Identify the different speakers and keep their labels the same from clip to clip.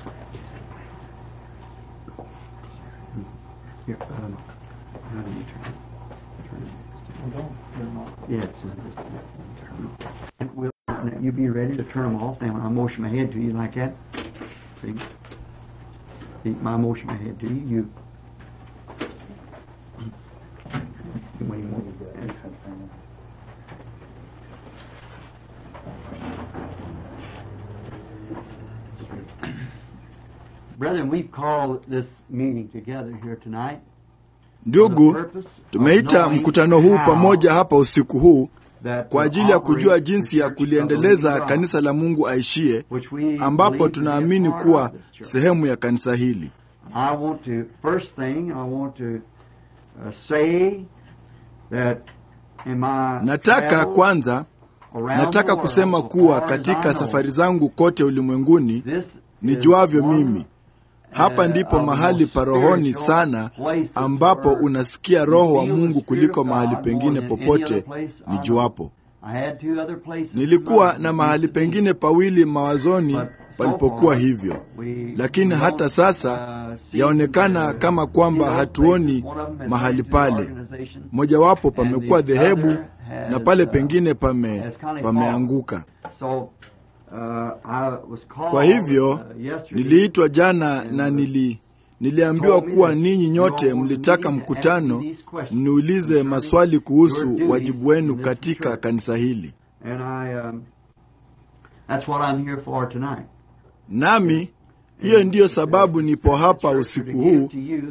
Speaker 1: Here, um, how do you turn it? Turn it.
Speaker 2: Well, don't turn off.
Speaker 1: Yeah, it's in this. Turn it. And we'll, now you be ready to turn them off. Then when I motion my head to you like that, see? See, my motion my head to you, you. you when you move it. Brethren, we've called this meeting together here tonight.
Speaker 3: Ndugu, tumeita mkutano huu pamoja hapa usiku huu kwa ajili ya kujua jinsi ya kuliendeleza kanisa la Mungu aishie, ambapo tunaamini kuwa sehemu ya kanisa hili.
Speaker 1: I want to, first thing, I want to uh, say that in my
Speaker 3: Nataka
Speaker 1: travels
Speaker 3: kwanza,
Speaker 1: around
Speaker 3: nataka
Speaker 1: the
Speaker 3: kusema
Speaker 1: world,
Speaker 3: kuwa
Speaker 1: as far as I
Speaker 3: katika
Speaker 1: know,
Speaker 3: safari zangu kote ulimwenguni
Speaker 1: this
Speaker 3: nijuavyo
Speaker 1: is one,
Speaker 3: mimi, hapa
Speaker 1: uh,
Speaker 3: ndipo
Speaker 1: of the
Speaker 3: mahali
Speaker 1: most
Speaker 3: parohoni
Speaker 1: spiritual
Speaker 3: sana
Speaker 1: places
Speaker 3: ambapo
Speaker 1: where
Speaker 3: unasikia roho wa
Speaker 1: you feel the
Speaker 3: Mungu
Speaker 1: Spirit
Speaker 3: kuliko
Speaker 1: of
Speaker 3: mahali
Speaker 1: God
Speaker 3: pengine
Speaker 1: more than any
Speaker 3: popote
Speaker 1: other place I know.
Speaker 3: nijuapo.
Speaker 1: I had two other places in
Speaker 3: Nilikuwa
Speaker 1: mind
Speaker 3: na
Speaker 1: that
Speaker 3: mahali
Speaker 1: used to be.
Speaker 3: pengine pawili mawazoni
Speaker 1: But so
Speaker 3: palipokuwa
Speaker 1: far,
Speaker 3: hivyo,
Speaker 1: we
Speaker 3: lakini
Speaker 1: don't,
Speaker 3: hata sasa
Speaker 1: uh, see
Speaker 3: yaonekana
Speaker 1: the-
Speaker 3: kama kwamba
Speaker 1: those
Speaker 3: hatuoni
Speaker 1: places. One of them has
Speaker 3: mahali
Speaker 1: been to an
Speaker 3: pale.
Speaker 1: organization,
Speaker 3: Mojawapo
Speaker 1: and
Speaker 3: pamekuwa
Speaker 1: the
Speaker 3: dhehebu
Speaker 1: other has,
Speaker 3: na pale
Speaker 1: uh,
Speaker 3: pengine pame,
Speaker 1: has kind of
Speaker 3: pameanguka.
Speaker 1: So, uh, I was called,
Speaker 3: Kwa hivyo
Speaker 1: uh, yesterday
Speaker 3: niliitwa jana na nili niliambiwa kuwa ninyi nyote mlitaka mkutano mniulize maswali kuhusu wajibu wenu katika kanisa hili,
Speaker 1: And I, um, that's what I'm here for tonight.
Speaker 3: nami hiyo ndiyo sababu nipo hapa usiku huu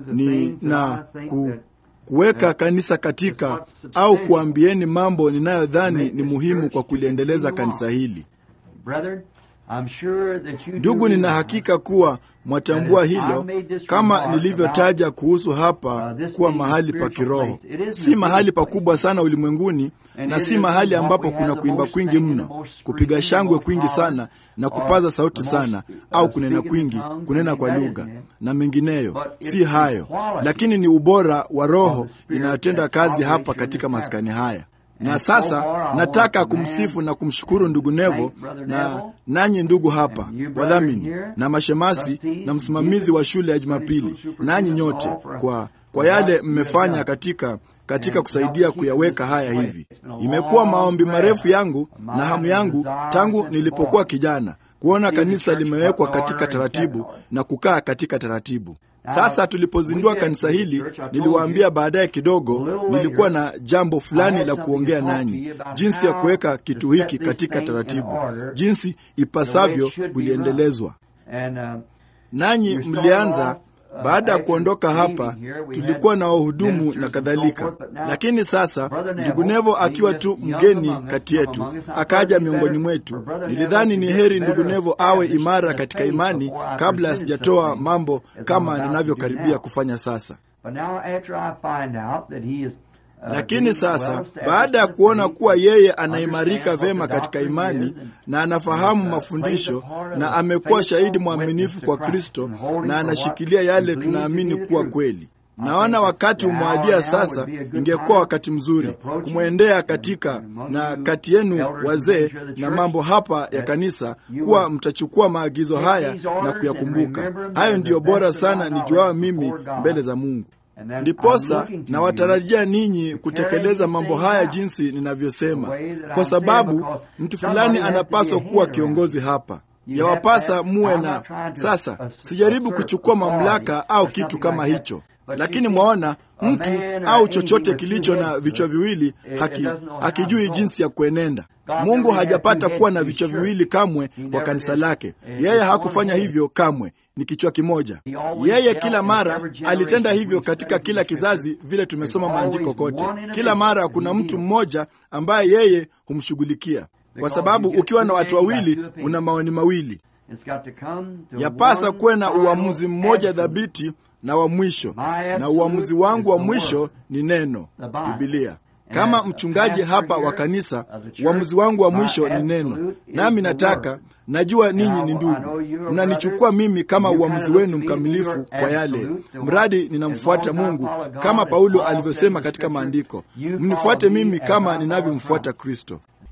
Speaker 3: ni na ku, kuweka kanisa katika au kuambieni mambo ninayodhani ni muhimu kwa kuliendeleza kanisa hili.
Speaker 1: Brethren, I'm sure that you
Speaker 3: Ndugu,
Speaker 1: do
Speaker 3: nina
Speaker 1: realize
Speaker 3: hakika kuwa mwatambua hilo, kama nilivyotaja kuhusu hapa kuwa mahali pa kiroho, si mahali pakubwa sana ulimwenguni, na si mahali ambapo kuna kuimba kwingi mno, kupiga shangwe kwingi sana na kupaza sauti sana, au kunena kwingi, kunena kwa lugha na mengineyo. Si hayo, lakini ni ubora wa Roho inayotenda kazi hapa katika maskani haya. Na sasa nataka kumsifu na kumshukuru ndugu Nevo na nanyi ndugu hapa wadhamini na mashemasi na msimamizi wa shule ya Jumapili, nanyi nyote kwa, kwa yale mmefanya katika katika kusaidia kuyaweka haya hivi. Imekuwa maombi marefu yangu na hamu yangu tangu nilipokuwa kijana kuona kanisa limewekwa katika taratibu na kukaa katika taratibu. Sasa tulipozindua kanisa hili, niliwaambia baadaye kidogo, nilikuwa na jambo fulani la kuongea nanyi, jinsi ya kuweka kitu hiki katika taratibu, jinsi ipasavyo kuliendelezwa.
Speaker 1: And, uh,
Speaker 3: Nanyi mlianza baada ya kuondoka hapa, tulikuwa na wahudumu na kadhalika, lakini sasa ndugu Nevo akiwa tu mgeni kati yetu, akaja miongoni mwetu. Nilidhani ni heri ndugu Nevo awe imara katika imani kabla asijatoa mambo kama ninavyokaribia kufanya sasa.
Speaker 1: but now after I find out that he is, uh,
Speaker 3: Lakini sasa
Speaker 1: well
Speaker 3: baada ya
Speaker 1: established
Speaker 3: kuona
Speaker 1: in
Speaker 3: kuwa
Speaker 1: faith,
Speaker 3: yeye anaimarika
Speaker 1: understands what
Speaker 3: vema
Speaker 1: the
Speaker 3: katika
Speaker 1: doctrine
Speaker 3: imani
Speaker 1: is, and
Speaker 3: na anafahamu
Speaker 1: uh,
Speaker 3: mafundisho
Speaker 1: plays a part of
Speaker 3: na
Speaker 1: a
Speaker 3: amekuwa
Speaker 1: faithful
Speaker 3: shahidi
Speaker 1: witness
Speaker 3: mwaminifu
Speaker 1: to
Speaker 3: kwa
Speaker 1: Christ
Speaker 3: Kristo
Speaker 1: and holding
Speaker 3: na
Speaker 1: for what
Speaker 3: anashikilia
Speaker 1: he
Speaker 3: yale
Speaker 1: believes to
Speaker 3: tunaamini
Speaker 1: be
Speaker 3: kuwa
Speaker 1: true.
Speaker 3: kweli.
Speaker 1: I
Speaker 3: Naona
Speaker 1: think
Speaker 3: wakati
Speaker 1: it's now
Speaker 3: umewadia
Speaker 1: now
Speaker 3: sasa,
Speaker 1: would be a good
Speaker 3: ingekuwa
Speaker 1: time
Speaker 3: wakati
Speaker 1: to
Speaker 3: mzuri
Speaker 1: approach
Speaker 3: kumwendea
Speaker 1: him
Speaker 3: katika
Speaker 1: and among
Speaker 3: na
Speaker 1: you
Speaker 3: kati yenu
Speaker 1: elders and
Speaker 3: wazee
Speaker 1: ministers of the
Speaker 3: na
Speaker 1: church
Speaker 3: mambo hapa ya
Speaker 1: that
Speaker 3: kanisa
Speaker 1: you
Speaker 3: kuwa
Speaker 1: would
Speaker 3: mtachukua maagizo
Speaker 1: take
Speaker 3: haya
Speaker 1: these
Speaker 3: na
Speaker 1: orders and
Speaker 3: kuyakumbuka.
Speaker 1: remember them
Speaker 3: Hayo
Speaker 1: to
Speaker 3: ndiyo
Speaker 1: the
Speaker 3: bora
Speaker 1: best of
Speaker 3: sana
Speaker 1: my
Speaker 3: nijuao
Speaker 1: knowledge
Speaker 3: mimi
Speaker 1: before God.
Speaker 3: mbele za Mungu.
Speaker 1: And then I'm
Speaker 3: Ndiposa
Speaker 1: looking to
Speaker 3: na
Speaker 1: you
Speaker 3: watarajia ninyi
Speaker 1: to
Speaker 3: kutekeleza
Speaker 1: carry
Speaker 3: mambo
Speaker 1: these
Speaker 3: haya
Speaker 1: things out
Speaker 3: jinsi ninavyosema,
Speaker 1: the way that
Speaker 3: kwa
Speaker 1: I'm saying,
Speaker 3: sababu
Speaker 1: because
Speaker 3: mtu
Speaker 1: somebody
Speaker 3: fulani
Speaker 1: has to be
Speaker 3: anapaswa
Speaker 1: a
Speaker 3: kuwa
Speaker 1: hand
Speaker 3: kiongozi hapa.
Speaker 1: You
Speaker 3: Yawapasa
Speaker 1: have to-
Speaker 3: muwe
Speaker 1: I'm
Speaker 3: na
Speaker 1: not trying to
Speaker 3: sasa.
Speaker 1: assert
Speaker 3: Sijaribu
Speaker 1: authority
Speaker 3: kuchukua mamlaka au
Speaker 1: or
Speaker 3: kitu
Speaker 1: something
Speaker 3: kama
Speaker 1: like that.
Speaker 3: hicho,
Speaker 1: But
Speaker 3: lakini
Speaker 1: you see,
Speaker 3: mwaona
Speaker 1: a
Speaker 3: mtu
Speaker 1: man or
Speaker 3: au
Speaker 1: anything
Speaker 3: chochote
Speaker 1: with two
Speaker 3: kilicho na
Speaker 1: heads,
Speaker 3: vichwa viwili
Speaker 1: it- it
Speaker 3: haki,
Speaker 1: doesn't know how
Speaker 3: hakijui
Speaker 1: to go.
Speaker 3: jinsi ya kuenenda.
Speaker 1: God
Speaker 3: Mungu
Speaker 1: never had
Speaker 3: hajapata
Speaker 1: two
Speaker 3: kuwa
Speaker 1: heads
Speaker 3: na
Speaker 1: to be
Speaker 3: vichwa
Speaker 1: sure.
Speaker 3: viwili kamwe
Speaker 1: He
Speaker 3: kwa
Speaker 1: never
Speaker 3: kanisa
Speaker 1: did.
Speaker 3: lake.
Speaker 1: It
Speaker 3: Yeye
Speaker 1: was
Speaker 3: hakufanya
Speaker 1: one head.
Speaker 3: hivyo kamwe, ni kichwa kimoja.
Speaker 1: He always
Speaker 3: Yeye
Speaker 1: dealt
Speaker 3: kila
Speaker 1: in
Speaker 3: mara
Speaker 1: every generation
Speaker 3: alitenda
Speaker 1: with
Speaker 3: hivyo
Speaker 1: respect
Speaker 3: katika
Speaker 1: to
Speaker 3: kila
Speaker 1: Scripture.
Speaker 3: kizazi, vile tumesoma
Speaker 1: There's
Speaker 3: maandiko
Speaker 1: always
Speaker 3: kote.
Speaker 1: one individual
Speaker 3: Kila mara
Speaker 1: that
Speaker 3: kuna
Speaker 1: he
Speaker 3: mtu
Speaker 1: deals.
Speaker 3: mmoja ambaye yeye humshughulikia, kwa sababu ukiwa na watu wawili una maoni mawili.
Speaker 1: It's got to come to
Speaker 3: Yapasa
Speaker 1: one
Speaker 3: kuwe na
Speaker 1: final
Speaker 3: uamuzi mmoja
Speaker 1: absolute.
Speaker 3: dhabiti na wa mwisho,
Speaker 1: My
Speaker 3: na uamuzi
Speaker 1: absolute
Speaker 3: wangu wa
Speaker 1: is the
Speaker 3: mwisho
Speaker 1: word.
Speaker 3: ni neno,
Speaker 1: The Bible.
Speaker 3: Bibilia.
Speaker 1: And
Speaker 3: Kama
Speaker 1: as a
Speaker 3: mchungaji
Speaker 1: pastor
Speaker 3: hapa
Speaker 1: here
Speaker 3: wa kanisa,
Speaker 1: of the church,
Speaker 3: uamuzi wangu wa
Speaker 1: my
Speaker 3: mwisho ni neno,
Speaker 1: absolute is
Speaker 3: nami
Speaker 1: the
Speaker 3: nataka
Speaker 1: word.
Speaker 3: najua ninyi
Speaker 1: And I-
Speaker 3: ni
Speaker 1: I
Speaker 3: ndugu,
Speaker 1: know you are
Speaker 3: mnanichukua
Speaker 1: brothers.
Speaker 3: mimi kama
Speaker 1: You
Speaker 3: uamuzi
Speaker 1: kinda
Speaker 3: wenu
Speaker 1: look to me as
Speaker 3: mkamilifu
Speaker 1: your
Speaker 3: kwa yale,
Speaker 1: absolute, the
Speaker 3: mradi
Speaker 1: one-
Speaker 3: ninamfuata
Speaker 1: as long as I
Speaker 3: Mungu
Speaker 1: follow God,
Speaker 3: kama
Speaker 1: as
Speaker 3: Paulo
Speaker 1: Paul said
Speaker 3: alivyosema
Speaker 1: in
Speaker 3: katika
Speaker 1: Scripture,
Speaker 3: maandiko,
Speaker 1: you
Speaker 3: mnifuate
Speaker 1: follow me
Speaker 3: mimi
Speaker 1: as I
Speaker 3: kama
Speaker 1: follow
Speaker 3: ninavyomfuata
Speaker 1: Christ.
Speaker 3: Kristo.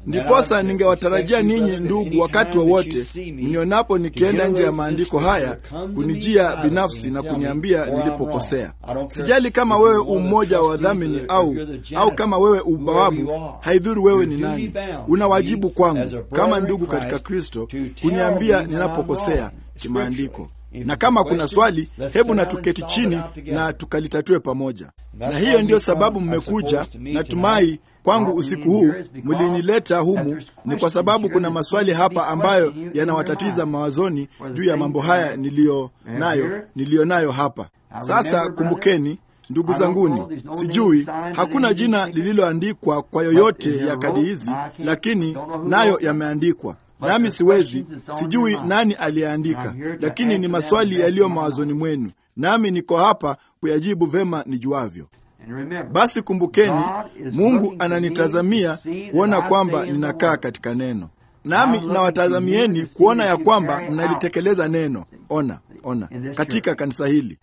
Speaker 3: Ndiposa ningewatarajia ninyi ndugu, wakati wowote mnionapo nikienda nje ya maandiko haya, kunijia binafsi na kuniambia nilipokosea. Sijali kama wewe ummoja wa wadhamini au au kama wewe ubawabu, haidhuru wewe ni nani. Una wajibu kwangu kama ndugu katika Kristo kuniambia ninapokosea kimaandiko na kama kuna swali, hebu na tuketi chini na tukalitatue pamoja. Na hiyo ndiyo sababu mmekuja, natumai kwangu usiku huu mlinileta humu ni kwa sababu kuna maswali hapa ambayo yanawatatiza mawazoni juu ya mambo haya niliyo nayo niliyo nayo hapa sasa. Kumbukeni ndugu zanguni, sijui, hakuna jina lililoandikwa kwa yoyote ya kadi hizi, lakini nayo yameandikwa nami siwezi, sijui nani aliyeandika, lakini ni maswali yaliyo mawazoni mwenu, nami niko hapa kuyajibu vema nijuavyo. Basi kumbukeni, Mungu ananitazamia kuona kwamba ninakaa katika neno, nami nawatazamieni kuona ya kwamba mnalitekeleza neno. Ona, ona katika kanisa hili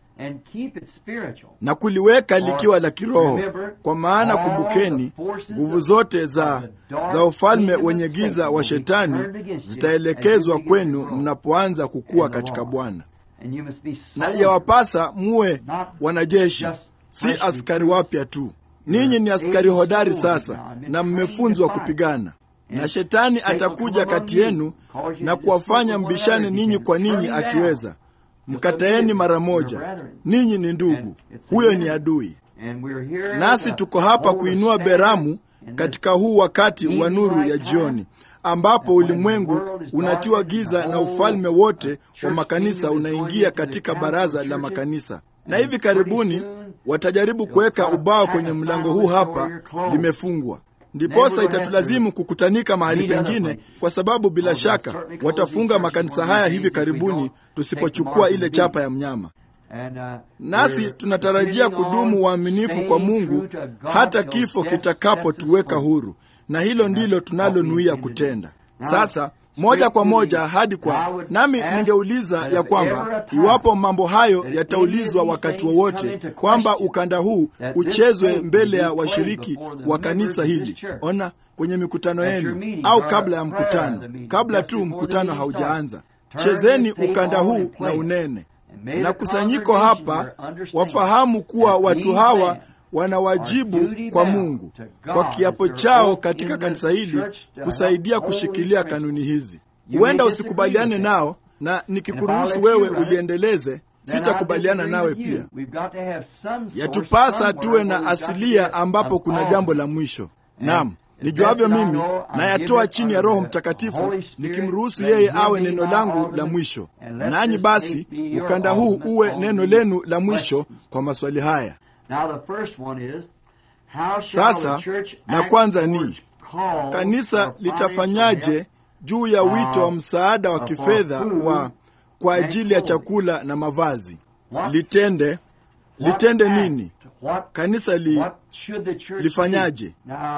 Speaker 3: na kuliweka likiwa la kiroho, kwa maana kumbukeni, nguvu zote za, za ufalme wenye giza wa Shetani zitaelekezwa kwenu mnapoanza kukua katika Bwana. Na yawapasa muwe wanajeshi, si askari wapya tu. Ninyi ni askari hodari sasa, na mmefunzwa kupigana na Shetani atakuja kati yenu na kuwafanya mbishane ninyi kwa ninyi akiweza Mkataeni mara moja. Ninyi ni ndugu, huyo ni adui. Nasi tuko hapa kuinua beramu katika huu wakati wa nuru ya jioni, ambapo ulimwengu unatiwa giza na ufalme wote wa makanisa unaingia katika baraza la makanisa, na hivi karibuni watajaribu kuweka ubao kwenye mlango huu hapa, limefungwa ndiposa itatulazimu kukutanika mahali pengine, kwa sababu bila shaka watafunga makanisa haya hivi karibuni, tusipochukua ile chapa ya mnyama. Nasi tunatarajia kudumu waaminifu kwa Mungu hata kifo kitakapotuweka huru, na hilo ndilo tunalonuia kutenda sasa moja kwa moja hadi kwa nami, ningeuliza ya kwamba iwapo mambo hayo yataulizwa wakati wowote, kwamba ukanda huu uchezwe mbele ya washiriki wa kanisa hili, ona, kwenye mikutano yenu au kabla ya mkutano, kabla tu mkutano haujaanza, chezeni ukanda huu na unene na kusanyiko hapa wafahamu kuwa watu hawa wana wajibu kwa Mungu kwa kiapo chao katika kanisa hili kusaidia kushikilia kanuni hizi. Huenda usikubaliane nao, na nikikuruhusu wewe uliendeleze, sitakubaliana nawe pia. Yatupasa tuwe na asilia ambapo kuna jambo la mwisho. Naam, nijuavyo mimi nayatoa chini ya Roho Mtakatifu, nikimruhusu yeye awe neno langu la mwisho. Nanyi basi ukanda huu uwe neno lenu la mwisho kwa maswali haya. Sasa la kwanza ni kanisa litafanyaje juu ya wito wa msaada wa kifedha wa kwa ajili ya chakula na mavazi? Litende litende nini? Kanisa li, lifanyaje?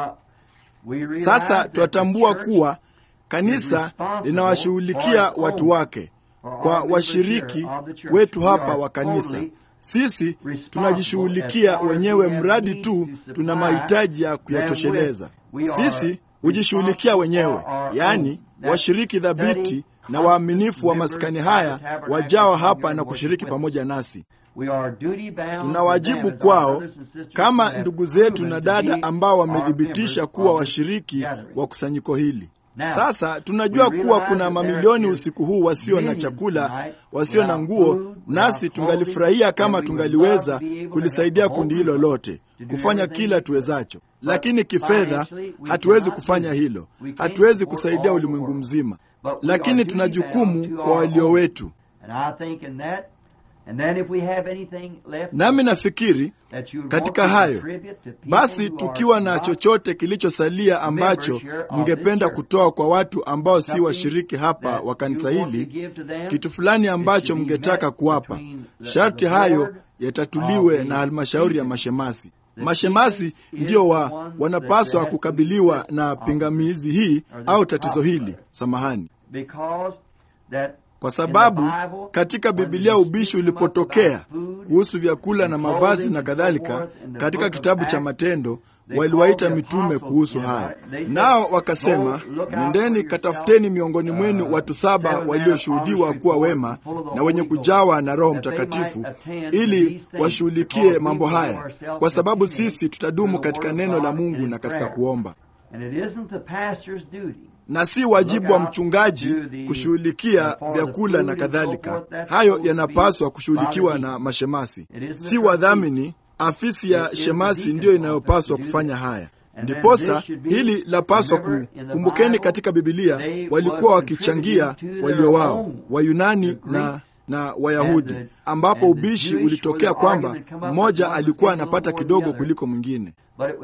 Speaker 3: Sasa twatambua kuwa kanisa linawashughulikia watu wake kwa washiriki wetu hapa wa kanisa sisi tunajishughulikia wenyewe mradi tu tuna mahitaji ya kuyatosheleza. Sisi hujishughulikia wenyewe, yaani washiriki thabiti na waaminifu wa maskani haya wajao hapa na kushiriki pamoja nasi. Tuna wajibu kwao kama ndugu zetu na dada ambao wamethibitisha kuwa washiriki wa kusanyiko hili. Sasa tunajua kuwa kuna mamilioni usiku huu wasio na chakula, wasio na nguo, nasi tungalifurahia kama tungaliweza kulisaidia kundi hilo lote, kufanya kila tuwezacho, lakini kifedha hatuwezi kufanya hilo. Hatuwezi kusaidia ulimwengu mzima, lakini tuna jukumu kwa walio wetu. Nami nafikiri katika hayo basi, tukiwa na chochote kilichosalia ambacho mngependa kutoa kwa watu ambao si washiriki hapa wa kanisa hili, kitu fulani ambacho mngetaka kuwapa, sharti hayo yatatuliwe na halmashauri ya mashemasi. Mashemasi ndio wa wanapaswa kukabiliwa na pingamizi hii au tatizo hili, samahani kwa sababu katika Bibilia ubishi ulipotokea kuhusu vyakula na mavazi na kadhalika, katika kitabu cha Matendo, waliwaita mitume kuhusu hayo, nao wakasema, nendeni katafuteni miongoni mwenu watu saba walioshuhudiwa kuwa wema na wenye kujawa na Roho Mtakatifu, ili washughulikie mambo haya, kwa sababu sisi tutadumu katika neno la Mungu na katika kuomba na si wajibu wa mchungaji kushughulikia vyakula na kadhalika. Hayo yanapaswa kushughulikiwa na mashemasi, si wadhamini. Afisi ya shemasi ndiyo inayopaswa kufanya haya. Ndiposa hili lapaswa ku kumbukeni, katika Bibilia walikuwa wakichangia walio wao Wayunani na na Wayahudi, ambapo ubishi ulitokea kwamba mmoja alikuwa anapata kidogo kuliko mwingine,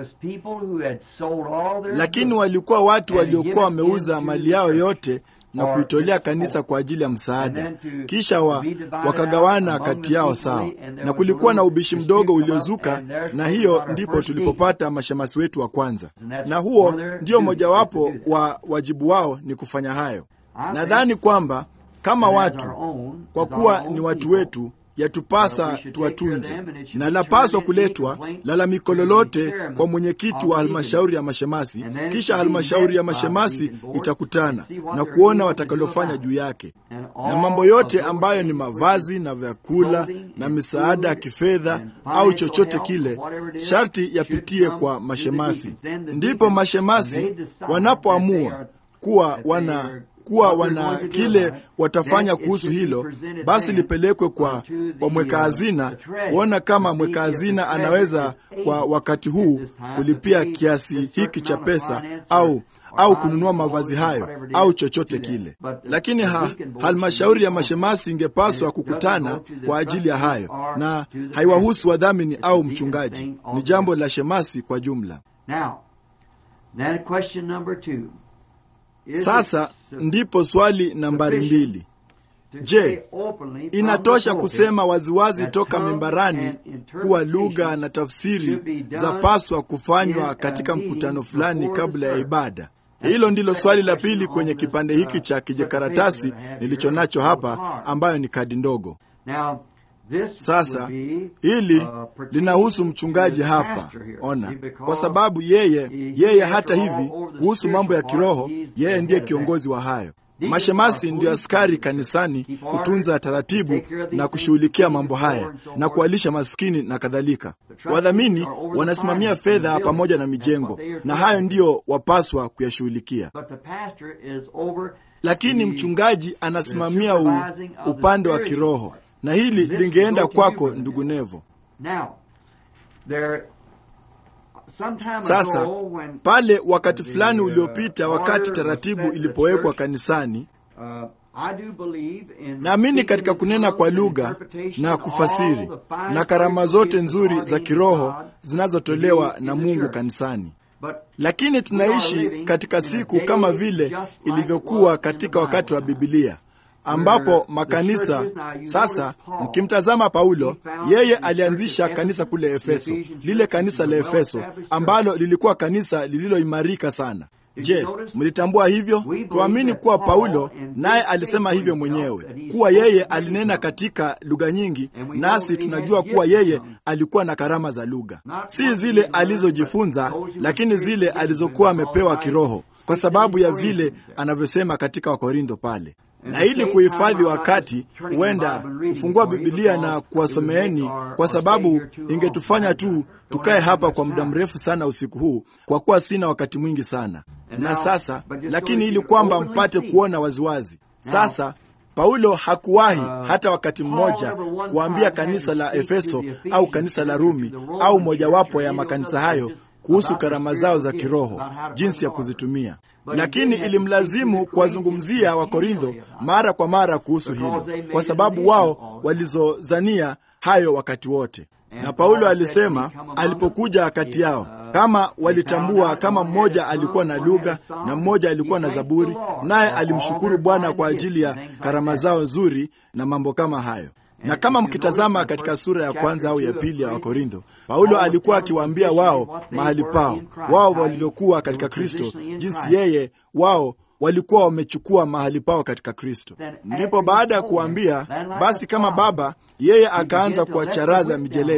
Speaker 3: lakini walikuwa watu waliokuwa wameuza mali yao yote na kuitolea kanisa kwa ajili ya msaada, kisha wa, wakagawana kati yao sawa, na kulikuwa na ubishi mdogo uliozuka, na hiyo ndipo tulipopata mashemasi wetu wa kwanza, na huo ndio mojawapo wa wajibu wao ni kufanya hayo. Nadhani kwamba kama watu kwa kuwa ni watu wetu, yatupasa tuwatunze, na lapaswa kuletwa lalamiko lolote kwa mwenyekiti wa halmashauri ya mashemasi, kisha halmashauri ya mashemasi itakutana na kuona watakalofanya juu yake, na mambo yote ambayo ni mavazi na vyakula na misaada ya kifedha au chochote kile, sharti yapitie kwa mashemasi. Ndipo mashemasi wanapoamua kuwa wana kuwa wana kile watafanya kuhusu hilo, basi lipelekwe kwa, kwa mweka hazina kuona kama mweka hazina anaweza kwa wakati huu kulipia kiasi hiki cha pesa au au kununua mavazi hayo au chochote kile. Lakini ha, halmashauri ya mashemasi ingepaswa kukutana kwa ajili ya hayo, na haiwahusu wadhamini au mchungaji. Ni jambo la shemasi kwa jumla. Sasa ndipo swali nambari mbili. Je, inatosha kusema waziwazi toka mimbarani kuwa lugha na tafsiri zapaswa kufanywa katika mkutano fulani kabla ya ibada? Hilo ndilo swali la pili kwenye kipande hiki cha kijikaratasi nilicho nacho hapa, ambayo ni kadi ndogo. Sasa hili linahusu mchungaji hapa, ona, kwa sababu yeye yeye, hata hivi, kuhusu mambo ya kiroho, yeye ndiye kiongozi wa hayo. Mashemasi ndio askari kanisani kutunza taratibu na kushughulikia mambo haya na kuwalisha maskini na kadhalika. Wadhamini wanasimamia fedha pamoja na mijengo, na hayo ndiyo wapaswa kuyashughulikia lakini mchungaji anasimamia u, upande wa kiroho na hili lingeenda kwako ndugu Nevo. Sasa pale wakati fulani uliopita, wakati taratibu ilipowekwa kanisani, naamini katika kunena kwa lugha na kufasiri na karama zote nzuri za kiroho zinazotolewa na Mungu kanisani. Lakini tunaishi katika siku kama vile ilivyokuwa katika wakati wa Bibilia ambapo makanisa sasa, mkimtazama Paulo, yeye alianzisha kanisa kule Efeso, lile kanisa la Efeso ambalo lilikuwa kanisa lililoimarika sana. Je, mlitambua hivyo? Tuamini kuwa Paulo naye alisema hivyo mwenyewe, kuwa yeye alinena katika lugha nyingi, nasi tunajua kuwa yeye alikuwa na karama za lugha, si zile alizojifunza, lakini zile alizokuwa amepewa kiroho, kwa sababu ya vile anavyosema katika Wakorintho pale na ili kuhifadhi wakati, huenda kufungua Bibilia na kuwasomeeni, kwa sababu ingetufanya tu tukae hapa kwa muda mrefu sana usiku huu, kwa kuwa sina wakati mwingi sana. Na sasa lakini, ili kwamba mpate kuona waziwazi sasa Paulo hakuwahi hata wakati mmoja kuambia kanisa la Efeso au kanisa la Rumi au mojawapo ya makanisa hayo kuhusu karama zao za kiroho, jinsi ya kuzitumia lakini ilimlazimu kuwazungumzia Wakorintho mara kwa mara kuhusu hilo, kwa sababu wao walizozania hayo wakati wote. Na Paulo alisema alipokuja kati yao, kama walitambua kama mmoja alikuwa na lugha na mmoja alikuwa na zaburi, naye alimshukuru Bwana kwa ajili ya karama zao nzuri na mambo kama hayo na kama mkitazama katika sura ya kwanza au ya pili ya Wakorintho, Paulo alikuwa akiwaambia wao mahali pao wao walivyokuwa katika Kristo, jinsi yeye wao walikuwa wamechukua mahali pao katika Kristo. Ndipo baada ya kuwaambia basi kama baba, yeye akaanza kuwacharaza mijeledi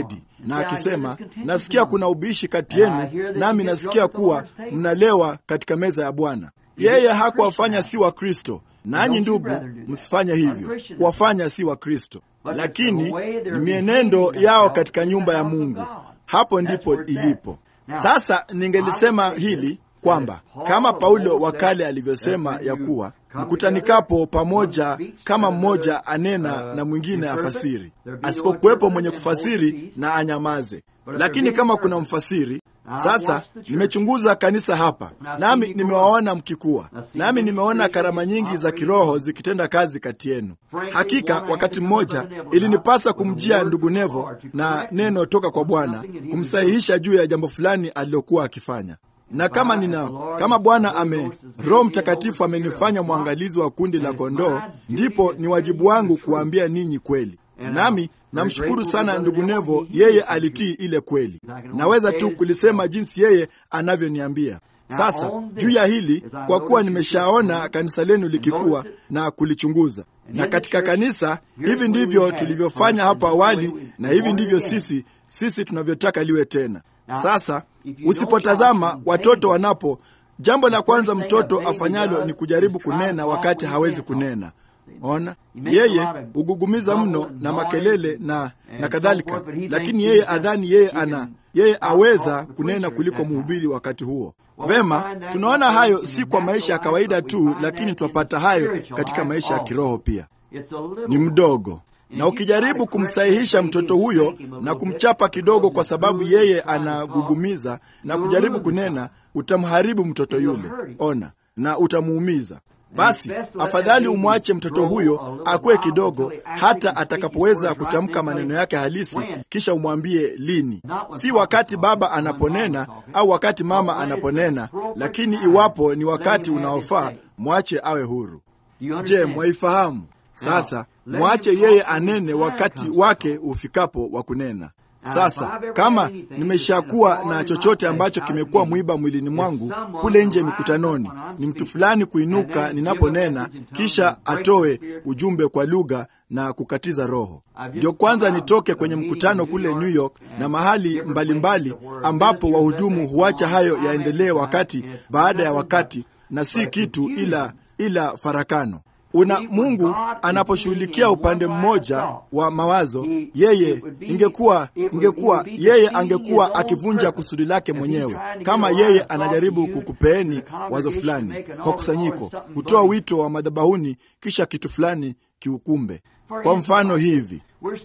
Speaker 3: na akisema, nasikia kuna ubishi kati yenu, nami nasikia kuwa mnalewa katika meza ya Bwana. Yeye hakuwafanya si wa Kristo, nanyi ndugu, msifanye hivyo, kuwafanya si wa Kristo, lakini ni mienendo yao katika nyumba ya Mungu. Hapo ndipo ilipo. Sasa ningelisema hili kwamba kama Paulo wa kale alivyosema ya kuwa mkutanikapo pamoja, kama mmoja anena na mwingine afasiri, asipokuwepo mwenye kufasiri na anyamaze. Lakini kama kuna mfasiri sasa nimechunguza kanisa hapa, nami nimewaona mkikuwa, nami nimeona karama nyingi za kiroho zikitenda kazi kati yenu. Hakika wakati mmoja ilinipasa kumjia ndugu Nevo na neno toka kwa Bwana kumsahihisha juu ya jambo fulani alilokuwa akifanya na kama nina kama Bwana ame Roho Mtakatifu amenifanya mwangalizi wa kundi la kondoo, ndipo ni wajibu wangu kuwaambia ninyi kweli. Nami namshukuru sana ndugu Nevo, yeye alitii ile kweli. Naweza tu kulisema jinsi yeye anavyoniambia. Sasa juu ya hili, kwa kuwa nimeshaona kanisa lenu likikuwa na kulichunguza, na katika kanisa hivi ndivyo tulivyofanya hapo awali, na hivi ndivyo sisi sisi tunavyotaka liwe tena. Sasa usipotazama watoto wanapo, jambo la kwanza mtoto afanyalo ni kujaribu kunena wakati hawezi kunena. Ona, yeye hugugumiza mno na makelele na na kadhalika, lakini yeye adhani yeye ana yeye aweza kunena kuliko mhubiri wakati huo. Vema, tunaona hayo si kwa maisha ya kawaida tu, lakini twapata hayo katika maisha ya kiroho pia. Ni mdogo na ukijaribu kumsahihisha mtoto huyo na kumchapa kidogo kwa sababu yeye anagugumiza na kujaribu kunena, utamharibu mtoto yule. Ona, na utamuumiza. Basi afadhali umwache mtoto huyo akuwe kidogo, hata atakapoweza kutamka maneno yake halisi, kisha umwambie lini. Si wakati baba anaponena au wakati mama anaponena, lakini iwapo ni wakati unaofaa, mwache awe huru. Je, mwaifahamu? Sasa mwache yeye anene wakati wake ufikapo wa kunena. Sasa kama nimeshakuwa na chochote ambacho kimekuwa mwiba mwilini mwangu kule nje mikutanoni, ni mtu fulani kuinuka ninaponena, kisha atoe ujumbe kwa lugha na kukatiza roho, ndio kwanza nitoke kwenye mkutano kule New York na mahali mbalimbali mbali, ambapo wahudumu huacha hayo yaendelee wakati baada ya wakati, na si kitu ila ila farakano una Mungu anaposhughulikia upande mmoja wa mawazo, yeye ingekuwa ingekuwa yeye angekuwa akivunja kusudi lake mwenyewe, kama yeye anajaribu kukupeeni wazo fulani kwa kusanyiko, kutoa wito wa madhabahuni, kisha kitu fulani kiukumbe. Kwa mfano hivi,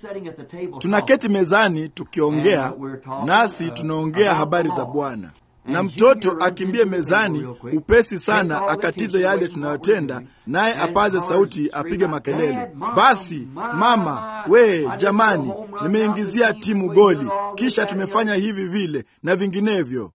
Speaker 3: tunaketi mezani tukiongea, nasi tunaongea habari za Bwana na mtoto akimbie mezani upesi sana akatize yale tunayotenda, naye apaze sauti, apige makelele, basi mama we, jamani, nimeingizia timu goli, kisha tumefanya hivi vile na vinginevyo.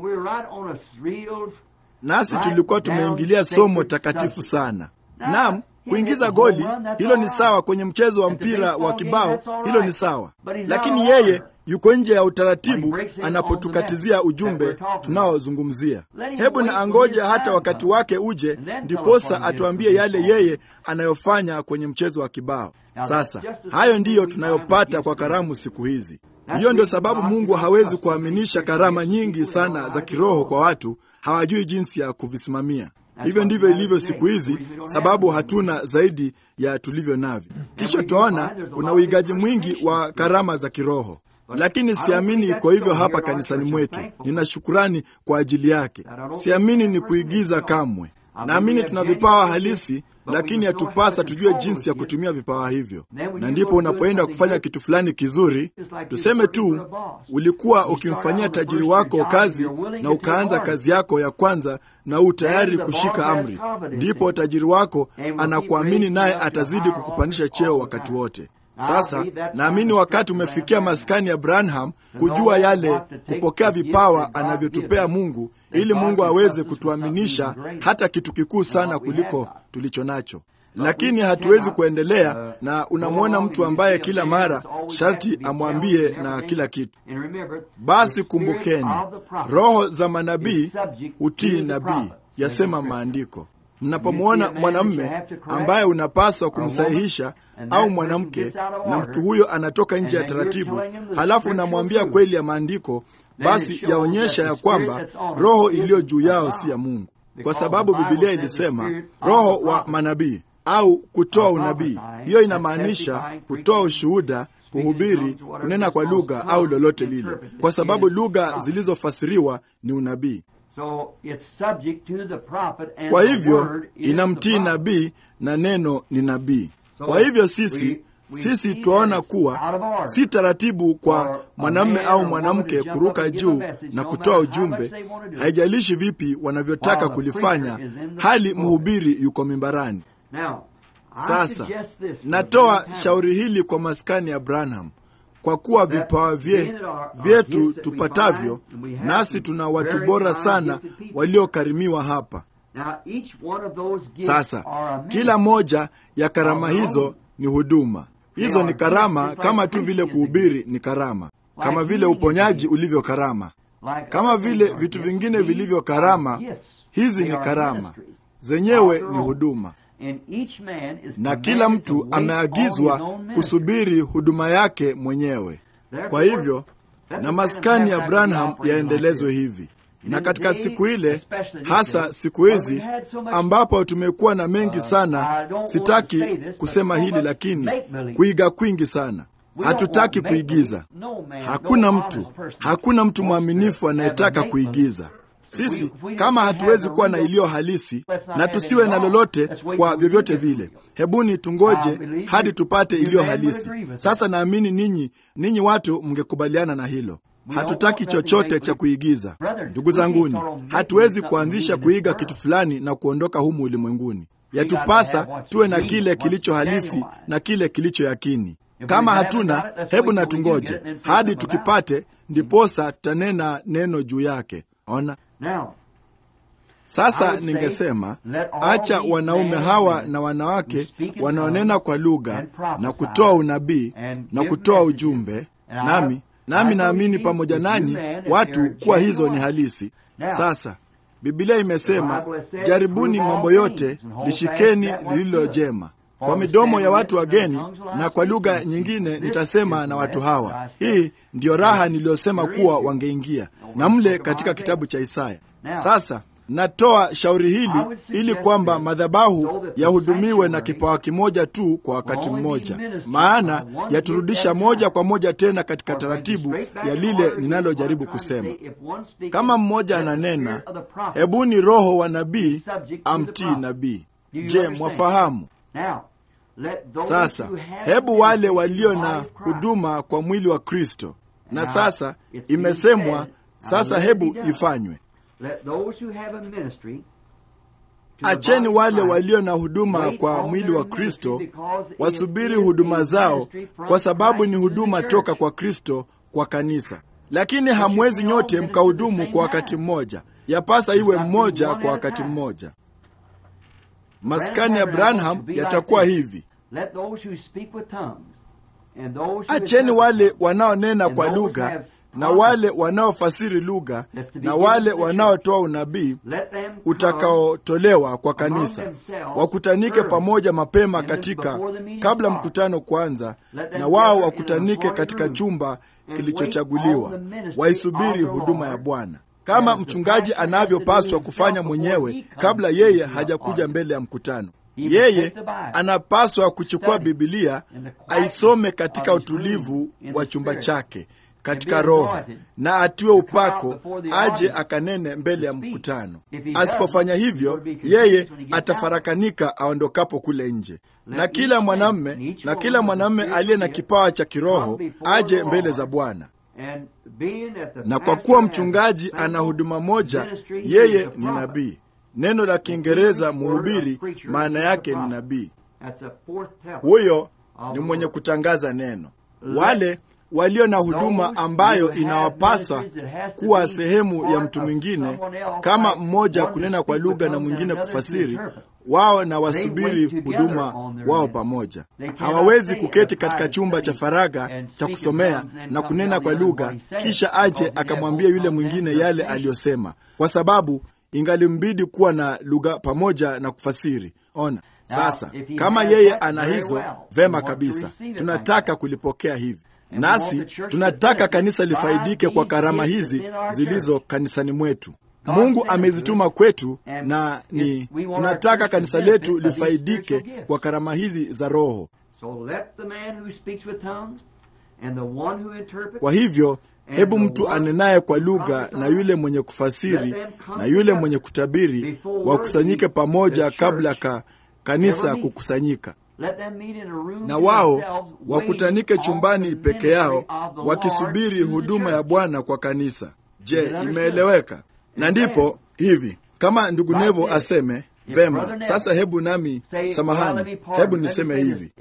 Speaker 3: Nasi tulikuwa tumeingilia somo takatifu sana. Naam, kuingiza goli hilo ni sawa, kwenye mchezo wa mpira wa kibao hilo ni sawa, lakini yeye yuko nje ya utaratibu anapotukatizia ujumbe tunaozungumzia. Hebu na angoja hata wakati wake uje, ndiposa atuambie yale yeye anayofanya kwenye mchezo wa kibao. Sasa hayo ndiyo tunayopata kwa karamu siku hizi. Hiyo ndio sababu Mungu hawezi kuaminisha karama nyingi sana za kiroho kwa watu hawajui jinsi ya kuvisimamia. Hivyo ndivyo ilivyo siku hizi, sababu hatuna zaidi ya tulivyo navyo. Kisha twaona kuna uigaji mwingi wa karama za kiroho lakini siamini iko hivyo hapa kanisani mwetu. Nina shukurani kwa ajili yake. Siamini ni kuigiza kamwe. Naamini tuna vipawa halisi, lakini yatupasa tujue jinsi ya kutumia vipawa hivyo. Na ndipo unapoenda kufanya kitu fulani kizuri, tuseme tu ulikuwa ukimfanyia tajiri wako kazi na ukaanza kazi yako ya kwanza na u tayari kushika amri, ndipo tajiri wako anakuamini, naye atazidi kukupandisha cheo wakati wote. Sasa naamini wakati umefikia maskani ya Branham kujua yale, kupokea vipawa anavyotupea Mungu ili Mungu aweze kutuaminisha hata kitu kikuu sana kuliko tulicho nacho. Lakini hatuwezi kuendelea na unamwona mtu ambaye kila mara sharti amwambie na kila kitu. Basi kumbukeni, roho za manabii hutii nabii, yasema Maandiko. mnapomwona mwanamme ambaye unapaswa kumsahihisha au mwanamke na mtu huyo anatoka nje ya taratibu, halafu unamwambia kweli ya maandiko, basi yaonyesha ya kwamba roho iliyo juu yao si ya Mungu, kwa sababu Bibilia ilisema roho wa manabii au kutoa unabii. Hiyo inamaanisha kutoa ushuhuda, kuhubiri, kunena kwa lugha au lolote lile, kwa sababu lugha zilizofasiriwa ni unabii. Kwa hivyo inamtii nabii na neno ni nabii. Kwa hivyo sisi sisi twaona kuwa si taratibu kwa mwanamume au mwanamke kuruka juu na kutoa ujumbe, haijalishi vipi wanavyotaka kulifanya, hali mhubiri yuko mimbarani. Sasa natoa shauri hili kwa maskani ya Branham, kwa kuwa vipawa vye vyetu tupatavyo, nasi tuna watu bora sana waliokarimiwa hapa. Sasa kila moja ya karama hizo ni huduma. Hizo ni karama, kama tu vile kuhubiri ni karama, kama vile uponyaji ulivyo karama, kama vile vitu vingine vilivyo karama. Hizi ni karama zenyewe, ni huduma na kila mtu ameagizwa kusubiri huduma yake mwenyewe. Kwa hivyo na maskani ya Branham yaendelezwe hivi, na katika siku ile, hasa siku hizi ambapo tumekuwa na mengi sana. Sitaki kusema hili, lakini kuiga kwingi sana. Hatutaki kuigiza. Hakuna mtu, hakuna mtu mwaminifu anayetaka kuigiza. Sisi kama hatuwezi kuwa na iliyo halisi na tusiwe na lolote kwa vyovyote vile, hebuni tungoje hadi tupate iliyo halisi. Sasa naamini ninyi ninyi watu mngekubaliana na hilo. Hatutaki chochote cha kuigiza, ndugu zanguni. Hatuwezi kuanzisha kuiga kitu fulani na kuondoka humu ulimwenguni. Yatupasa tuwe na kile kilicho halisi na kile kilicho yakini. Kama hatuna, hebu na tungoje hadi tukipate, ndiposa tutanena neno juu yake. Ona sasa, ningesema acha wanaume hawa na wanawake wanaonena kwa lugha na kutoa unabii na kutoa ujumbe, nami nami naamini pamoja nanyi watu kuwa hizo ni halisi. Sasa Biblia imesema, jaribuni mambo yote, lishikeni lililo jema. Kwa midomo ya watu wageni na kwa lugha nyingine nitasema na watu hawa. Hii ndiyo raha niliyosema kuwa wangeingia na mle katika kitabu cha Isaya. Sasa natoa shauri hili ili kwamba madhabahu yahudumiwe na kipawa kimoja tu kwa wakati mmoja, maana yaturudisha moja kwa moja tena katika taratibu ya lile ninalojaribu kusema. Kama mmoja ananena, hebuni roho wa nabii amtii nabii. Je, mwafahamu? Sasa hebu wale walio na huduma kwa mwili wa Kristo, na sasa imesemwa, sasa hebu ifanywe. Acheni wale walio na huduma kwa mwili wa Kristo wasubiri huduma zao, kwa sababu ni huduma toka kwa Kristo kwa kanisa. Lakini hamwezi nyote mkahudumu kwa wakati mmoja, yapasa iwe mmoja kwa wakati mmoja. Maskani ya Branham yatakuwa hivi: acheni wale wanaonena kwa lugha na wale wanaofasiri lugha na wale wanaotoa unabii utakaotolewa kwa kanisa wakutanike pamoja mapema katika kabla mkutano kuanza, na wao wakutanike katika chumba kilichochaguliwa, waisubiri huduma ya Bwana kama mchungaji anavyopaswa kufanya mwenyewe kabla yeye hajakuja mbele ya mkutano. Yeye anapaswa kuchukua Bibilia aisome katika utulivu wa chumba chake katika roho na atiwe upako, aje akanene mbele ya mkutano. Asipofanya hivyo, yeye atafarakanika aondokapo kule nje. Na kila mwanamme na kila mwanamme aliye na kipawa cha kiroho aje mbele za Bwana na kwa kuwa mchungaji ana huduma moja, yeye ni nabii. Neno la Kiingereza mhubiri, maana yake ni nabii. Huyo ni mwenye kutangaza neno. Wale walio na huduma ambayo inawapasa kuwa sehemu ya mtu mwingine, kama mmoja kunena kwa lugha na mwingine kufasiri, wao na wasubiri huduma wao pamoja. Hawawezi kuketi katika chumba cha faragha cha kusomea na kunena kwa lugha, kisha aje akamwambia yule mwingine yale aliyosema, kwa sababu ingalimbidi kuwa na lugha pamoja na kufasiri. Ona sasa, kama yeye ana hizo, vema kabisa, tunataka kulipokea hivi nasi tunataka kanisa lifaidike kwa karama hizi zilizo kanisani mwetu. Mungu amezituma kwetu, na ni tunataka kanisa letu lifaidike kwa karama hizi za Roho. Kwa hivyo, hebu mtu anenaye kwa lugha na yule mwenye kufasiri na yule mwenye kutabiri wakusanyike pamoja kabla ka kanisa kukusanyika na wao wakutanike chumbani peke yao wakisubiri huduma ya Bwana kwa kanisa. Je, imeeleweka? Na ndipo hivi kama ndugu Nevo aseme vema. Sasa hebu nami, samahani, hebu niseme hivi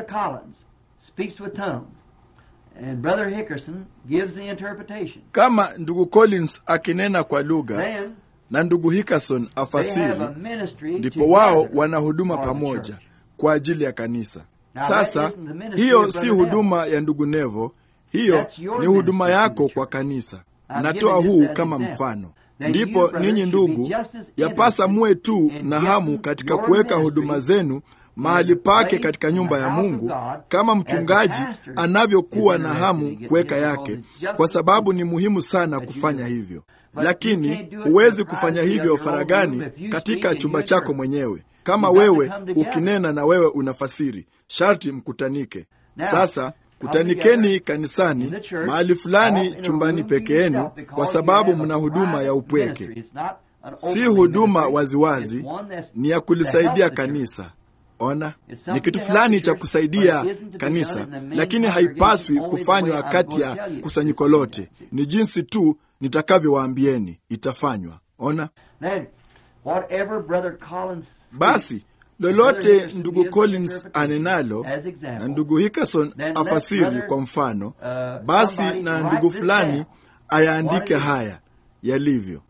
Speaker 3: kama ndugu Collins akinena kwa lugha na ndugu Hickerson afasiri, ndipo wao wana huduma pamoja kwa ajili ya kanisa. Sasa hiyo si huduma ya ndugu Nevo, hiyo ni huduma yako kwa kanisa. Natoa huu kama mfano. Ndipo ninyi ndugu, yapasa muwe tu na hamu katika kuweka huduma zenu mahali pake katika nyumba ya Mungu, kama mchungaji anavyokuwa na hamu kuweka yake, kwa sababu ni muhimu sana kufanya hivyo. Lakini huwezi kufanya hivyo faragani katika chumba chako mwenyewe kama wewe ukinena na wewe unafasiri, sharti mkutanike. Sasa kutanikeni kanisani mahali fulani, chumbani peke yenu, kwa sababu mna huduma ya upweke. Si huduma waziwazi, ni ya kulisaidia kanisa. Ona, ni kitu fulani cha kusaidia kanisa, lakini haipaswi kufanywa kati ya kusanyiko lote. Ni jinsi tu nitakavyowaambieni itafanywa. Ona. Basi lolote ndugu Collins anenalo na ndugu Hickerson afasiri kwa mfano, basi na ndugu fulani ayaandike haya yalivyo.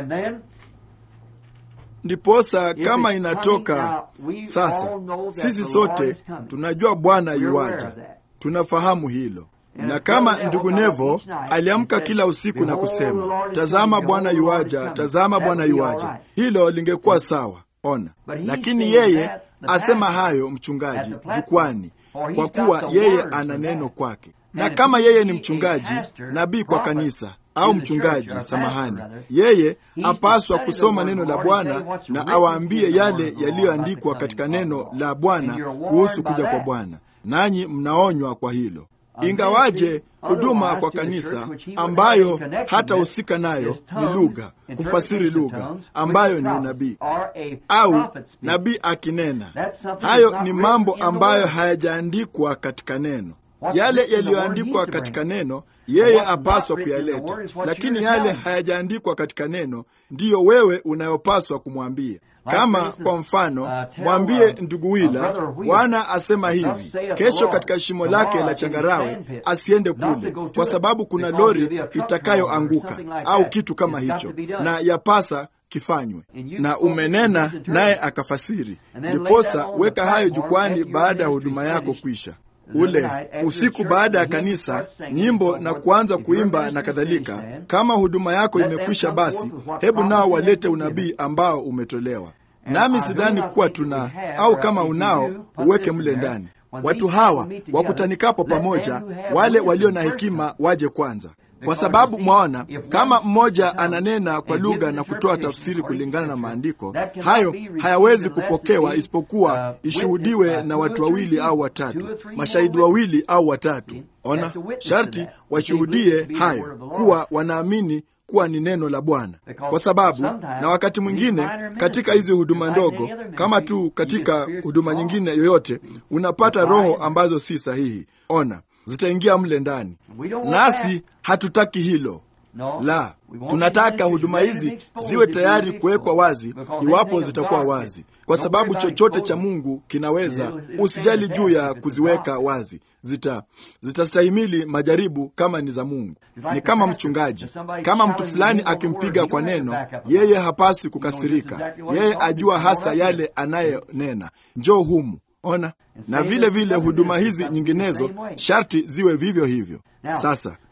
Speaker 3: Ndiposa kama inatoka sasa, sisi sote tunajua Bwana yuwaja, tunafahamu hilo na kama ndugu Nevo aliamka kila usiku na kusema, tazama Bwana yuaja, tazama Bwana yuaja, hilo lingekuwa sawa. Ona, lakini yeye asema hayo mchungaji jukwani, kwa kuwa yeye ana neno kwake. Na kama yeye ni mchungaji, nabii kwa kanisa au mchungaji, samahani, yeye apaswa kusoma neno la Bwana na awaambie yale yaliyoandikwa katika neno la Bwana kuhusu kuja kwa Bwana, nanyi mnaonywa kwa hilo ingawaje huduma kwa kanisa ambayo hatahusika nayo ni lugha, kufasiri lugha ambayo ni unabii au nabii akinena. Hayo ni mambo ambayo hayajaandikwa katika neno. Yale yaliyoandikwa katika neno yeye apaswa kuyaleta, lakini yale hayajaandikwa katika neno ndiyo wewe unayopaswa kumwambia. Kama kwa mfano, mwambie ndugu Wila, Bwana asema hivi, kesho katika shimo lake la changarawe asiende kule, kwa sababu kuna lori itakayoanguka au kitu kama hicho, na yapasa kifanywe, na umenena naye akafasiri. Ndiposa weka hayo jukwani baada ya huduma yako kwisha ule usiku baada ya kanisa, nyimbo na kuanza kuimba na kadhalika. Kama huduma yako imekwisha, basi hebu nao walete unabii ambao umetolewa. Nami sidhani kuwa tuna au kama unao uweke mle ndani. Watu hawa wakutanikapo pamoja, wale walio na hekima waje kwanza, kwa sababu mwaona, kama mmoja ananena kwa lugha na kutoa tafsiri kulingana na maandiko, hayo hayawezi kupokewa isipokuwa ishuhudiwe na watu wawili au watatu, mashahidi wawili au watatu. Ona, sharti washuhudie hayo kuwa wanaamini kuwa ni neno la Bwana, kwa sababu na wakati mwingine katika hizi huduma ndogo, kama tu katika huduma nyingine yoyote, unapata roho ambazo si sahihi. Ona, zitaingia mle ndani, nasi hatutaki hilo. La, tunataka huduma hizi ziwe tayari kuwekwa wazi, iwapo zitakuwa wazi, kwa sababu chochote cha Mungu kinaweza. Usijali juu ya kuziweka wazi, zita zitastahimili majaribu kama ni za Mungu. Ni kama mchungaji, kama mtu fulani akimpiga kwa neno, yeye hapasi kukasirika. Yeye ajua hasa yale anayenena, njoo humu. Ona, na vile vile huduma hizi nyinginezo sharti ziwe vivyo hivyo. Sasa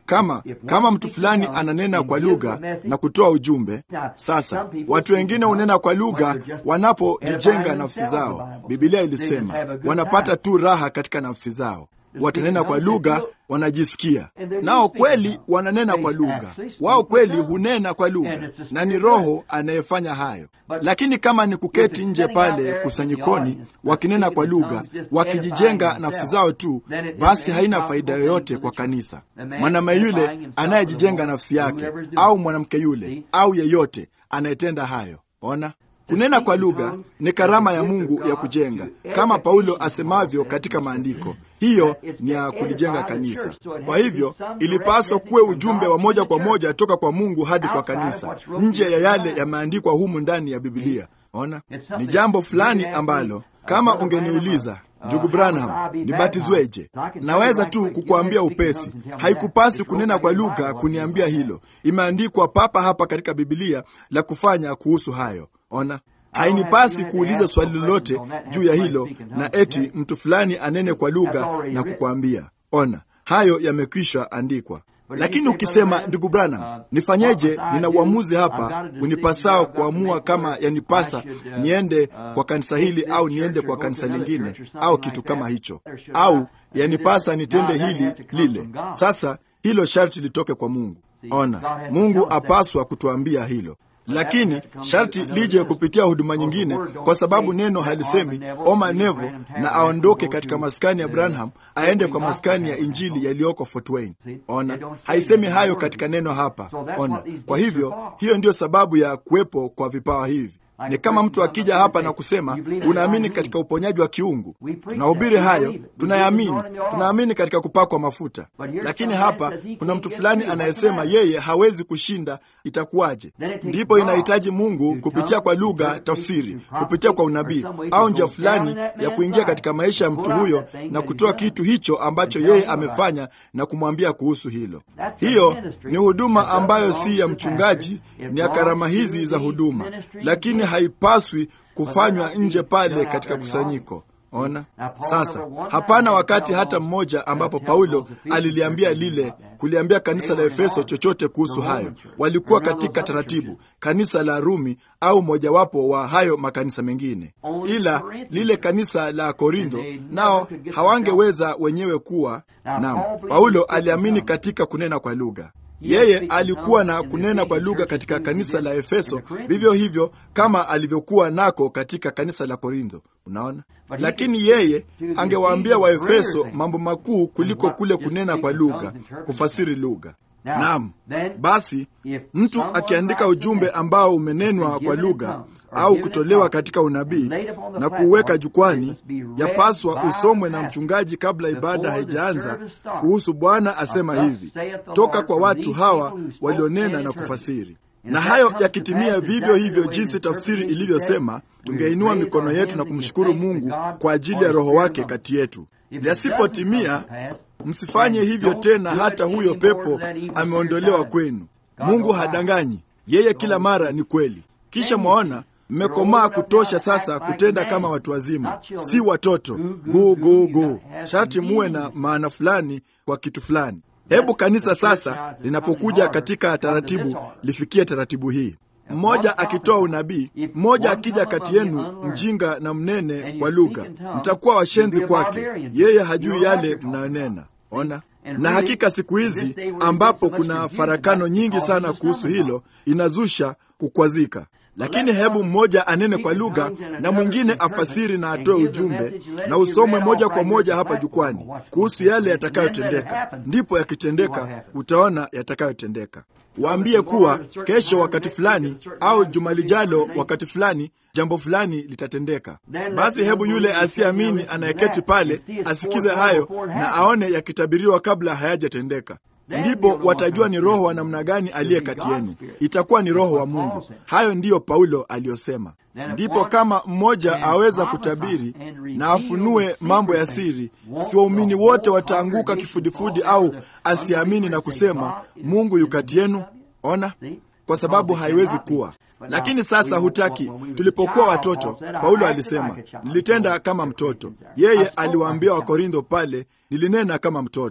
Speaker 3: kama kama mtu fulani ananena kwa lugha na kutoa ujumbe. Sasa watu wengine hunena kwa lugha wanapojijenga nafsi zao. Biblia ilisema wanapata tu raha katika nafsi zao, watanena kwa lugha wanajisikia nao kweli wananena kwa lugha, wao kweli hunena kwa lugha, na ni Roho anayefanya hayo. Lakini kama ni kuketi nje pale kusanyikoni wakinena kwa lugha, wakijijenga nafsi zao tu, basi haina faida yoyote kwa kanisa. Mwanamume yule anayejijenga nafsi yake, au mwanamke yule, au yeyote anayetenda hayo, ona Kunena kwa lugha ni karama ya Mungu ya kujenga, kama Paulo asemavyo katika maandiko. Hiyo ni ya kulijenga kanisa. Kwa hivyo ilipaswa kuwe ujumbe wa moja kwa moja toka kwa Mungu hadi kwa kanisa, nje ya yale yameandikwa humu ndani ya Biblia. Ona, ni jambo fulani ambalo kama ungeniuliza Ndugu Branham, nibatizweje? Naweza tu kukuambia upesi, haikupasi kunena kwa lugha kuniambia hilo. Imeandikwa papa hapa katika Bibilia la kufanya kuhusu hayo. Ona, hainipasi kuuliza swali lolote juu ya hilo na eti mtu fulani anene kwa lugha na kukwambia. Ona, hayo yamekwisha andikwa. Lakini ukisema ndugu Branham, nifanyeje? Nina uamuzi hapa unipasao kuamua kama yanipasa niende kwa kanisa hili au niende kwa kanisa lingine au kitu kama hicho, au yanipasa nitende hili lile. Sasa hilo sharti litoke kwa Mungu. Ona, Mungu apaswa kutuambia hilo lakini sharti lije kupitia huduma nyingine, kwa sababu neno halisemi oma nevo na aondoke katika maskani ya Branham aende kwa maskani ya injili yaliyoko Fort Wayne. Ona, haisemi hayo katika neno hapa. Ona, kwa hivyo hiyo ndiyo sababu ya kuwepo kwa vipawa hivi. Ni kama mtu akija hapa na kusema unaamini katika uponyaji wa kiungu, tunahubiri hayo, tunayaamini, tunaamini katika kupakwa mafuta. Lakini hapa kuna mtu fulani anayesema yeye hawezi kushinda, itakuwaje? Ndipo inahitaji Mungu kupitia kwa lugha, tafsiri, kupitia kwa unabii au njia fulani ya kuingia katika maisha ya mtu huyo na kutoa kitu hicho ambacho yeye amefanya na kumwambia kuhusu hilo. Hiyo ni huduma ambayo si ya mchungaji, ni ya karama hizi za huduma, lakini haipaswi kufanywa nje pale katika kusanyiko. Ona sasa, hapana wakati hata mmoja ambapo Paulo aliliambia lile kuliambia kanisa la Efeso chochote kuhusu hayo. Walikuwa katika taratibu, kanisa la Rumi au mojawapo wa hayo makanisa mengine, ila lile kanisa la Korintho nao hawangeweza wenyewe kuwa nam. Paulo aliamini katika kunena kwa lugha. Yeye alikuwa na kunena kwa lugha katika kanisa la Efeso, vivyo hivyo kama alivyokuwa nako katika kanisa la Korintho. Unaona, lakini yeye angewaambia Waefeso mambo makuu kuliko kule kunena kwa lugha, kufasiri lugha. Naam, basi mtu akiandika ujumbe ambao umenenwa kwa lugha au kutolewa katika unabii na kuuweka jukwani, yapaswa usomwe na mchungaji kabla ibada haijaanza, kuhusu Bwana asema hivi toka kwa watu hawa walionena na kufasiri. Na hayo yakitimia vivyo hivyo jinsi tafsiri ilivyosema, tungeinua mikono yetu na kumshukuru Mungu kwa ajili ya Roho wake kati yetu. Yasipotimia, msifanye hivyo tena, hata huyo pepo ameondolewa kwenu. Mungu hadanganyi, yeye kila mara ni kweli. Kisha mwaona mmekomaa kutosha sasa kutenda kama watu wazima, si watoto gu gu gu. Sharti muwe na maana fulani kwa kitu fulani. Hebu kanisa sasa linapokuja katika taratibu lifikie taratibu hii: mmoja akitoa unabii, mmoja akija kati yenu mjinga na mnene kwa lugha, mtakuwa washenzi kwake, yeye hajui yale mnayonena. Ona, na hakika siku hizi ambapo kuna farakano nyingi sana kuhusu hilo, inazusha kukwazika. Lakini hebu mmoja anene kwa lugha na mwingine afasiri na atoe ujumbe na usomwe moja kwa moja hapa jukwani kuhusu yale yatakayotendeka. Ndipo yakitendeka, utaona yatakayotendeka. Waambie kuwa kesho wakati fulani au juma lijalo wakati fulani jambo fulani litatendeka. Basi hebu yule asiyeamini anayeketi pale asikize hayo na aone yakitabiriwa kabla hayajatendeka. Ndipo watajua ni roho wa namna gani aliye kati yenu. Itakuwa ni roho wa Mungu. Hayo ndiyo Paulo aliyosema. Ndipo kama mmoja aweza kutabiri na afunue mambo ya siri, si waumini wote wataanguka kifudifudi au asiamini na kusema Mungu yu kati yenu? Ona, kwa sababu haiwezi kuwa. Lakini sasa hutaki. Tulipokuwa watoto, Paulo alisema nilitenda kama mtoto. Yeye aliwaambia Wakorintho pale, nilinena kama mtoto.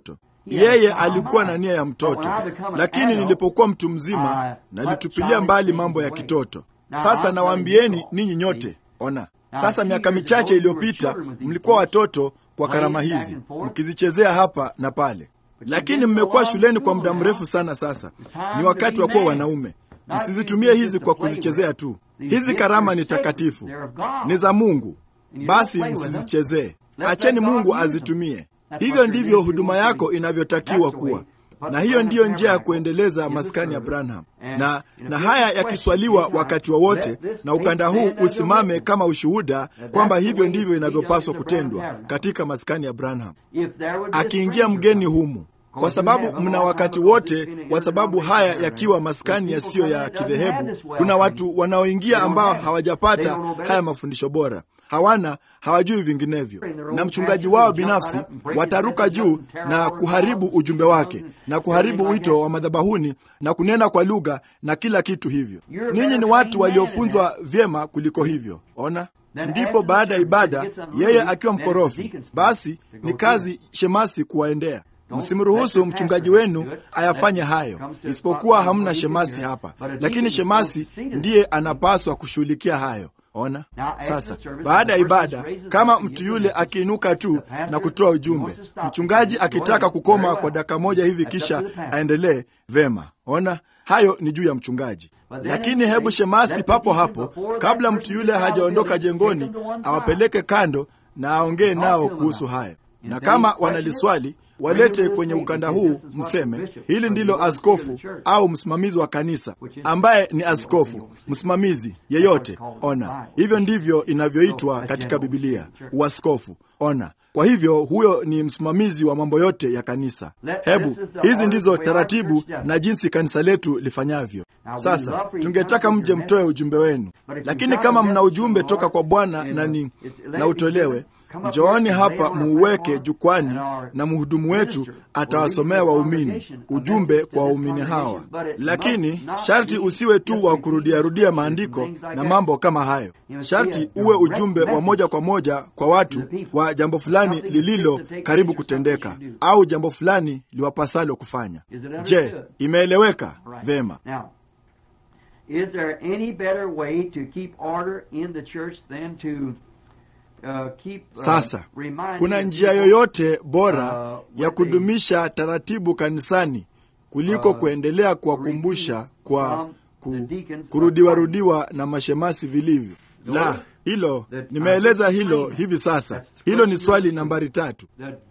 Speaker 3: Yeye alikuwa na nia ya mtoto, lakini nilipokuwa mtu mzima nalitupilia mbali mambo ya kitoto. Sasa nawaambieni ninyi nyote, ona sasa, miaka michache iliyopita mlikuwa watoto kwa karama hizi mkizichezea hapa na pale, lakini mmekuwa shuleni kwa muda mrefu sana. Sasa ni wakati wa kuwa wanaume. Msizitumie hizi kwa kuzichezea tu. Hizi karama ni takatifu, ni za Mungu, basi msizichezee. Acheni Mungu azitumie. Hivyo ndivyo huduma yako inavyotakiwa kuwa, na hiyo ndiyo njia ya kuendeleza maskani ya Branham. Na, na haya yakiswaliwa wakati wowote wa na ukanda huu usimame kama ushuhuda kwamba hivyo ndivyo inavyopaswa kutendwa katika maskani ya Branham. Akiingia mgeni humu kwa sababu mna wakati wote, kwa sababu haya yakiwa maskani yasiyo ya kidhehebu, kuna watu wanaoingia ambao hawajapata haya mafundisho bora, hawana hawajui vinginevyo, na mchungaji wao binafsi wataruka juu na kuharibu ujumbe wake na kuharibu wito wa madhabahuni na kunena kwa lugha na kila kitu hivyo. Ninyi ni watu waliofunzwa vyema kuliko hivyo. Ona, ndipo baada ya ibada, yeye akiwa mkorofi, basi ni kazi shemasi kuwaendea Msimruhusu mchungaji wenu ayafanye hayo, isipokuwa hamna shemasi hapa, lakini shemasi ndiye anapaswa kushughulikia hayo. Ona sasa, baada ya ibada, kama mtu yule akiinuka tu na kutoa ujumbe, mchungaji akitaka kukoma kwa dakika moja hivi kisha aendelee, vema. Ona, hayo ni juu ya mchungaji. Lakini hebu shemasi papo hapo, kabla mtu yule hajaondoka jengoni, awapeleke kando na aongee nao kuhusu hayo, na kama wanaliswali walete kwenye ukanda huu, mseme hili ndilo askofu au msimamizi wa kanisa, ambaye ni askofu msimamizi yeyote. Ona, hivyo ndivyo inavyoitwa katika Bibilia, uaskofu. Ona, kwa hivyo huyo ni msimamizi wa mambo yote ya kanisa. Hebu hizi ndizo taratibu na jinsi kanisa letu lifanyavyo. Sasa tungetaka mje mtoe ujumbe wenu, lakini kama mna ujumbe toka kwa Bwana na ni na utolewe Njooni hapa muuweke jukwani, na mhudumu wetu atawasomea waumini ujumbe kwa waumini hawa. Lakini sharti usiwe tu wa kurudiarudia maandiko na mambo kama hayo. Sharti uwe ujumbe wa moja kwa moja kwa watu wa jambo fulani lililo karibu kutendeka, au jambo fulani liwapasalo kufanya. Je, imeeleweka vema? Uh, keep, uh, sasa kuna njia yoyote bora uh, ya kudumisha taratibu kanisani kuliko uh, kuendelea kuwakumbusha kwa ku, kurudiwarudiwa na mashemasi vilivyo? La, hilo nimeeleza hilo hivi sasa. Hilo ni swali nambari tatu.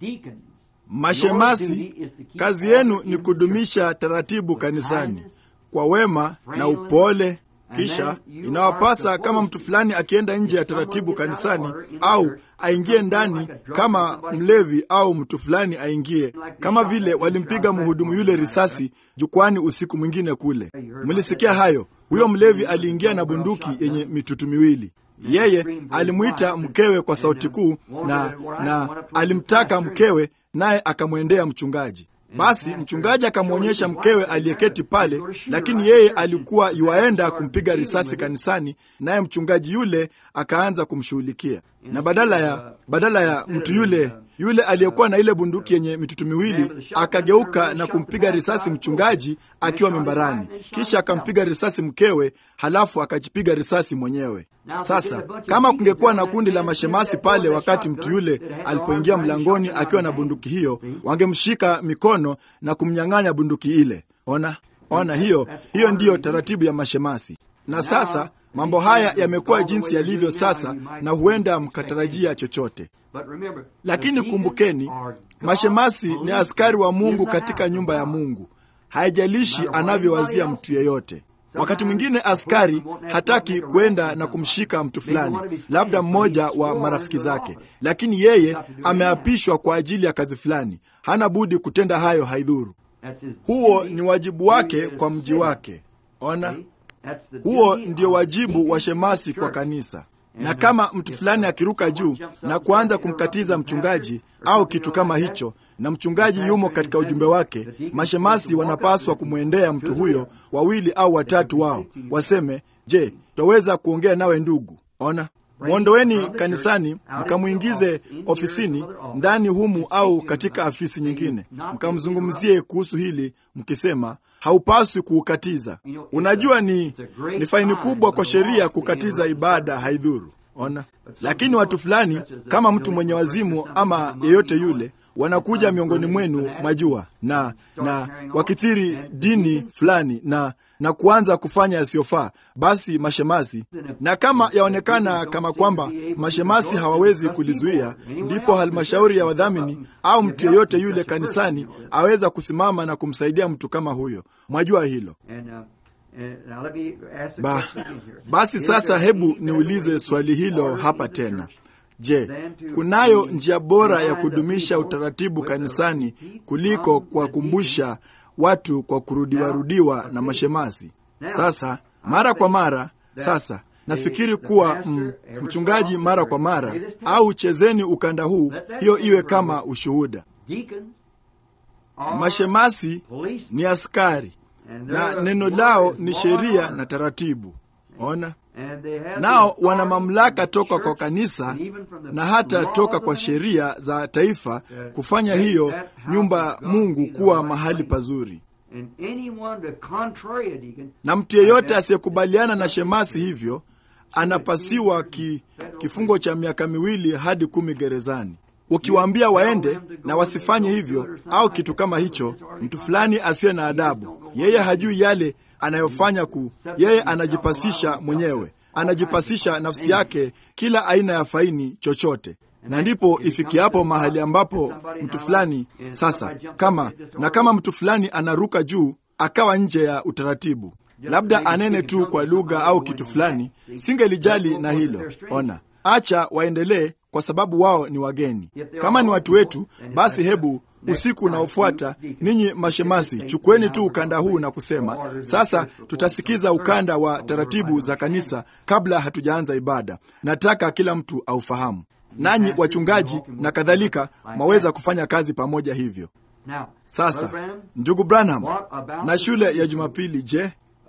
Speaker 3: Mashemasi, kazi yenu ni kudumisha taratibu kanisani kwa wema na upole kisha inawapasa kama mtu fulani akienda nje ya taratibu kanisani, au aingie ndani kama mlevi, au mtu fulani aingie, kama vile walimpiga mhudumu yule risasi jukwani usiku mwingine kule. Mlisikia hayo? Huyo mlevi aliingia na bunduki yenye mitutu miwili. Yeye alimwita mkewe kwa sauti kuu na, na alimtaka mkewe, naye akamwendea mchungaji. Basi mchungaji akamwonyesha mkewe aliyeketi pale, lakini yeye alikuwa yuaenda kumpiga risasi kanisani, naye mchungaji yule akaanza kumshughulikia, na badala ya badala ya mtu yule yule aliyekuwa na ile bunduki yenye mitutu miwili akageuka na kumpiga risasi mchungaji akiwa mimbarani, kisha akampiga risasi mkewe, halafu akajipiga risasi mwenyewe. Sasa kama kungekuwa na kundi la mashemasi pale wakati mtu yule alipoingia mlangoni akiwa na bunduki hiyo, wangemshika mikono na kumnyang'anya bunduki ile. Ona, ona, hiyo hiyo ndiyo taratibu ya mashemasi. Na sasa mambo haya yamekuwa jinsi yalivyo sasa, na huenda mkatarajia chochote lakini kumbukeni, mashemasi ni askari wa Mungu katika nyumba ya Mungu. Haijalishi anavyowazia mtu yeyote. Wakati mwingine askari hataki kwenda na kumshika mtu fulani, labda mmoja wa marafiki zake, lakini yeye ameapishwa kwa ajili ya kazi fulani, hana budi kutenda hayo, haidhuru. Huo ni wajibu wake kwa mji wake. Ona, huo ndio wajibu wa shemasi kwa kanisa na kama mtu fulani akiruka juu na kuanza kumkatiza mchungaji au kitu kama hicho, na mchungaji yumo katika ujumbe wake, mashemasi wanapaswa kumwendea mtu huyo, wawili au watatu wao, waseme, je, twaweza kuongea nawe ndugu? Ona, mwondoweni kanisani, mkamwingize ofisini ndani humu au katika afisi nyingine, mkamzungumzie kuhusu hili mkisema haupaswi kuukatiza. Unajua, ni, ni faini kubwa kwa sheria kukatiza ibada, haidhuru. Ona, lakini watu fulani kama mtu mwenye wazimu ama yeyote yule wanakuja miongoni mwenu, mwajua, na na wakithiri dini fulani na na kuanza kufanya yasiyofaa, basi mashemasi, na kama yaonekana kama kwamba mashemasi hawawezi kulizuia, ndipo halmashauri ya wadhamini au mtu yeyote yule kanisani aweza kusimama na kumsaidia mtu kama huyo. Mwajua hilo. Ba, basi sasa hebu niulize swali hilo hapa tena. Je, kunayo njia bora ya kudumisha utaratibu kanisani kuliko kuwakumbusha watu kwa kurudiwarudiwa na mashemasi? Sasa mara kwa mara, sasa nafikiri kuwa m, mchungaji mara kwa mara, au chezeni ukanda huu, hiyo iwe kama ushuhuda. Mashemasi ni askari na neno lao ni sheria na taratibu. Ona, nao wana mamlaka toka kwa kanisa na hata toka kwa sheria za taifa kufanya hiyo nyumba Mungu kuwa mahali pazuri. Na mtu yeyote asiyekubaliana na shemasi hivyo anapasiwa ki, kifungo cha miaka miwili hadi kumi gerezani. Ukiwaambia waende na wasifanye hivyo au kitu kama hicho, mtu fulani asiye na adabu, yeye hajui yale anayofanya ku, yeye anajipasisha mwenyewe, anajipasisha nafsi yake kila aina ya faini chochote, na ndipo ifikiapo mahali ambapo mtu fulani sasa, kama na kama mtu fulani anaruka juu akawa nje ya utaratibu, labda anene tu kwa lugha au kitu fulani, singelijali na hilo. Ona, acha waendelee kwa sababu wao ni wageni. Kama ni watu wetu, basi hebu usiku unaofuata ninyi mashemasi, chukueni tu ukanda huu na kusema sasa, tutasikiza ukanda wa taratibu za kanisa kabla hatujaanza ibada. Nataka kila mtu aufahamu, nanyi wachungaji na kadhalika, mwaweza kufanya kazi pamoja hivyo. Sasa ndugu Branham, na shule ya Jumapili, je?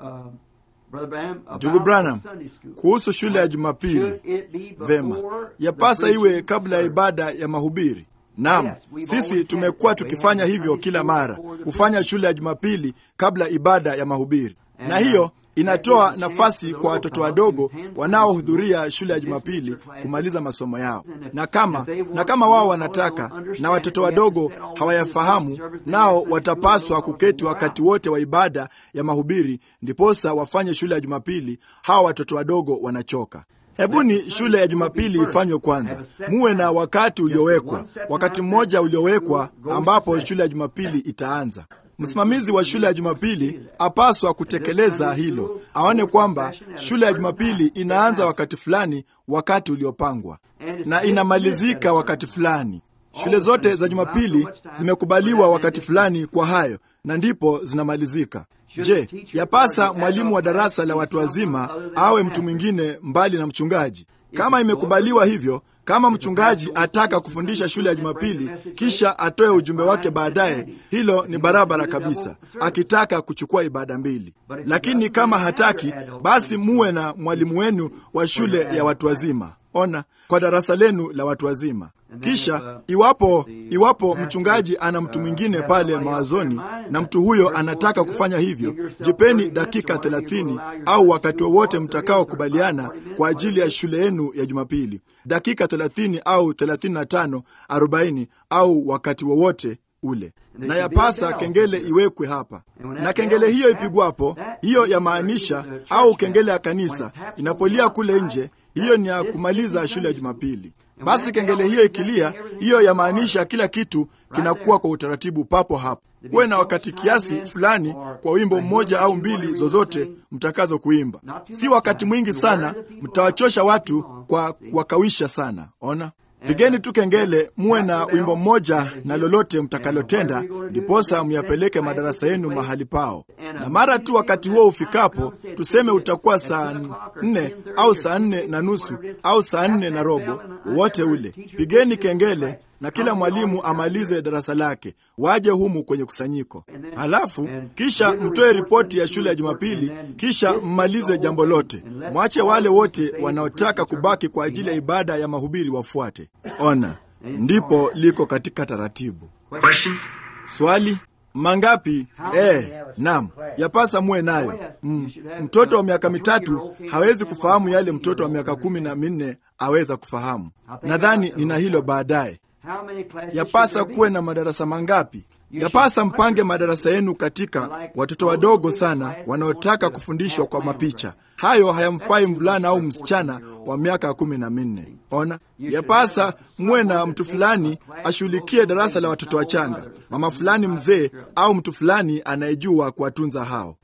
Speaker 3: Ndugu Branham, kuhusu shule ya Jumapili, vema, yapasa iwe kabla ya ibada ya mahubiri. Naam, sisi tumekuwa tukifanya hivyo kila mara, kufanya shule ya Jumapili kabla ibada ya mahubiri, na hiyo inatoa nafasi kwa watoto wadogo wanaohudhuria shule ya Jumapili kumaliza masomo yao, na kama na kama wao wanataka na watoto wadogo hawayafahamu, nao watapaswa kuketi wakati wote wa ibada ya mahubiri, ndiposa wafanye shule ya Jumapili. Hawa watoto wadogo wanachoka. Hebuni shule ya Jumapili ifanywe kwanza, muwe na wakati uliowekwa, wakati mmoja uliowekwa ambapo shule ya Jumapili itaanza. Msimamizi wa shule ya Jumapili apaswa kutekeleza hilo, aone kwamba shule ya Jumapili inaanza wakati fulani, wakati uliopangwa, na inamalizika wakati fulani. Shule zote za Jumapili zimekubaliwa wakati fulani kwa hayo, na ndipo zinamalizika. Je, yapasa mwalimu wa darasa la watu wazima awe mtu mwingine mbali na mchungaji? Kama imekubaliwa hivyo, kama mchungaji ataka kufundisha shule ya Jumapili kisha atoe ujumbe wake baadaye, hilo ni barabara kabisa, akitaka kuchukua ibada mbili. Lakini kama hataki, basi muwe na mwalimu wenu wa shule ya watu wazima. Ona, kwa darasa lenu la watu wazima. Kisha iwapo iwapo mchungaji ana mtu mwingine pale mawazoni na mtu huyo anataka kufanya hivyo, jipeni dakika thelathini au wakati wowote mtakaokubaliana kwa ajili ya shule yenu ya Jumapili, dakika thelathini au thelathini na tano arobaini au wakati wowote ule, na yapasa kengele iwekwe hapa, na kengele hiyo ipigwapo, hiyo yamaanisha, au kengele ya kanisa inapolia kule nje, hiyo ni ya kumaliza shule ya Jumapili. Basi kengele hiyo ikilia, hiyo yamaanisha kila kitu kinakuwa kwa utaratibu papo hapo. Kuwe na wakati kiasi fulani kwa wimbo mmoja au mbili zozote mtakazo kuimba, si wakati mwingi sana, mtawachosha watu kwa kuwakawisha sana. Ona, pigeni tu kengele, muwe na wimbo mmoja na lolote mtakalotenda, ndiposa myapeleke madarasa yenu mahali pao. Na mara tu wakati huo ufikapo, tuseme utakuwa saa nne au saa nne na nusu au saa nne na robo, wote ule, pigeni kengele na kila mwalimu amalize darasa lake, waje humu kwenye kusanyiko. Halafu kisha mtoe ripoti ya shule ya Jumapili, kisha mmalize jambo lote. Mwache wale wote wanaotaka kubaki kwa ajili ya ibada ya mahubiri wafuate. Ona, ndipo liko katika taratibu. Swali mangapi? Eh, naam, yapasa muwe nayo. Mm, mtoto wa miaka mitatu hawezi kufahamu yale mtoto wa miaka kumi na minne aweza kufahamu. Nadhani nina hilo baadaye. Yapasa kuwe na madarasa mangapi? Yapasa mpange madarasa yenu katika watoto wadogo sana wanaotaka kufundishwa kwa mapicha. Hayo hayamfai mvulana au msichana wa miaka kumi na minne. Ona, yapasa muwe na mtu fulani ashughulikie darasa la watoto wachanga, mama fulani mzee, au mtu fulani anayejua kuwatunza hao.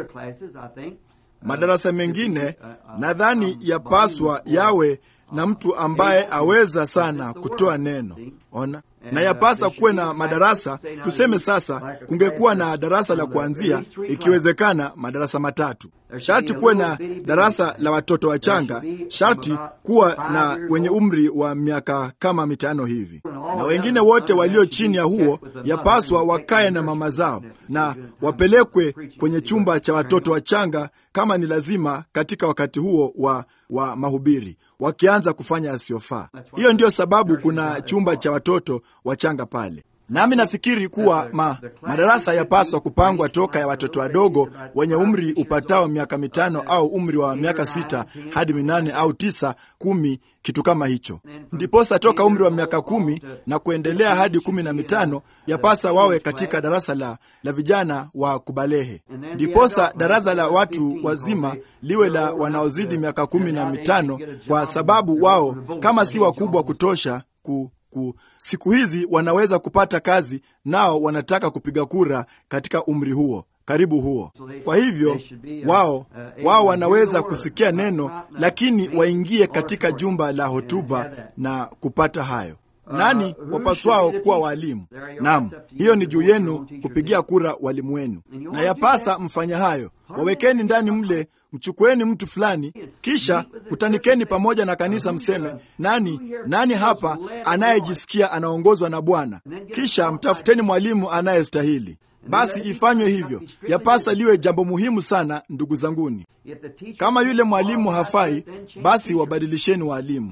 Speaker 3: Madarasa mengine nadhani yapaswa yawe na mtu ambaye aweza sana kutoa neno. Ona, na yapasa kuwe na madarasa. Tuseme sasa, kungekuwa na darasa la kuanzia, ikiwezekana madarasa matatu. Sharti kuwe na darasa la watoto wachanga, sharti kuwa na wenye umri wa miaka kama mitano hivi, na wengine wote walio chini ya huo yapaswa wakae na mama zao na wapelekwe kwenye chumba cha watoto wachanga kama ni lazima, katika wakati huo wa, wa mahubiri wakianza kufanya yasiyofaa. Hiyo ndiyo sababu kuna chumba cha watoto wachanga pale. Nami nafikiri kuwa ma, madarasa yapaswa kupangwa toka ya watoto wadogo wenye umri upatao miaka mitano au umri wa miaka sita hadi minane au tisa, kumi, kitu kama hicho. Ndiposa toka umri wa miaka kumi na kuendelea hadi kumi na mitano yapasa wawe katika darasa la, la vijana wa kubalehe. Ndiposa darasa la watu wazima liwe la wanaozidi miaka kumi na mitano, kwa sababu wao kama si wakubwa kutosha ku siku hizi wanaweza kupata kazi, nao wanataka kupiga kura katika umri huo karibu huo. Kwa hivyo wao wao wanaweza kusikia neno, lakini waingie katika jumba la hotuba na kupata hayo. Nani wapaswao kuwa walimu? Naam, hiyo ni juu yenu kupigia kura walimu wenu, na yapasa mfanya hayo. Wawekeni ndani mle, mchukueni mtu fulani, kisha kutanikeni pamoja na kanisa, mseme nani nani hapa anayejisikia anaongozwa na Bwana, kisha mtafuteni mwalimu anayestahili. Basi ifanywe hivyo. Yapasa liwe jambo muhimu sana, ndugu zanguni. Kama yule mwalimu hafai, basi wabadilisheni walimu.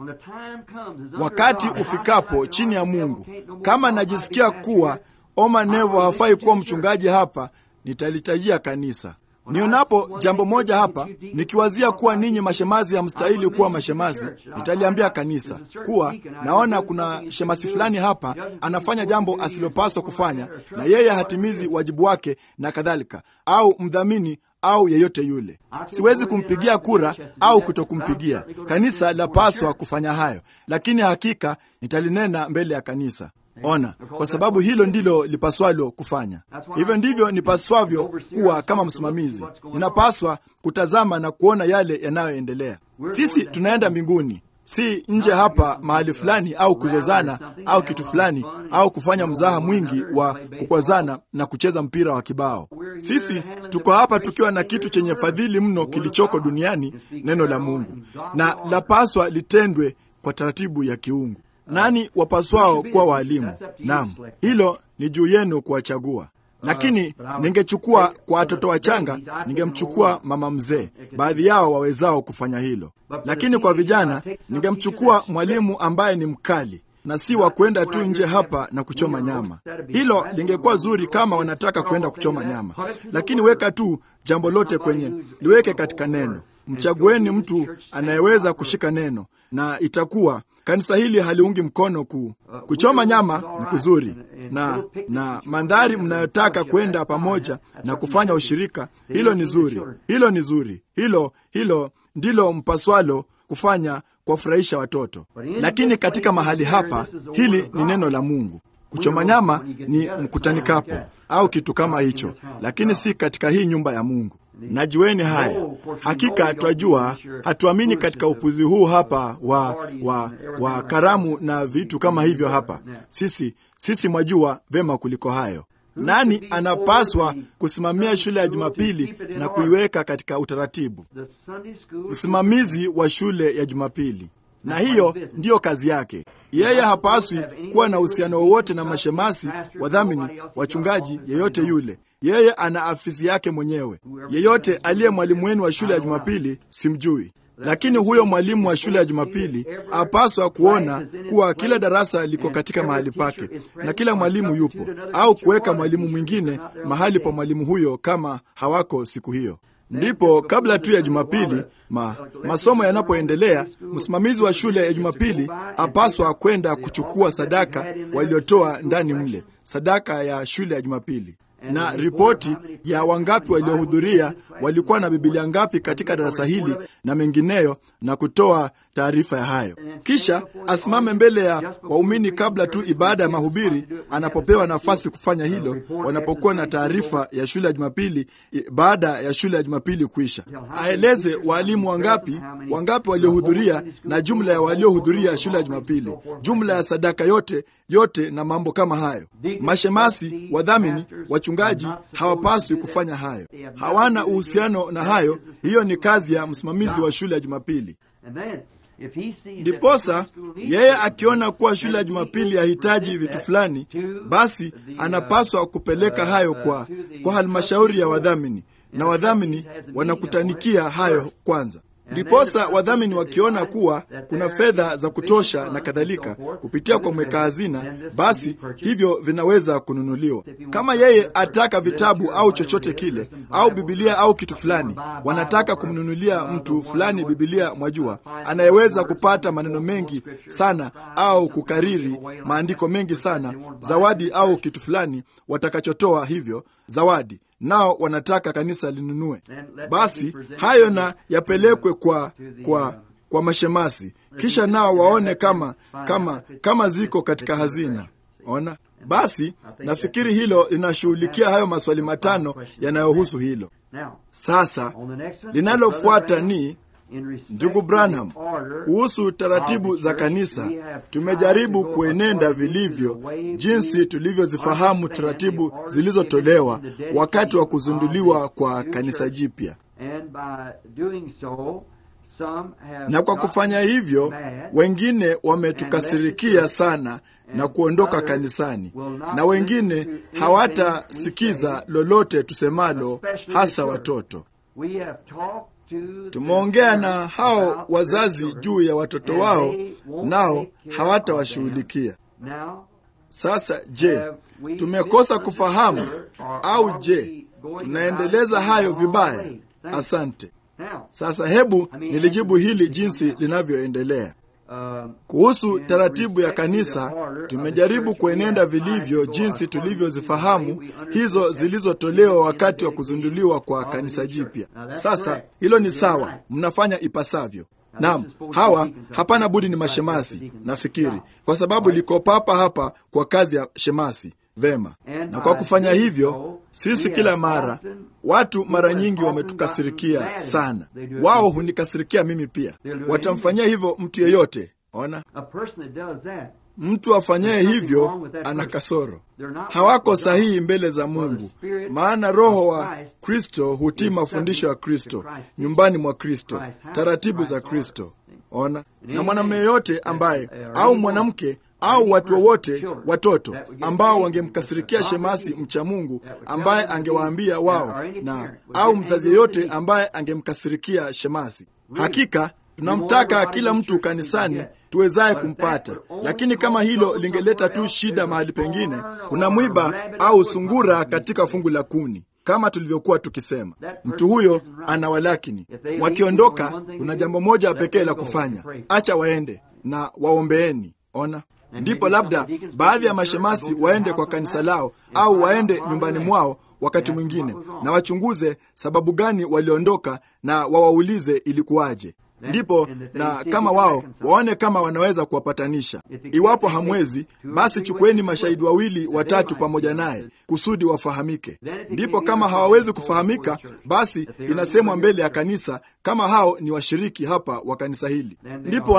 Speaker 3: Wakati ufikapo chini ya Mungu, kama najisikia kuwa Oma Nevo hafai kuwa mchungaji hapa, nitalitajia kanisa. Nionapo jambo moja hapa, nikiwazia kuwa ninyi mashemazi hamstahili kuwa mashemazi, nitaliambia kanisa kuwa naona kuna shemasi fulani hapa anafanya jambo asilopaswa kufanya, na yeye hatimizi wajibu wake na kadhalika, au mdhamini au yeyote yule. Siwezi kumpigia kura au kutokumpigia. Kanisa lapaswa kufanya hayo, lakini hakika nitalinena mbele ya kanisa. Ona, kwa sababu hilo ndilo lipaswalo kufanya. Hivyo ndivyo nipaswavyo kuwa kama msimamizi. Ninapaswa kutazama na kuona yale yanayoendelea. Sisi tunaenda mbinguni, si nje hapa mahali fulani, au kuzozana au kitu fulani, au kufanya mzaha mwingi wa kukwazana na kucheza mpira wa kibao. Sisi tuko hapa tukiwa na kitu chenye fadhili mno kilichoko duniani, neno la Mungu, na lapaswa litendwe kwa taratibu ya kiungu. Nani wapaswao kuwa waalimu? Naam, hilo ni juu yenu kuwachagua. Lakini ningechukua kwa watoto wachanga, ningemchukua mama mzee, baadhi yao wawezao kufanya hilo. Lakini kwa vijana, ningemchukua mwalimu ambaye ni mkali na si wa kwenda tu nje hapa na kuchoma nyama. Hilo lingekuwa zuri kama wanataka kwenda kuchoma nyama, lakini weka tu jambo lote kwenye, liweke katika neno. Mchagueni mtu anayeweza kushika neno, na itakuwa kanisa hili haliungi mkono ku, kuchoma nyama ni kuzuri, na na mandhari mnayotaka kwenda pamoja na kufanya ushirika, hilo ni zuri, hilo ni zuri, hilo hilo ndilo mpaswalo kufanya kuwafurahisha watoto. Lakini katika mahali hapa, hili ni neno la Mungu. Kuchoma nyama ni mkutanikapo au kitu kama hicho, lakini si katika hii nyumba ya Mungu. Najueni haya. Hakika twajua, hatuamini katika upuzi huu hapa wa, wa, wa karamu na vitu kama hivyo hapa. Sisi sisi mwajua vema kuliko hayo. Nani anapaswa kusimamia shule ya Jumapili na kuiweka katika utaratibu? Msimamizi wa shule ya Jumapili. na hiyo ndiyo kazi yake. Yeye hapaswi kuwa na uhusiano wowote na mashemasi, wadhamini, wachungaji, yeyote yule. Yeye ana afisi yake mwenyewe. Yeyote aliye mwalimu wenu wa shule ya Jumapili simjui, lakini huyo mwalimu wa shule ya Jumapili apaswa kuona kuwa kila darasa liko katika mahali pake na kila mwalimu yupo, au kuweka mwalimu mwingine mahali pa mwalimu huyo kama hawako siku hiyo. Ndipo kabla tu ya Jumapili ma, masomo yanapoendelea, msimamizi wa shule ya Jumapili apaswa kwenda kuchukua sadaka waliotoa ndani mle, sadaka ya shule ya Jumapili na ripoti ya wangapi waliohudhuria, walikuwa na Bibilia ngapi katika darasa hili na mengineyo, na kutoa taarifa ya hayo. Kisha asimame mbele ya waumini kabla tu ibada ya mahubiri, anapopewa nafasi kufanya hilo, wanapokuwa na taarifa ya shule ya Jumapili baada ya shule ya Jumapili kuisha, aeleze waalimu wangapi wangapi waliohudhuria na jumla ya waliohudhuria shule ya Jumapili, jumla ya sadaka yote yote na mambo kama hayo. Mashemasi, wadhamini, wachungaji hawapaswi kufanya hayo, hawana uhusiano na hayo. Hiyo ni kazi ya msimamizi wa shule ya Jumapili. Ndiposa yeye akiona kuwa shule ya Jumapili yahitaji vitu fulani, basi anapaswa kupeleka hayo kwa, kwa halmashauri ya wadhamini, na wadhamini wanakutanikia hayo kwanza. Ndiposa wadhamini wakiona kuwa kuna fedha za kutosha na kadhalika kupitia kwa mweka hazina, basi hivyo vinaweza kununuliwa. Kama yeye ataka vitabu au chochote kile au Bibilia au kitu fulani, wanataka kumnunulia mtu fulani Bibilia, mwajua, anayeweza kupata maneno mengi sana au kukariri maandiko mengi sana, zawadi au kitu fulani watakachotoa hivyo zawadi nao wanataka kanisa linunue, basi hayo na yapelekwe kwa, kwa, kwa mashemasi, kisha nao waone kama, kama, kama ziko katika hazina. Ona, basi nafikiri hilo linashughulikia hayo maswali matano yanayohusu hilo. Sasa linalofuata ni Ndugu Branham, kuhusu taratibu za kanisa, tumejaribu kuenenda vilivyo jinsi tulivyozifahamu taratibu zilizotolewa wakati wa kuzinduliwa kwa kanisa jipya, na kwa kufanya hivyo wengine wametukasirikia sana na kuondoka kanisani, na wengine hawatasikiza lolote tusemalo, hasa watoto. Tumeongea na hao wazazi juu ya watoto wao, nao hawatawashughulikia. Sasa je, tumekosa kufahamu au je, tunaendeleza hayo vibaya? Asante. Sasa hebu nilijibu hili jinsi linavyoendelea. Kuhusu taratibu ya kanisa, tumejaribu kuenenda vilivyo jinsi tulivyozifahamu hizo zilizotolewa wakati wa kuzinduliwa kwa kanisa jipya. Sasa hilo ni sawa, mnafanya ipasavyo. Naam, hawa hapana budi ni mashemasi, nafikiri, kwa sababu liko papa hapa kwa kazi ya shemasi. Vema, na kwa kufanya hivyo, sisi kila mara watu mara nyingi wametukasirikia sana. Wao hunikasirikia mimi pia. Watamfanyia hivyo mtu yeyote. Ona, mtu afanyaye hivyo ana kasoro, hawako sahihi mbele za Mungu, maana Roho wa Kristo hutii mafundisho ya Kristo nyumbani mwa Kristo, taratibu za Kristo. Ona, na mwanamume yeyote ambaye au mwanamke au watu wowote watoto ambao wangemkasirikia shemasi mcha Mungu ambaye angewaambia wao, na au mzazi yeyote ambaye angemkasirikia shemasi. Hakika tunamtaka kila mtu kanisani tuwezaye kumpata, lakini kama hilo lingeleta tu shida mahali pengine, kuna mwiba au sungura katika fungu la kuni kama tulivyokuwa tukisema, mtu huyo ana walakini. Wakiondoka, kuna jambo moja pekee la kufanya, acha waende na waombeeni. Ona, ndipo labda baadhi ya mashemasi waende kwa kanisa lao au waende nyumbani mwao wakati mwingine, na wachunguze sababu gani waliondoka, na wawaulize ilikuwaje. Ndipo na kama wao waone kama wanaweza kuwapatanisha. Iwapo hamwezi, basi chukueni mashahidi wawili watatu pamoja naye kusudi wafahamike. Ndipo kama hawawezi kufahamika, basi inasemwa mbele ya kanisa kama hao ni washiriki hapa wa kanisa hili. Ndipo wana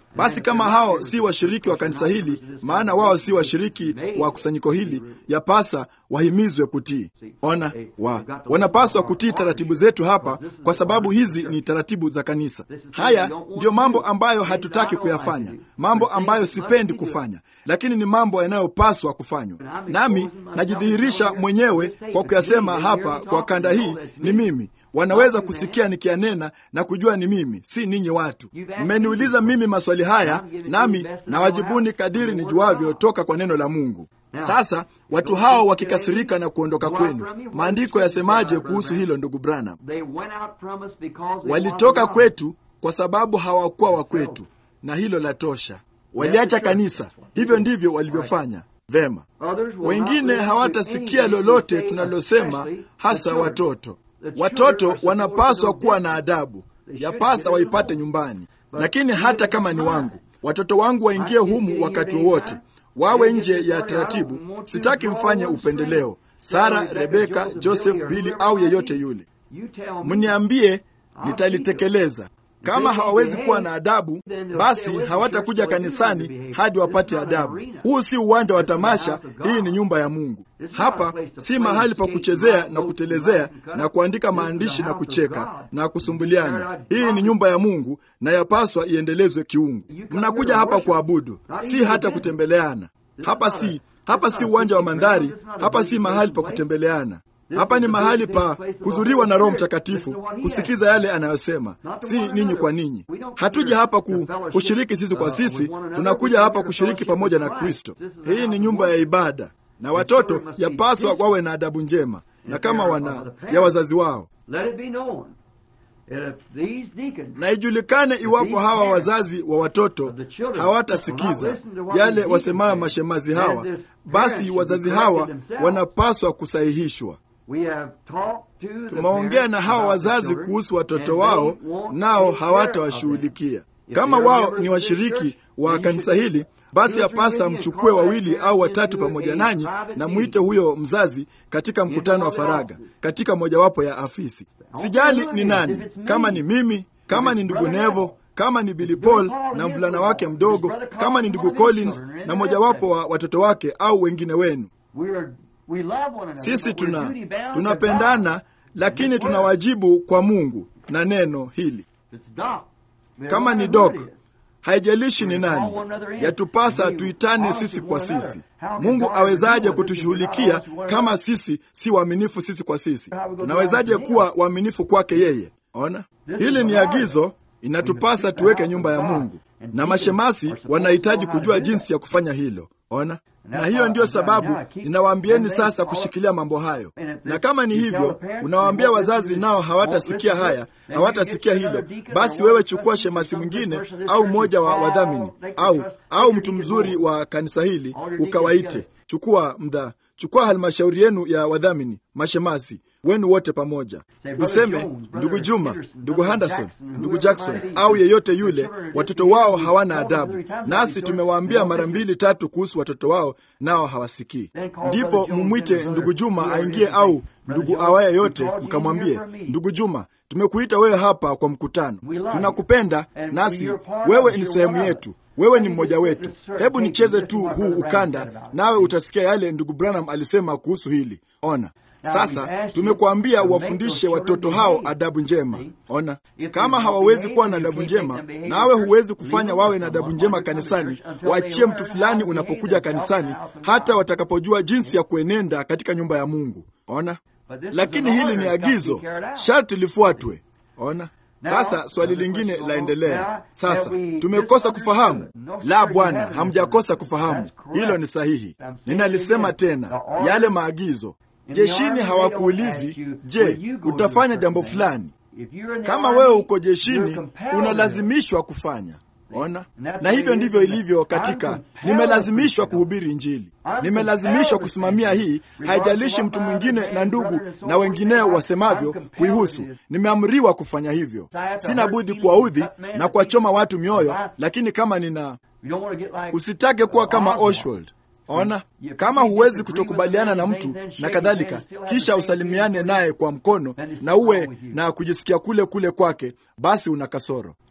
Speaker 3: Basi kama hao si washiriki wa kanisa hili, maana wao si washiriki wa kusanyiko hili, yapasa wahimizwe kutii. Ona, wa wanapaswa kutii taratibu zetu hapa, kwa sababu hizi ni taratibu za kanisa. Haya ndiyo mambo ambayo hatutaki kuyafanya, mambo ambayo sipendi kufanya, lakini ni mambo yanayopaswa kufanywa. Nami najidhihirisha mwenyewe kwa kuyasema hapa kwa kanda hii, ni mimi wanaweza kusikia nikianena na kujua ni mimi, si ninyi watu. Mmeniuliza mimi maswali haya, nami nawajibuni kadiri nijuavyo toka kwa neno la Mungu. Sasa watu hao wakikasirika na kuondoka kwenu, maandiko yasemaje kuhusu hilo, ndugu Branham? Walitoka kwetu kwa sababu hawakuwa wa kwetu, na hilo la tosha. Waliacha kanisa. Hivyo ndivyo walivyofanya. Vema, wengine hawatasikia lolote tunalosema, hasa watoto. Watoto wanapaswa kuwa na adabu, yapasa waipate nyumbani. Lakini hata kama ni wangu, watoto wangu waingie humu wakati wowote, wawe nje ya taratibu. Sitaki mfanye upendeleo, Sara, Rebeka, Joseph, Bili au yeyote yule. Mniambie, nitalitekeleza. Kama hawawezi kuwa na adabu, basi hawatakuja kanisani hadi wapate adabu. Huu si uwanja wa tamasha, hii ni nyumba ya Mungu. Hapa si mahali pa kuchezea na kutelezea na kuandika maandishi na kucheka na kusumbuliana. Hii ni nyumba ya Mungu na yapaswa iendelezwe kiungu. Mnakuja hapa kuabudu, si hata kutembeleana. Hapa si hapa si uwanja wa mandari, hapa si mahali pa kutembeleana. Hapa ni mahali pa kuzuriwa na Roho Mtakatifu, kusikiza yale anayosema, si ninyi kwa ninyi. Hatuja hapa ku, kushiriki sisi kwa sisi, tunakuja hapa kushiriki pamoja na Kristo. Hii ni nyumba ya ibada, na watoto yapaswa wawe na adabu njema na kama wana ya wazazi wao, na ijulikane iwapo hawa wazazi wa watoto hawatasikiza yale wasemayo mashemazi hawa, basi wazazi hawa wanapaswa kusahihishwa. Tumeongea na hawa wazazi kuhusu watoto wao, nao hawatawashughulikia. Kama wao ni washiriki wa kanisa hili, basi yapasa mchukue wawili au watatu pamoja nanyi na mwite huyo mzazi katika mkutano wa faragha katika mojawapo ya afisi. Sijali ni nani, kama ni mimi, kama ni ndugu Nevo, kama ni Billy Paul na mvulana wake mdogo, kama ni ndugu Collins na mojawapo wa watoto wake au wengine wenu. Sisi tuna tunapendana, lakini tuna wajibu kwa Mungu na neno hili. Kama ni Doc, haijalishi ni nani, yatupasa tuitane sisi kwa sisi. Mungu awezaje kutushughulikia kama sisi si waaminifu sisi kwa sisi? Tunawezaje kuwa waaminifu kwake yeye? Ona, hili ni agizo, inatupasa tuweke nyumba ya Mungu, na mashemasi wanahitaji kujua jinsi ya kufanya hilo. Ona, na hiyo ndiyo sababu ninawaambieni sasa kushikilia mambo hayo. Na kama ni hivyo, unawaambia wazazi nao hawatasikia haya, hawatasikia hilo, basi wewe chukua shemasi mwingine au mmoja wa wadhamini au au mtu mzuri wa kanisa hili ukawaite. Chukua mdha, chukua halmashauri yenu ya wadhamini, mashemasi wenu wote pamoja, useme ndugu Juma, ndugu Henderson, ndugu Jackson au yeyote yule, watoto wao hawana adabu, nasi tumewaambia mara mbili tatu kuhusu watoto wao, nao hawasikii. Ndipo mumwite ndugu Juma aingie, au ndugu awaye yote, mkamwambie ndugu Juma, tumekuita wewe hapa kwa mkutano, tunakupenda, nasi wewe ni sehemu yetu wewe ni mmoja wetu. Hebu nicheze tu huu ukanda, nawe utasikia yale ndugu Branham alisema kuhusu hili. Ona sasa, tumekuambia uwafundishe watoto hao adabu njema. Ona, kama hawawezi kuwa na adabu njema, nawe huwezi kufanya wawe na adabu njema kanisani. Waachie mtu fulani unapokuja kanisani, hata watakapojua jinsi ya kuenenda katika nyumba ya Mungu. Ona, lakini hili ni agizo, sharti lifuatwe. Ona. Sasa swali lingine laendelea. Sasa tumekosa kufahamu? La, Bwana, hamjakosa kufahamu. Hilo ni sahihi. Ninalisema tena, yale maagizo. Jeshini hawakuulizi, je, utafanya jambo fulani? Kama wewe uko jeshini, unalazimishwa kufanya. Ona, na hivyo ndivyo ilivyo katika, nimelazimishwa kuhubiri Injili, nimelazimishwa kusimamia hii, haijalishi mtu mwingine na ndugu na wengineo wasemavyo kuihusu. Nimeamriwa kufanya hivyo, sina budi kuwaudhi na kuwachoma watu mioyo, lakini kama nina, usitake kuwa kama Oswald. Ona, kama huwezi kutokubaliana na mtu na kadhalika, kisha usalimiane naye kwa mkono na uwe na kujisikia kule kule kwake, basi una kasoro.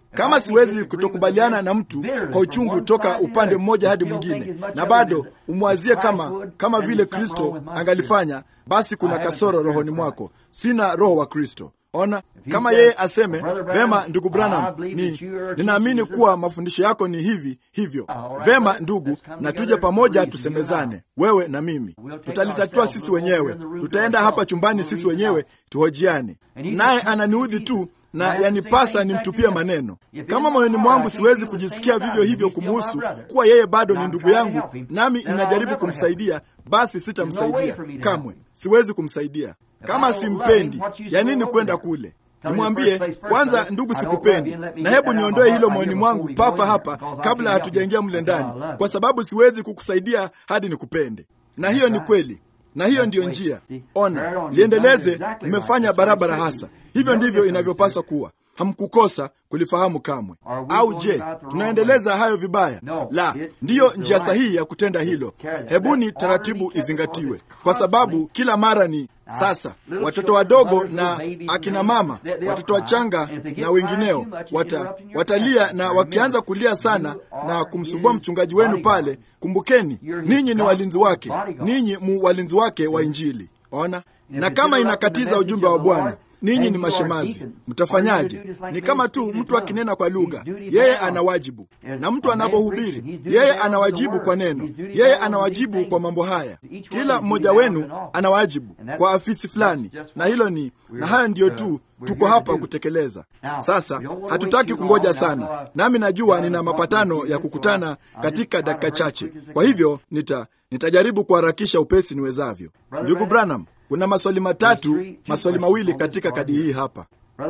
Speaker 3: Kama siwezi kutokubaliana na mtu kwa uchungu toka upande mmoja hadi mwingine, na bado umwazie kama kama vile Kristo angalifanya, basi kuna kasoro rohoni mwako. Sina roho wa Kristo. Ona, kama yeye aseme vema, ndugu Branham, ni ninaamini kuwa mafundisho yako ni hivi hivyo. Vema ndugu, na tuje pamoja tusemezane, wewe na mimi, tutalitatua sisi wenyewe. Tutaenda hapa chumbani sisi wenyewe tuhojiane. Naye ananiudhi tu na yanipasa nimtupie maneno. Kama moyoni mwangu siwezi kujisikia vivyo hivyo kumuhusu, kuwa yeye bado ni ndugu yangu, nami ninajaribu kumsaidia, basi sitamsaidia kamwe. Siwezi kumsaidia kama simpendi. Ya nini kwenda kule? Nimwambie kwanza, ndugu, sikupendi, na hebu niondoe hilo moyoni mwangu papa hapa kabla hatujaingia mle ndani, kwa sababu siwezi kukusaidia hadi nikupende. Na hiyo ni kweli na hiyo ndiyo njia. Ona, liendeleze. Mmefanya barabara hasa. Hivyo ndivyo inavyopaswa kuwa. Hamkukosa kulifahamu kamwe. Au je, tunaendeleza hayo vibaya? La, ndiyo njia sahihi ya kutenda hilo. Hebuni taratibu izingatiwe, kwa sababu kila mara ni sasa watoto wadogo na akina mama, watoto wachanga na wengineo wata, watalia na wakianza kulia sana na kumsumbua mchungaji wenu pale, kumbukeni ninyi ni walinzi wake, ninyi mu walinzi wake wa Injili. Ona, na kama inakatiza ujumbe wa Bwana ninyi ni mashemazi, mtafanyaje? Ni kama tu mtu akinena kwa lugha, yeye ana wajibu, na mtu anapohubiri, yeye ana wajibu kwa neno, yeye ana wajibu kwa mambo haya. Kila mmoja wenu ana wajibu kwa afisi fulani, na hilo ni na hayo ndiyo tu tuko hapa kutekeleza. Sasa hatutaki kungoja sana, nami najua nina mapatano ya kukutana katika dakika chache, kwa hivyo nita nitajaribu kuharakisha upesi niwezavyo. Ndugu Branham, kuna maswali matatu, maswali mawili katika kadi hii hapa.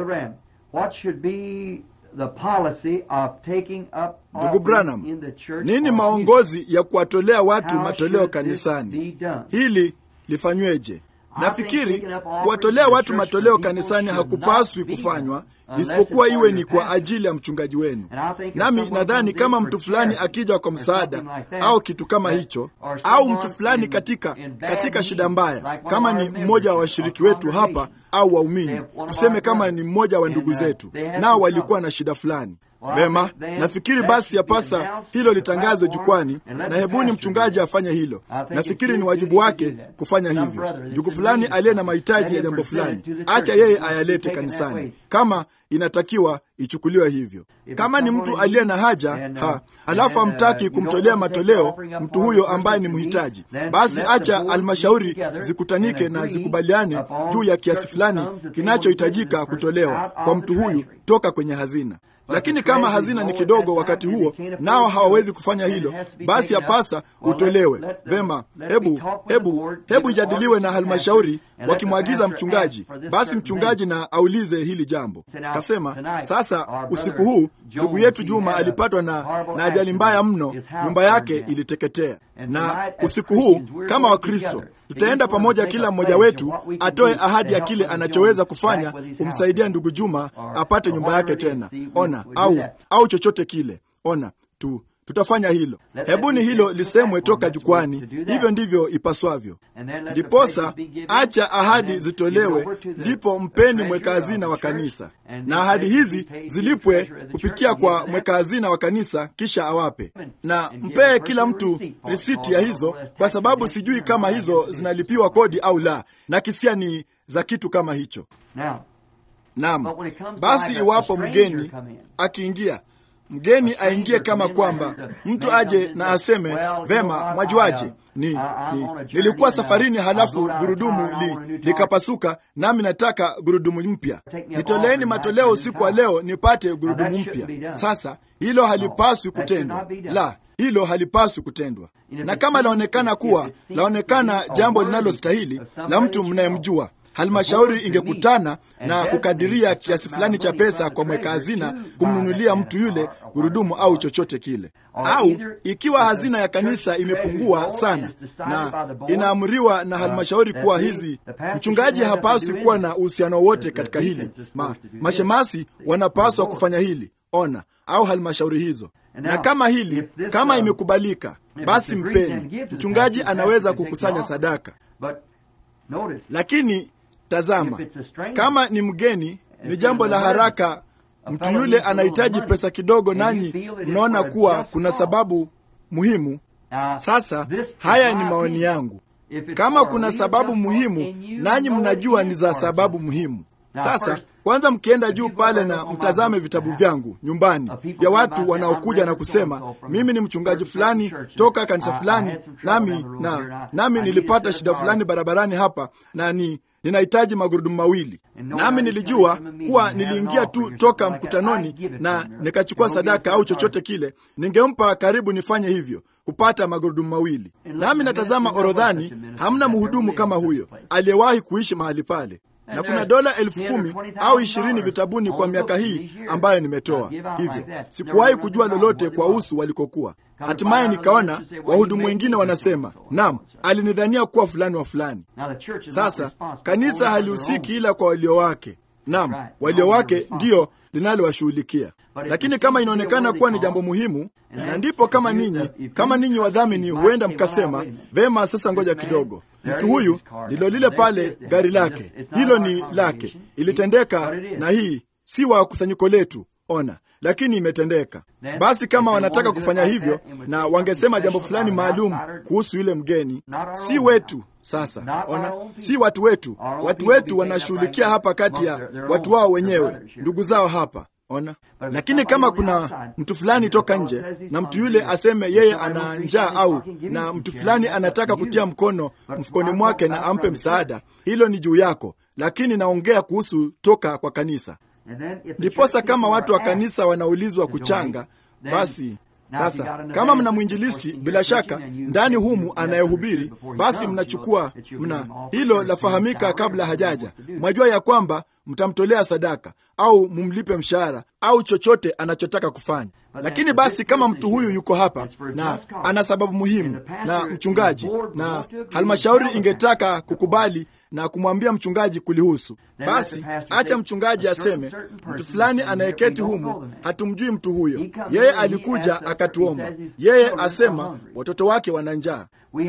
Speaker 3: Ndugu Branham, nini maongozi ya kuwatolea watu matoleo kanisani? Hili lifanyweje? Nafikiri kuwatolea watu matoleo kanisani hakupaswi kufanywa isipokuwa iwe ni kwa ajili ya mchungaji wenu. Nami nadhani kama mtu fulani akija kwa msaada au kitu kama hicho, au mtu fulani katika katika shida mbaya, kama ni mmoja wa washiriki wetu hapa au waumini, tuseme kama ni mmoja wa ndugu zetu, nao walikuwa na shida fulani Vema, nafikiri basi yapasa hilo litangazwe jukwani, na hebuni mchungaji afanye hilo. Nafikiri ni wajibu wake kufanya hivyo. Ndugu fulani aliye na mahitaji ya jambo fulani, acha yeye ayalete kanisani, kama inatakiwa ichukuliwe hivyo. Kama ni mtu aliye na haja ha, halafu hamtaki kumtolea matoleo mtu huyo ambaye ni mhitaji, basi acha halmashauri zikutanike na zikubaliane juu ya kiasi fulani kinachohitajika kutolewa kwa mtu huyu toka kwenye hazina lakini kama hazina ni kidogo wakati huo, nao hawawezi kufanya hilo, basi yapasa utolewe. Vema, hebu hebu hebu ijadiliwe na halmashauri, wakimwagiza mchungaji, basi mchungaji na aulize hili jambo. Kasema sasa, usiku huu ndugu yetu Juma alipatwa na, na ajali mbaya mno, nyumba yake iliteketea. Na usiku huu kama Wakristo tutaenda pamoja, kila mmoja wetu atoe ahadi ya kile anachoweza kufanya kumsaidia ndugu Juma apate nyumba yake tena. Ona, au au chochote kile. Ona tu tutafanya hilo. Hebuni hilo lisemwe toka jukwani. Hivyo ndivyo ipaswavyo. Ndiposa acha ahadi zitolewe, ndipo mpeni mweka hazina wa kanisa, na ahadi hizi zilipwe kupitia kwa mweka hazina wa kanisa, kisha awape na mpee kila mtu risiti ya hizo, kwa sababu sijui kama hizo zinalipiwa kodi au la, na kisia ni za kitu kama hicho. Naam, basi iwapo mgeni akiingia mgeni aingie kama kwamba mtu aje na aseme vema, mwajuaje, ni, ni nilikuwa safarini, halafu gurudumu li, likapasuka, nami nataka gurudumu mpya. Nitoleeni matoleo usiku wa leo nipate gurudumu mpya. Sasa hilo halipaswi kutendwa, la hilo halipaswi kutendwa. Na kama laonekana kuwa laonekana jambo linalostahili la mtu mnayemjua halmashauri ingekutana na kukadiria kiasi fulani cha pesa kwa mweka hazina kumnunulia mtu yule gurudumu au chochote kile. Au ikiwa hazina ya kanisa imepungua sana na inaamriwa na halmashauri kuwa hizi, mchungaji hapaswi kuwa na uhusiano wote katika hili. Ma, mashemasi wanapaswa kufanya hili, ona, au halmashauri hizo. Na kama hili kama imekubalika, basi mpeni. Mchungaji anaweza kukusanya sadaka, lakini Tazama, kama ni mgeni, ni jambo la haraka mtu yule anahitaji pesa kidogo, nanyi mnaona kuwa kuna sababu muhimu. Sasa haya ni maoni yangu. Kama kuna sababu muhimu, nanyi mnajua ni za sababu muhimu. Sasa kwanza, mkienda juu pale na mtazame vitabu vyangu nyumbani vya watu wanaokuja na kusema mimi ni mchungaji fulani toka kanisa fulani, nami na nami nilipata shida fulani barabarani hapa na ni ninahitaji magurudumu mawili. Nami nilijua kuwa niliingia tu toka mkutanoni na nikachukua sadaka au chochote kile, ningempa karibu nifanye hivyo kupata magurudumu mawili. Nami natazama orodhani, hamna mhudumu kama huyo aliyewahi kuishi mahali pale na kuna dola elfu kumi au ishirini vitabuni kwa miaka hii ambayo nimetoa. Hivyo sikuwahi kujua lolote kwa usu walikokuwa. Hatimaye nikaona wahudumu wengine wanasema, naam, alinidhania kuwa fulani wa fulani. Sasa kanisa halihusiki ila kwa walio wake. Naam, walio wake ndiyo linalowashughulikia lakini kama inaonekana kuwa ni jambo muhimu, na ndipo kama ninyi kama ninyi wadhamini, huenda mkasema vema, sasa ngoja kidogo, mtu huyu ndilo lile pale gari lake, hilo ni lake, ilitendeka na hii si wa kusanyiko letu, ona, lakini imetendeka. Basi kama wanataka kufanya hivyo na wangesema jambo fulani maalum kuhusu yule mgeni, si wetu sasa ona, si watu wetu. Watu wetu wanashughulikia hapa kati ya watu wao wenyewe, ndugu zao hapa ona. Lakini kama kuna mtu fulani toka nje na mtu yule aseme yeye ana njaa au na mtu fulani anataka kutia mkono mfukoni mwake na ampe msaada, hilo ni juu yako, lakini naongea kuhusu toka kwa kanisa. Ndiposa kama watu wa kanisa wanaulizwa kuchanga, basi sasa kama mna mwinjilisti bila shaka ndani humu anayehubiri, basi mnachukua mna hilo lafahamika kabla hajaja, mwajua ya kwamba mtamtolea sadaka au mumlipe mshahara au chochote anachotaka kufanya. Lakini basi kama mtu huyu yuko hapa na ana sababu muhimu, na mchungaji na halmashauri ingetaka kukubali na kumwambia mchungaji kulihusu, basi acha mchungaji aseme, mtu fulani anayeketi humu hatumjui mtu huyo, yeye alikuja akatuomba, yeye asema watoto wake wana njaa.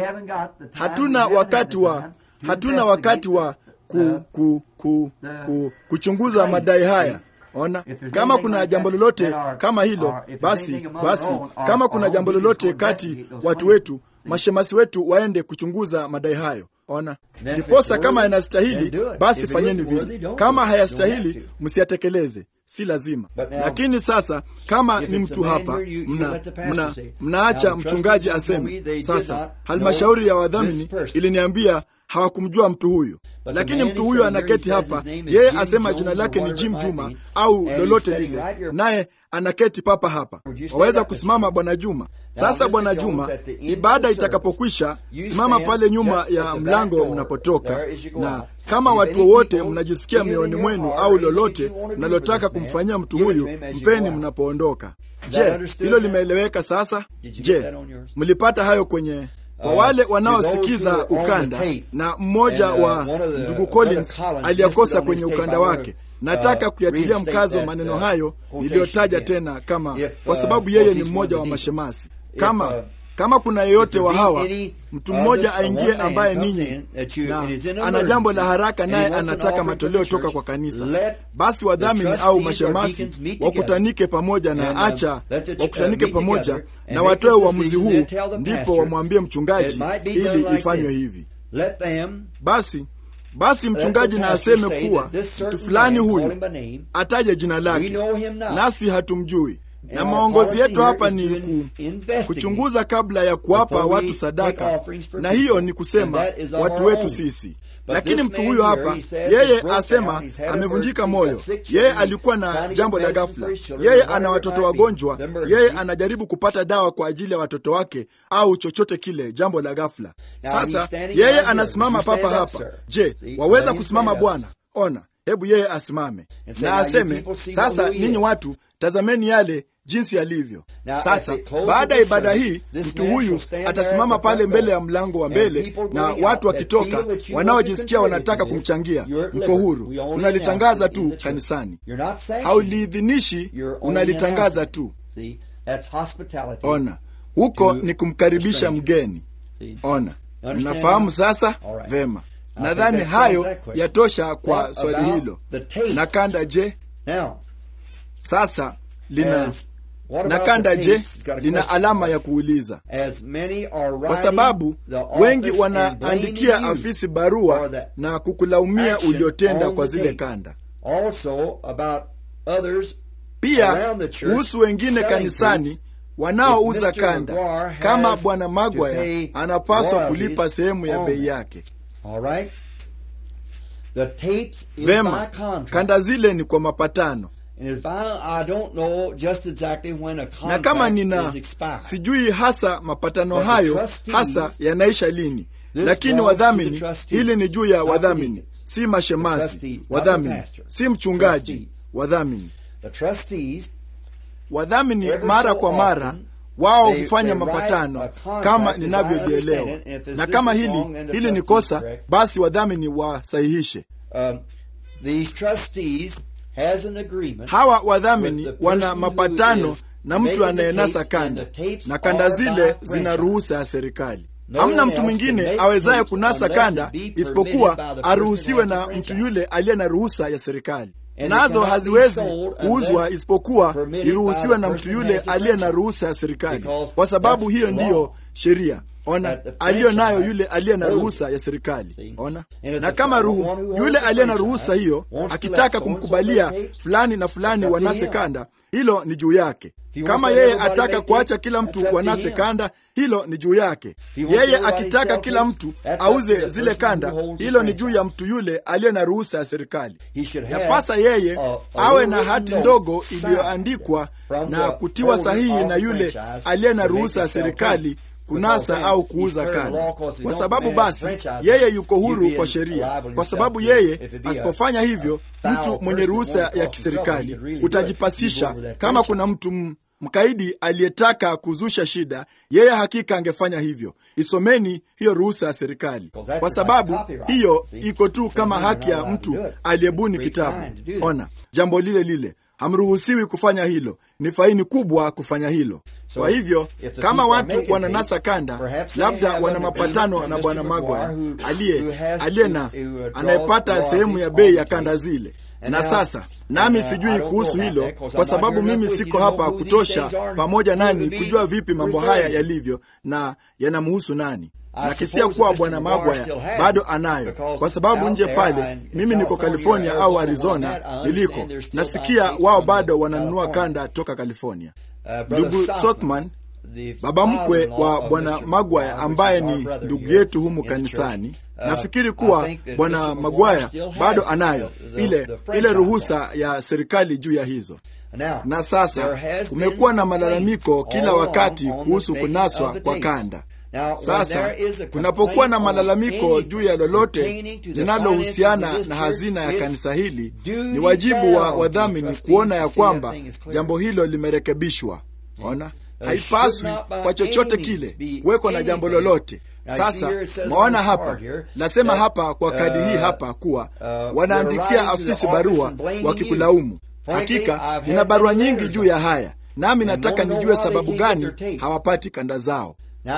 Speaker 3: Hatuna wakati wa hatuna wakati wa ku, ku, ku, ku, kuchunguza madai haya. Ona, kama kuna jambo lolote kama hilo, basi basi, kama kuna jambo lolote kati watu wetu, mashemasi wetu waende kuchunguza madai hayo. Ona, ndiposa kama yanastahili, basi fanyeni vile. Kama hayastahili, msiyatekeleze, si lazima. Lakini sasa kama ni mtu hapa, mna, mna, mnaacha mchungaji aseme. Sasa halmashauri ya wadhamini iliniambia hawakumjua mtu huyu, lakini mtu huyu anaketi hapa, yeye asema jina lake ni Jim Juma au lolote lile, naye anaketi papa hapa. Waweza kusimama Bwana Juma. Sasa Bwana Juma, ibada itakapokwisha, simama pale nyuma ya mlango mnapotoka, na kama watu wowote mnajisikia mioyoni mwenu au lolote mnalotaka kumfanyia mtu huyu, mpeni mnapoondoka. Je, hilo limeeleweka sasa? Je, mlipata hayo kwenye kwa wale wanaosikiza ukanda na mmoja wa ndugu Collins aliyakosa kwenye ukanda wake, nataka kuyatilia mkazo maneno hayo niliyotaja tena, kama kwa sababu yeye ni mmoja wa mashemasi. Kama kama kuna yeyote wa hawa mtu mmoja aingie ambaye ninyi na ana jambo la haraka, naye anataka matoleo toka kwa kanisa, basi wadhamini au mashemasi wakutanike pamoja na acha wakutanike pamoja na watoe uamuzi huu, ndipo wamwambie mchungaji ili ifanywe hivi. Basi basi mchungaji na aseme kuwa mtu fulani huyu ataje jina lake, nasi hatumjui na maongozi yetu hapa ni ku, kuchunguza kabla ya kuwapa watu sadaka, na hiyo ni kusema watu wetu sisi. Lakini mtu huyo hapa, yeye asema amevunjika moyo, yeye alikuwa na jambo la ghafla, yeye ana watoto wagonjwa, yeye anajaribu kupata dawa kwa ajili ya watoto wake au chochote kile, jambo la ghafla. Sasa yeye anasimama papa hapa. Je, waweza kusimama Bwana? Ona, hebu yeye asimame na aseme, sasa ninyi watu tazameni yale jinsi yalivyo sasa. Baada ya ibada hii, mtu huyu atasimama pale mbele ya mlango wa mbele, na watu wakitoka, wanaojisikia wanataka kumchangia, mko huru. Tunalitangaza tu kanisani, hauliidhinishi, unalitangaza tu. Ona, huko ni kumkaribisha mgeni. Ona, mnafahamu sasa vema. Nadhani hayo yatosha kwa swali hilo. Na kanda, je? Sasa lina na kanda je, lina alama ya kuuliza, kwa sababu wengi wanaandikia afisi barua na kukulaumia uliotenda kwa zile kanda. Pia kuhusu wengine kanisani wanaouza kanda, kama Bwana Magwaya anapaswa kulipa sehemu ya bei yake. Vema, kanda zile ni kwa mapatano na kama nina sijui hasa mapatano hayo hasa yanaisha lini, lakini wadhamini, hili ni juu ya wadhamini, si mashemasi. Wadhamini si mchungaji. Wadhamini, wadhamini mara kwa mara wao hufanya mapatano kama ninavyolielewa, na kama hili hili ni kosa, basi wadhamini wasahihishe. Hawa wadhamini wana mapatano na mtu anayenasa kanda, na kanda zile zina ruhusa ya serikali. Hamna mtu mwingine awezaye kunasa kanda isipokuwa aruhusiwe na mtu yule aliye na ruhusa ya serikali, nazo haziwezi kuuzwa isipokuwa iruhusiwe na mtu yule aliye na ruhusa ya serikali, kwa sababu hiyo ndiyo sheria. Ona, aliyo nayo yule aliye na ruhusa ya serikali. Ona, na kama ruhu yule aliye na ruhusa hiyo akitaka kumkubalia fulani na fulani wanase kanda, hilo ni juu yake. Kama yeye ataka kuacha kila mtu wanase kanda, hilo ni juu yake. Yeye akitaka kila mtu auze zile kanda, hilo ni juu ya mtu yule aliye na ruhusa ya serikali. Yapasa yeye awe na hati ndogo iliyoandikwa na kutiwa sahihi na yule aliye na ruhusa ya serikali kunasa au kuuza kanda, kwa sababu basi yeye yuko huru kwa sheria, kwa sababu yeye asipofanya hivyo, mtu mwenye ruhusa ya kiserikali utajipasisha. Kama kuna mtu mkaidi aliyetaka kuzusha shida, yeye hakika angefanya hivyo. Isomeni hiyo ruhusa ya serikali, kwa sababu hiyo iko tu kama haki ya mtu aliyebuni kitabu. Ona, jambo lile lile hamruhusiwi kufanya hilo, ni faini kubwa kufanya hilo. Kwa hivyo kama watu wananasa kanda, labda wana mapatano na bwana Magwaya aliye aliye na anayepata sehemu ya bei ya kanda zile. Na sasa nami sijui kuhusu hilo, kwa sababu mimi siko hapa kutosha pamoja nani kujua vipi mambo haya yalivyo na yanamhusu nani nakisia kuwa bwana Magwaya bado anayo, kwa sababu nje pale, mimi niko California au Arizona niliko, nasikia wao bado wananunua kanda toka California. Ndugu Sockman, baba mkwe wa bwana Magwaya ambaye ni ndugu yetu humu kanisani, nafikiri kuwa bwana Magwaya bado anayo ile ile ruhusa ya serikali juu ya hizo na sasa kumekuwa na malalamiko kila wakati kuhusu kunaswa kwa kanda. Sasa kunapokuwa na malalamiko juu ya lolote linalohusiana na hazina ya kanisa hili, ni wajibu wa wadhamini kuona ya kwamba jambo hilo limerekebishwa. Ona, haipaswi kwa chochote kile kuwekwa na jambo lolote. Sasa maona hapa, nasema hapa kwa kadi hii hapa kuwa wanaandikia afisi barua wakikulaumu. Hakika nina barua nyingi juu ya haya, nami nataka nijue sababu gani hawapati kanda zao.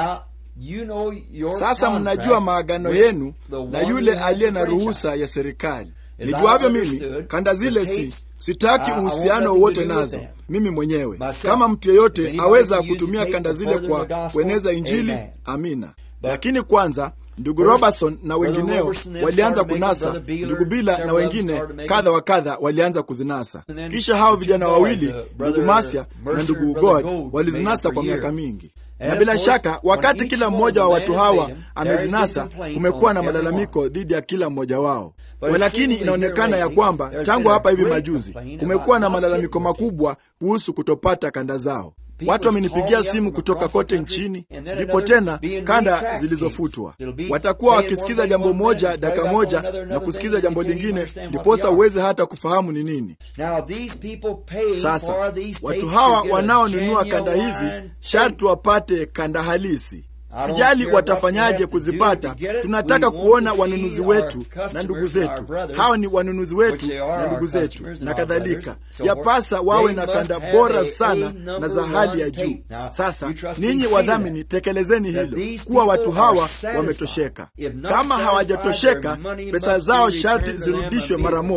Speaker 3: Sasa mnajua maagano yenu na yule aliye na ruhusa ya serikali. Nijuavyo mimi, kanda zile si sitaki uhusiano wowote nazo mimi mwenyewe. Kama mtu yeyote aweza kutumia kanda zile kwa kueneza Injili, amina. Lakini kwanza ndugu Robertson na wengineo walianza kunasa, ndugu Bila na wengine kadha wa kadha walianza kuzinasa. Kisha hao vijana wawili, ndugu Masya na ndugu God, walizinasa kwa miaka mingi na bila shaka wakati kila mmoja wa watu hawa amezinasa, kumekuwa na malalamiko dhidi ya kila mmoja wao. Walakini inaonekana ya kwamba tangu hapa hivi majuzi kumekuwa na malalamiko makubwa kuhusu kutopata kanda zao. Watu wamenipigia simu kutoka kote nchini, ndipo tena kanda zilizofutwa. Watakuwa wakisikiza jambo moja dakika moja na kusikiza jambo lingine, ndiposa uweze hata kufahamu ni nini. Sasa watu hawa wanaonunua kanda hizi sharti wapate kanda halisi. Sijali watafanyaje kuzipata. Tunataka kuona wanunuzi wetu na ndugu zetu, hao ni wanunuzi wetu na ndugu zetu na kadhalika. Yapasa wawe na kanda bora sana na za hali ya juu. Sasa ninyi wadhamini, tekelezeni hilo, kuwa watu hawa wametosheka. Kama hawajatosheka, pesa zao sharti zirudishwe mara moja.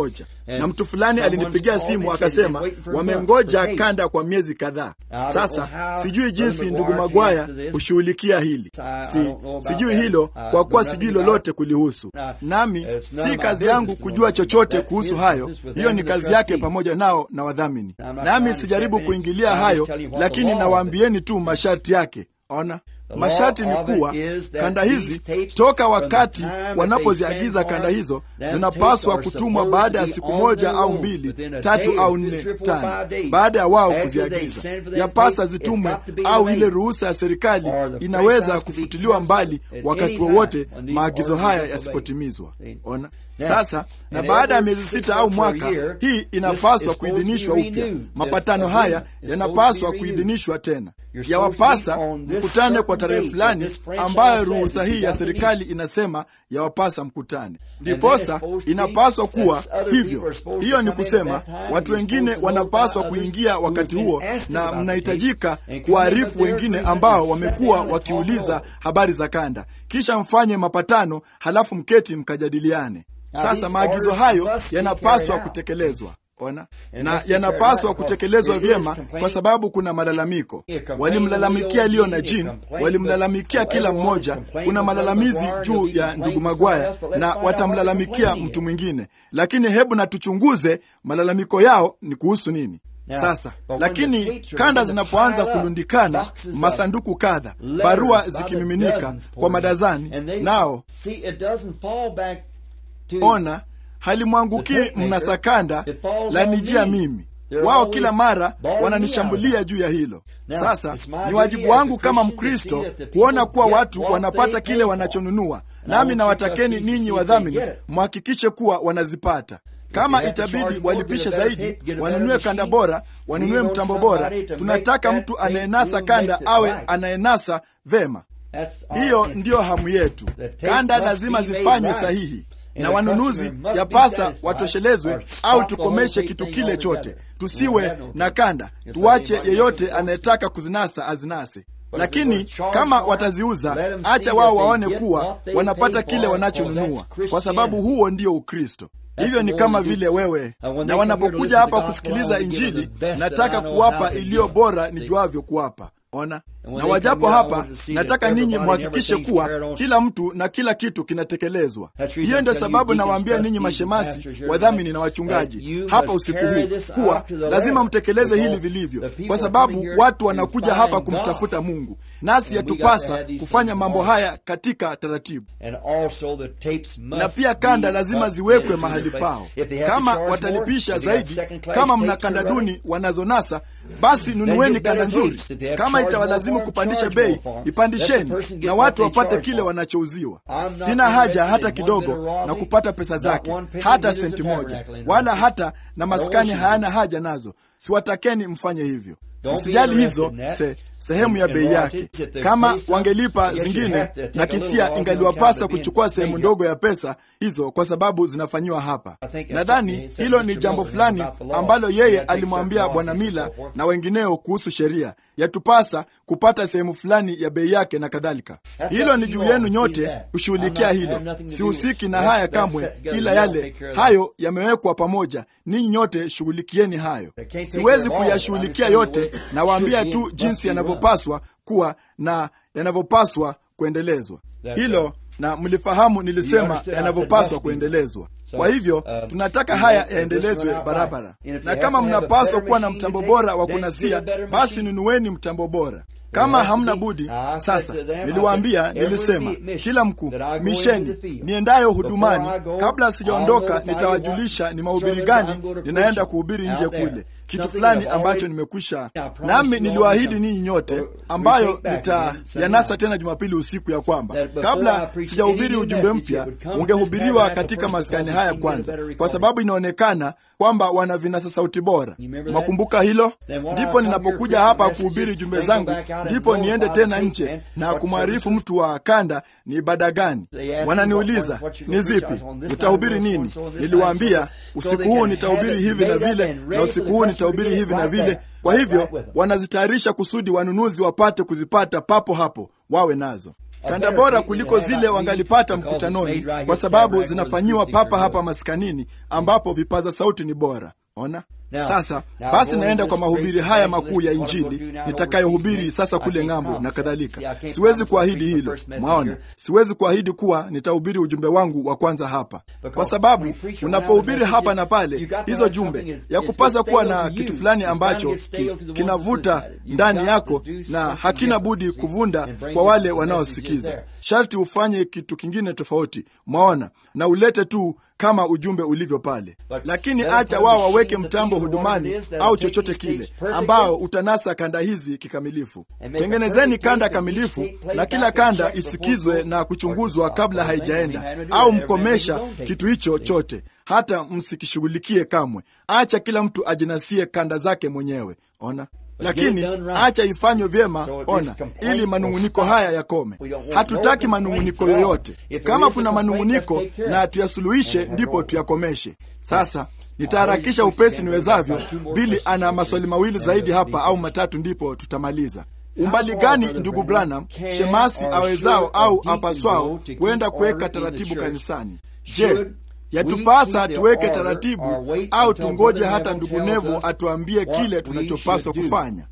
Speaker 3: na mtu fulani alinipigia simu akasema wamengoja kanda kwa miezi kadhaa sasa sijui jinsi ndugu magwaya hushughulikia hili si, sijui hilo kwa kuwa sijui lolote kulihusu nami si kazi yangu kujua chochote kuhusu hayo hiyo ni kazi yake pamoja nao na wadhamini nami sijaribu kuingilia hayo lakini nawaambieni tu masharti yake ona masharti ni kuwa kanda hizi toka wakati wanapoziagiza kanda hizo zinapaswa kutumwa baada ya siku moja au mbili tatu au nne tano baada ya wao kuziagiza yapasa zitumwe au ile ruhusa ya serikali inaweza kufutiliwa mbali wakati wowote maagizo haya yasipotimizwa ona sasa na baada ya miezi sita au mwaka hii inapaswa kuidhinishwa upya mapatano haya yanapaswa kuidhinishwa tena yawapasa mkutane kwa tarehe fulani ambayo ruhusa hii ya serikali inasema yawapasa mkutane ndiposa inapaswa kuwa hivyo hiyo ni kusema watu wengine wanapaswa kuingia wakati huo na mnahitajika kuwaarifu wengine ambao wamekuwa wakiuliza habari za kanda kisha mfanye mapatano halafu mketi mkajadiliane sasa maagizo hayo yanapaswa kutekelezwa ona na yanapaswa kutekelezwa vyema kwa sababu kuna malalamiko walimlalamikia leo na jin walimlalamikia kila mmoja kuna malalamizi juu ya ndugu magwaya na watamlalamikia mtu mwingine lakini hebu na tuchunguze malalamiko yao ni kuhusu nini sasa lakini kanda zinapoanza kulundikana masanduku kadha barua zikimiminika kwa madazani nao ona halimwangukii mnasakanda lanijia mimi wao kila mara wananishambulia juu ya hilo sasa ni wajibu wangu kama mkristo kuona kuwa watu wanapata kile wanachonunua nami nawatakeni ninyi wadhamini mhakikishe kuwa wanazipata kama itabidi walipishe zaidi wanunue kanda bora wanunue mtambo bora tunataka mtu anayenasa kanda awe anayenasa vema hiyo ndiyo hamu yetu kanda lazima zifanywe sahihi na wanunuzi yapasa watoshelezwe au tukomeshe kitu kile chote tusiwe na kanda tuache yeyote anayetaka kuzinasa azinase lakini kama wataziuza acha wao waone kuwa wanapata kile wanachonunua kwa sababu huo ndio ukristo hivyo ni kama vile wewe na wanapokuja hapa kusikiliza injili nataka kuwapa iliyo bora nijuavyo kuwapa ona na wajapo hapa nataka ninyi mhakikishe kuwa kila mtu na kila kitu kinatekelezwa hiyo ndio sababu nawaambia ninyi mashemasi wadhamini na wachungaji hapa usiku huu kuwa lazima mtekeleze hili vilivyo kwa sababu watu wanakuja hapa kumtafuta mungu nasi yatupasa kufanya mambo haya katika taratibu na pia kanda lazima ziwekwe mahali pao kama watalipisha zaidi kama mna kanda duni wanazonasa basi nunueni kanda nzuri kama itawalazimu kupandisha bei ipandisheni na watu wapate kile wanachouziwa sina haja hata kidogo na kupata pesa zake hata senti moja wala hata na maskani hayana haja nazo siwatakeni mfanye hivyo msijali hizo se, sehemu ya bei yake kama wangelipa zingine na kisia ingaliwapasa kuchukua sehemu ndogo ya pesa hizo kwa sababu zinafanyiwa hapa nadhani hilo ni jambo fulani ambalo yeye alimwambia bwana mila na wengineo kuhusu sheria yatupasa kupata sehemu fulani ya bei yake na kadhalika hilo ni juu yenu nyote kushughulikia hilo sihusiki na haya kamwe ila yale hayo yamewekwa pamoja ninyi nyote shughulikieni hayo siwezi kuyashughulikia yote nawaambia tu jinsi yanavyopaswa kuwa na yanavyopaswa kuendelezwa hilo na mlifahamu nilisema yanavyopaswa kuendelezwa kwa hivyo tunataka haya yaendelezwe barabara na kama mnapaswa kuwa na mtambo bora wa kunasia basi nunueni mtambo bora kama hamna budi sasa niliwaambia nilisema kila mkuu misheni niendayo hudumani kabla sijaondoka nitawajulisha ni mahubiri gani ninaenda kuhubiri nje kule kitu fulani ambacho nimekwisha nami niliwaahidi ninyi nyote ambayo nitayanasa tena jumapili usiku ya kwamba kabla sijahubiri ujumbe mpya ungehubiriwa katika maskani haya kwanza kwa sababu inaonekana kwamba wana vinasa sauti bora mwakumbuka hilo ndipo ninapokuja hapa kuhubiri jumbe zangu ndipo niende tena nje na kumwarifu mtu wa kanda ni ibada gani wananiuliza ni zipi utahubiri nini niliwaambia usiku huu nitahubiri hivi na vile na usiku huu nitahubiri hivi na vile kwa hivyo wanazitayarisha kusudi wanunuzi wapate kuzipata papo hapo wawe nazo kanda bora kuliko zile wangalipata mkutanoni, kwa sababu zinafanyiwa papa hapa maskanini, ambapo vipaza sauti ni bora. Ona sasa basi, naenda kwa mahubiri haya makuu ya Injili nitakayohubiri sasa kule ng'ambo na kadhalika. Siwezi kuahidi hilo, mwaona, siwezi kuahidi kuwa nitahubiri ujumbe wangu wa kwanza hapa, kwa sababu unapohubiri hapa na pale hizo jumbe ya kupasa kuwa na kitu fulani ambacho ki, kinavuta ndani yako na hakina budi kuvunda kwa wale wanaosikiza. Sharti ufanye kitu kingine tofauti, mwaona, na ulete tu kama ujumbe ulivyo pale, lakini acha wao waweke mtambo hudumani au chochote kile ambao utanasa kanda hizi kikamilifu. Tengenezeni kanda kamilifu, na kila kanda isikizwe na kuchunguzwa kabla haijaenda au mkomesha kitu hicho chote, hata msikishughulikie kamwe. Acha kila mtu ajinasie kanda zake mwenyewe. Ona lakini acha ifanywe vyema, ona, ili manung'uniko haya yakome. Hatutaki manung'uniko yoyote. Kama kuna manung'uniko na tuyasuluhishe, ndipo tuyakomeshe. Sasa nitaharakisha upesi niwezavyo. Bili ana maswali mawili zaidi hapa au matatu, ndipo tutamaliza. Umbali gani, ndugu Branham, shemasi awezao au apaswao kuenda kuweka taratibu kanisani? Je, yatupasa tuweke taratibu au tungoje hata ndugu Nevo atuambie kile tunachopaswa kufanya?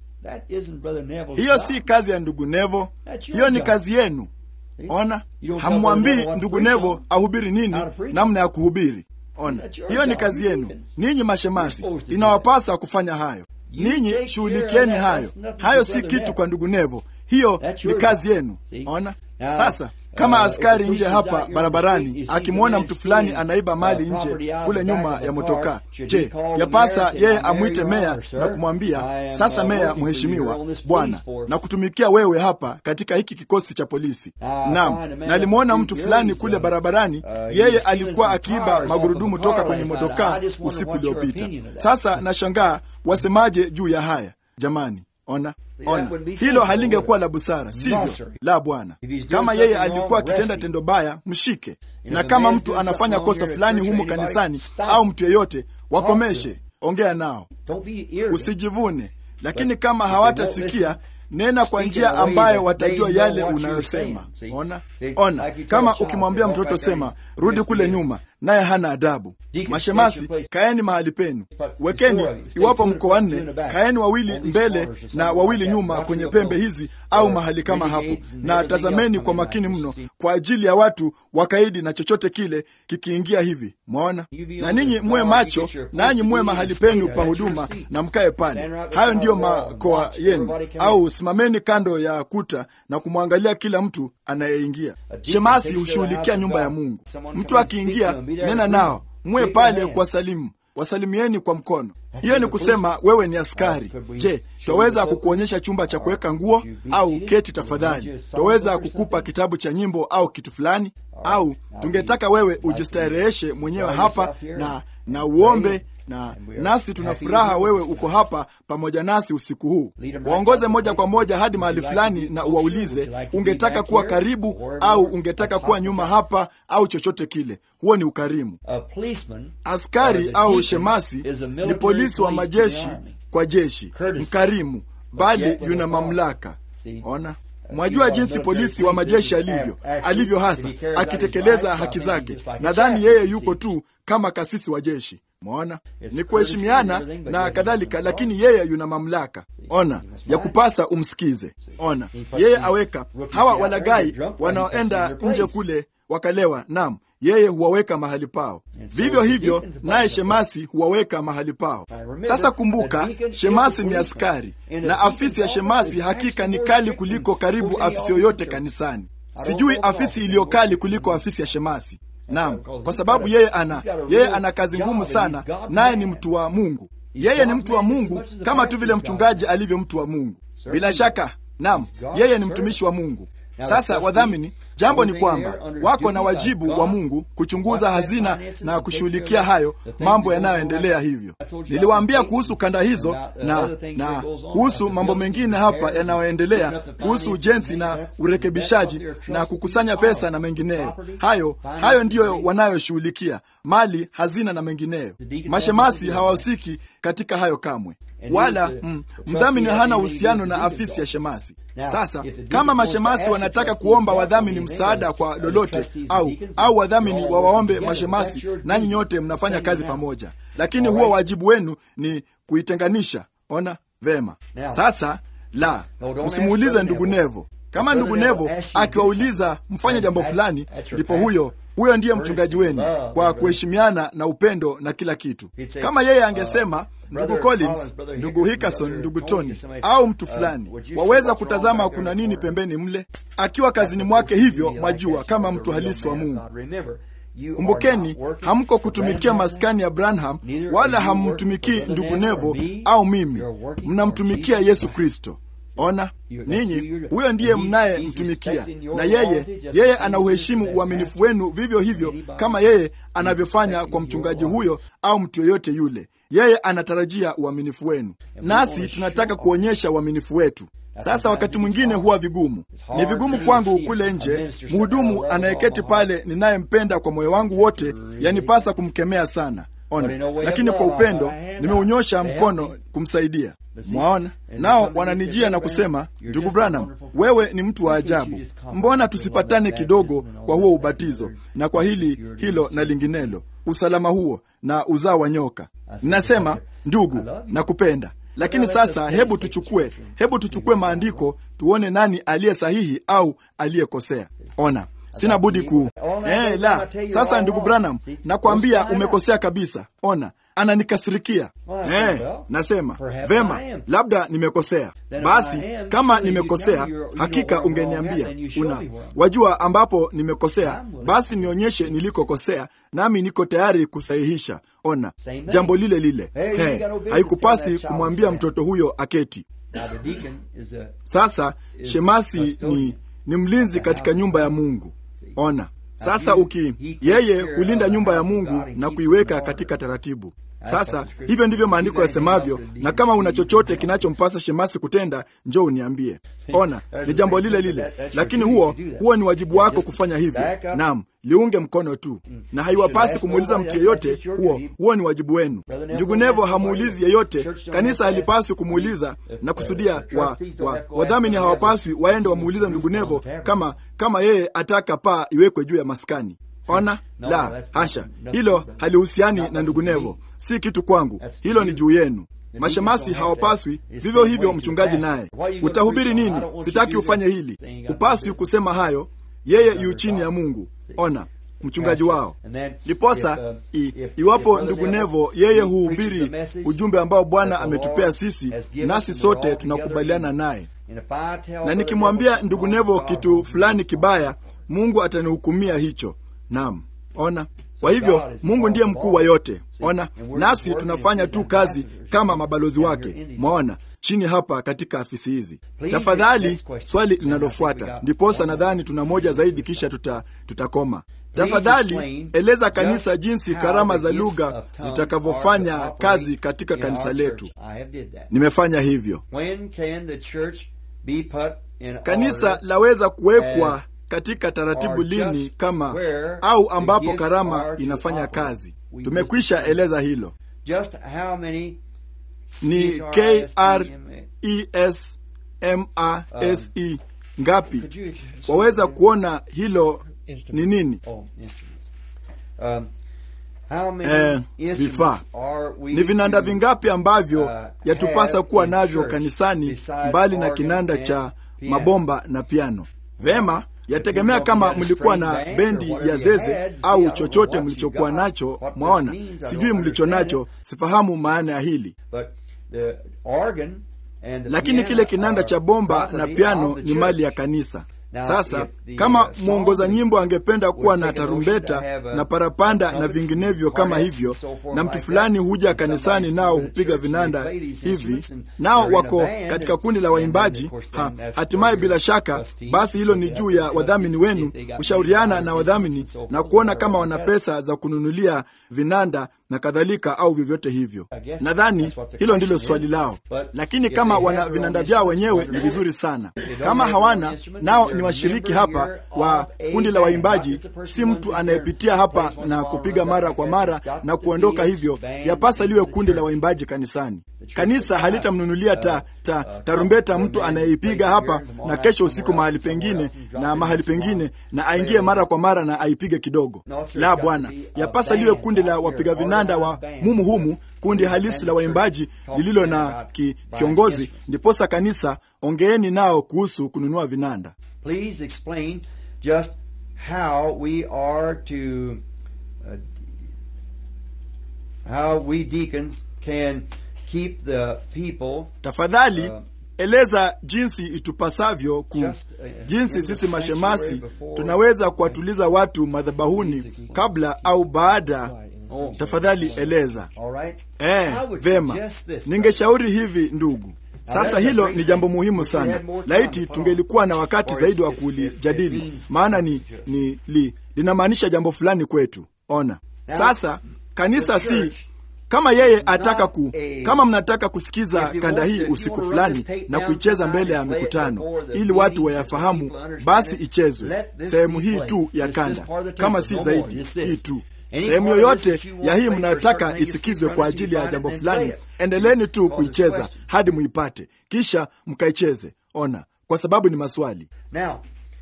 Speaker 3: Hiyo si kazi ya ndugu Nevo, hiyo ni kazi yenu. Ona, hamwambii ndugu Nevo ahubiri nini, namna ya kuhubiri. Ona, hiyo ni kazi yenu ninyi mashemasi, inawapasa kufanya hayo. Ninyi shughulikieni hayo. Hayo si kitu kwa ndugu Nevo, hiyo ni kazi yenu. Ona sasa kama askari nje hapa barabarani akimwona mtu fulani anaiba mali nje kule nyuma ya motokaa, je, yapasa yeye amwite meya na kumwambia sasa, meya, mheshimiwa bwana, na kutumikia wewe hapa katika hiki kikosi cha polisi? Naam, na alimwona mtu fulani kule barabarani, yeye alikuwa akiiba magurudumu toka kwenye motokaa usiku uliopita. Sasa nashangaa wasemaje juu ya haya jamani? Ona, ona, hilo halingekuwa la busara, sivyo? La, bwana. Kama yeye alikuwa akitenda tendo baya, mshike, na kama mtu anafanya kosa fulani humu kanisani au mtu yeyote, wakomeshe, ongea nao, usijivune. Lakini kama hawatasikia nena kwa njia ambayo watajua yale unayosema. Ona, ona, kama ukimwambia mtoto sema rudi kule nyuma, naye hana adabu. Mashemasi, kaeni mahali penu, wekeni, iwapo mko wanne, kaeni wawili mbele na wawili nyuma kwenye pembe hizi au mahali kama hapo, na tazameni kwa makini mno kwa ajili ya watu wakaidi na chochote kile kikiingia hivi. Mwaona, na ninyi muwe macho, nanyi muwe mahali penu pa huduma na mkae pale. Hayo ndiyo makoa yenu. Au simameni kando ya kuta na kumwangalia kila mtu anayeingia. Shemasi hushughulikia nyumba ya Mungu. Mtu akiingia, nena nao muwe pale kwa salimu, wasalimieni kwa mkono. Hiyo ni kusema wewe ni askari. Je, twaweza kukuonyesha chumba cha kuweka nguo au keti tafadhali? Twaweza kukupa kitabu cha nyimbo au kitu fulani? Au tungetaka wewe ujistareheshe mwenyewe hapa na na uombe na nasi tuna furaha wewe uko hapa pamoja nasi usiku huu. Waongoze moja kwa moja hadi mahali fulani na uwaulize, ungetaka kuwa karibu au ungetaka kuwa nyuma hapa au chochote kile. Huo ni ukarimu. Askari au shemasi ni polisi wa majeshi kwa jeshi, mkarimu, bali yuna mamlaka. Ona, Mwajua jinsi polisi wa majeshi alivyo alivyo, hasa akitekeleza haki zake. Nadhani yeye yuko tu kama kasisi wa jeshi. Mwaona, ni kuheshimiana na kadhalika, lakini yeye yuna mamlaka. Ona, ya kupasa umsikize. Ona, yeye aweka hawa walagai wanaoenda nje kule wakalewa, nam yeye huwaweka mahali pao. Vivyo hivyo naye shemasi huwaweka mahali pao. Sasa kumbuka, shemasi ni askari, na afisi ya shemasi hakika ni kali kuliko karibu afisi yoyote kanisani. Sijui afisi iliyo kali kuliko afisi ya shemasi. Naam, kwa sababu yeye ana yeye ana kazi ngumu sana, naye ni mtu wa Mungu. Yeye ni mtu wa Mungu kama tu vile mchungaji alivyo mtu wa Mungu. Bila shaka, naam, yeye ni mtumishi wa Mungu. Sasa wadhamini, jambo ni kwamba wako na wajibu wa Mungu kuchunguza hazina na kushughulikia hayo mambo yanayoendelea. Hivyo niliwaambia kuhusu kanda hizo na, na kuhusu mambo mengine hapa yanayoendelea kuhusu ujenzi na urekebishaji na kukusanya pesa na mengineyo. Hayo hayo ndiyo wanayoshughulikia, mali, hazina na mengineyo. Mashemasi hawahusiki katika hayo kamwe. wala mm, mdhamini hana uhusiano na afisi ya shemasi. Sasa kama mashemasi wanataka kuomba wadhamini msaada kwa lolote, au au wadhamini wawaombe mashemasi, nanyi nyote mnafanya kazi pamoja, lakini huo wajibu wenu ni kuitenganisha. Ona vema. Sasa la, msimuulize ndugu Nevo. Kama ndugu Nevo akiwauliza mfanye jambo fulani, ndipo huyo huyo ndiye mchungaji wenu kwa kuheshimiana na upendo na kila kitu. Kama yeye angesema ndugu Collins, ndugu Hickerson, ndugu Tony au mtu fulani, waweza kutazama kuna nini pembeni mle, akiwa kazini mwake hivyo, mwajua, kama mtu halisi wa Mungu. Kumbukeni, hamko kutumikia maskani ya Branham, wala hammtumikii ndugu Nevo au mimi, mnamtumikia Yesu Kristo. Ona ninyi, huyo ndiye mnayemtumikia, na yeye yeye anauheshimu uaminifu wenu vivyo hivyo kama yeye anavyofanya kwa mchungaji huyo au mtu yoyote yule. Yeye anatarajia uaminifu wenu, nasi tunataka kuonyesha uaminifu wetu. Sasa wakati mwingine huwa vigumu, ni vigumu kwangu kule nje, mhudumu anayeketi pale ninayempenda kwa moyo wangu wote, yanipasa kumkemea sana. Ona, lakini kwa upendo nimeunyosha mkono kumsaidia. Mwaona, nao wananijia na kusema, ndugu Branham, wewe ni mtu wa ajabu, mbona tusipatane kidogo kwa huo ubatizo na kwa hili hilo na linginelo, usalama huo na uzao wa nyoka? Ninasema, ndugu, nakupenda lakini sasa hebu tuchukue hebu tuchukue maandiko tuone nani aliye sahihi au aliyekosea. Ona, sina budi ku eh, la sasa, ndugu Branham, nakwambia umekosea kabisa. Ona, ananikasirikia eh, nasema vema, labda nimekosea. Basi kama nimekosea, hakika ungeniambia. Una wajua ambapo nimekosea, basi nionyeshe nilikokosea, nami niko tayari kusahihisha. Ona, jambo lile lile. Hey, haikupasi kumwambia mtoto huyo aketi. Sasa shemasi ni, ni mlinzi katika nyumba ya Mungu. Ona sasa, uki yeye hulinda nyumba ya Mungu na kuiweka katika taratibu. Sasa hivyo ndivyo maandiko yasemavyo, na kama una chochote kinachompasa shemasi kutenda, njoo uniambie. Ona, ni jambo lile lile, lakini huo huo ni wajibu wako kufanya hivyo. Naam, liunge mkono tu, na haiwapasi kumuuliza mtu yeyote. Huo huo ni wajibu wenu. Ndugu Nevo hamuulizi yeyote, kanisa halipaswi kumuuliza na kusudia. wa, wa, wadhamini hawapaswi waende wamuuliza ndugu Nevo kama kama yeye ataka paa iwekwe juu ya maskani. Ona, la hasha, hilo halihusiani na ndugu Nevo, si kitu kwangu, hilo ni juu yenu. Mashemasi hawapaswi vivyo hivyo. Mchungaji naye, utahubiri nini? Sitaki ufanye hili, upaswi kusema hayo. Yeye yu chini ya Mungu. Ona, mchungaji wao. Ndiposa iwapo ndugu Nevo yeye huhubiri ujumbe ambao Bwana ametupea sisi, nasi sote tunakubaliana naye, na nikimwambia ndugu Nevo kitu fulani kibaya, Mungu atanihukumia hicho. Naam, ona. Kwa hivyo Mungu ndiye mkuu wa yote. Ona, nasi tunafanya tu kazi kama mabalozi wake. Mwaona chini hapa katika afisi hizi. Tafadhali, swali linalofuata, ndiposa nadhani tuna moja zaidi, kisha tuta, tutakoma. Tafadhali eleza kanisa jinsi karama za lugha zitakavyofanya kazi katika kanisa letu. Nimefanya hivyo. Kanisa laweza kuwekwa katika taratibu lini, kama au ambapo karama inafanya kazi? Tumekwisha eleza hilo. Ni K R E S M A S E ngapi? Waweza kuona hilo ni nini? Eh, vifaa ni vinanda vingapi ambavyo yatupasa kuwa navyo kanisani, mbali na kinanda cha mabomba na piano? Vema, yategemea kama mlikuwa na bendi ya zeze au chochote mlichokuwa nacho. Mwaona, sijui mlicho nacho, sifahamu maana ya hili, lakini kile kinanda cha bomba na piano ni mali ya kanisa. Sasa kama mwongoza nyimbo angependa kuwa na tarumbeta na parapanda na vinginevyo kama hivyo, na mtu fulani huja kanisani nao hupiga vinanda hivi, nao wako katika kundi la waimbaji ha, hatimaye bila shaka basi hilo ni juu ya wadhamini wenu kushauriana na wadhamini na kuona kama wana pesa za kununulia vinanda na kadhalika au vyovyote hivyo. Nadhani hilo ndilo swali lao, lakini kama wana vinanda vyao wenyewe ni vizuri sana. Kama hawana, nao ni washiriki hapa wa kundi la waimbaji, si mtu anayepitia hapa na kupiga mara kwa mara na kuondoka hivyo. Yapasa liwe kundi la waimbaji kanisani. kanisa halitamnunulia ta, ta, tarumbeta mtu anayeipiga hapa na kesho usiku mahali pengine na mahali pengine na aingie mara kwa mara na aipige kidogo. La, Bwana, yapasa liwe kundi la wapiga vinanda wa mumu humu, kundi halisi la waimbaji lililo na ki, kiongozi. Ndiposa kanisa, ongeeni nao kuhusu kununua vinanda.
Speaker 1: Please explain just how we are to uh, how we deacons can keep the people
Speaker 3: Tafadhali
Speaker 1: uh,
Speaker 3: eleza jinsi itupasavyo ku
Speaker 1: Just, uh,
Speaker 3: jinsi
Speaker 1: in the
Speaker 3: sisi mashemasi
Speaker 1: sanctuary before-
Speaker 3: tunaweza kuwatuliza watu madhabahuni kabla au baada.
Speaker 1: Oh.
Speaker 3: Tafadhali eleza.
Speaker 1: all right
Speaker 3: Eh,
Speaker 1: I would
Speaker 3: vema.
Speaker 1: suggest this.
Speaker 3: Ningeshauri hivi ndugu. Sasa hilo ni jambo muhimu sana. Laiti tungelikuwa na wakati zaidi wa kulijadili, maana ni, ni li, linamaanisha jambo fulani kwetu. Ona sasa, kanisa si kama yeye ataka ku, kama mnataka kusikiza kanda hii usiku fulani na kuicheza mbele ya mikutano ili watu wayafahamu, basi ichezwe sehemu hii tu ya kanda, kama si zaidi hii tu. Sehemu yoyote ya hii mnayotaka isikizwe kwa ajili ya jambo fulani, endeleeni tu kuicheza hadi muipate, kisha mkaicheze. Ona, kwa sababu ni maswali.
Speaker 1: Now,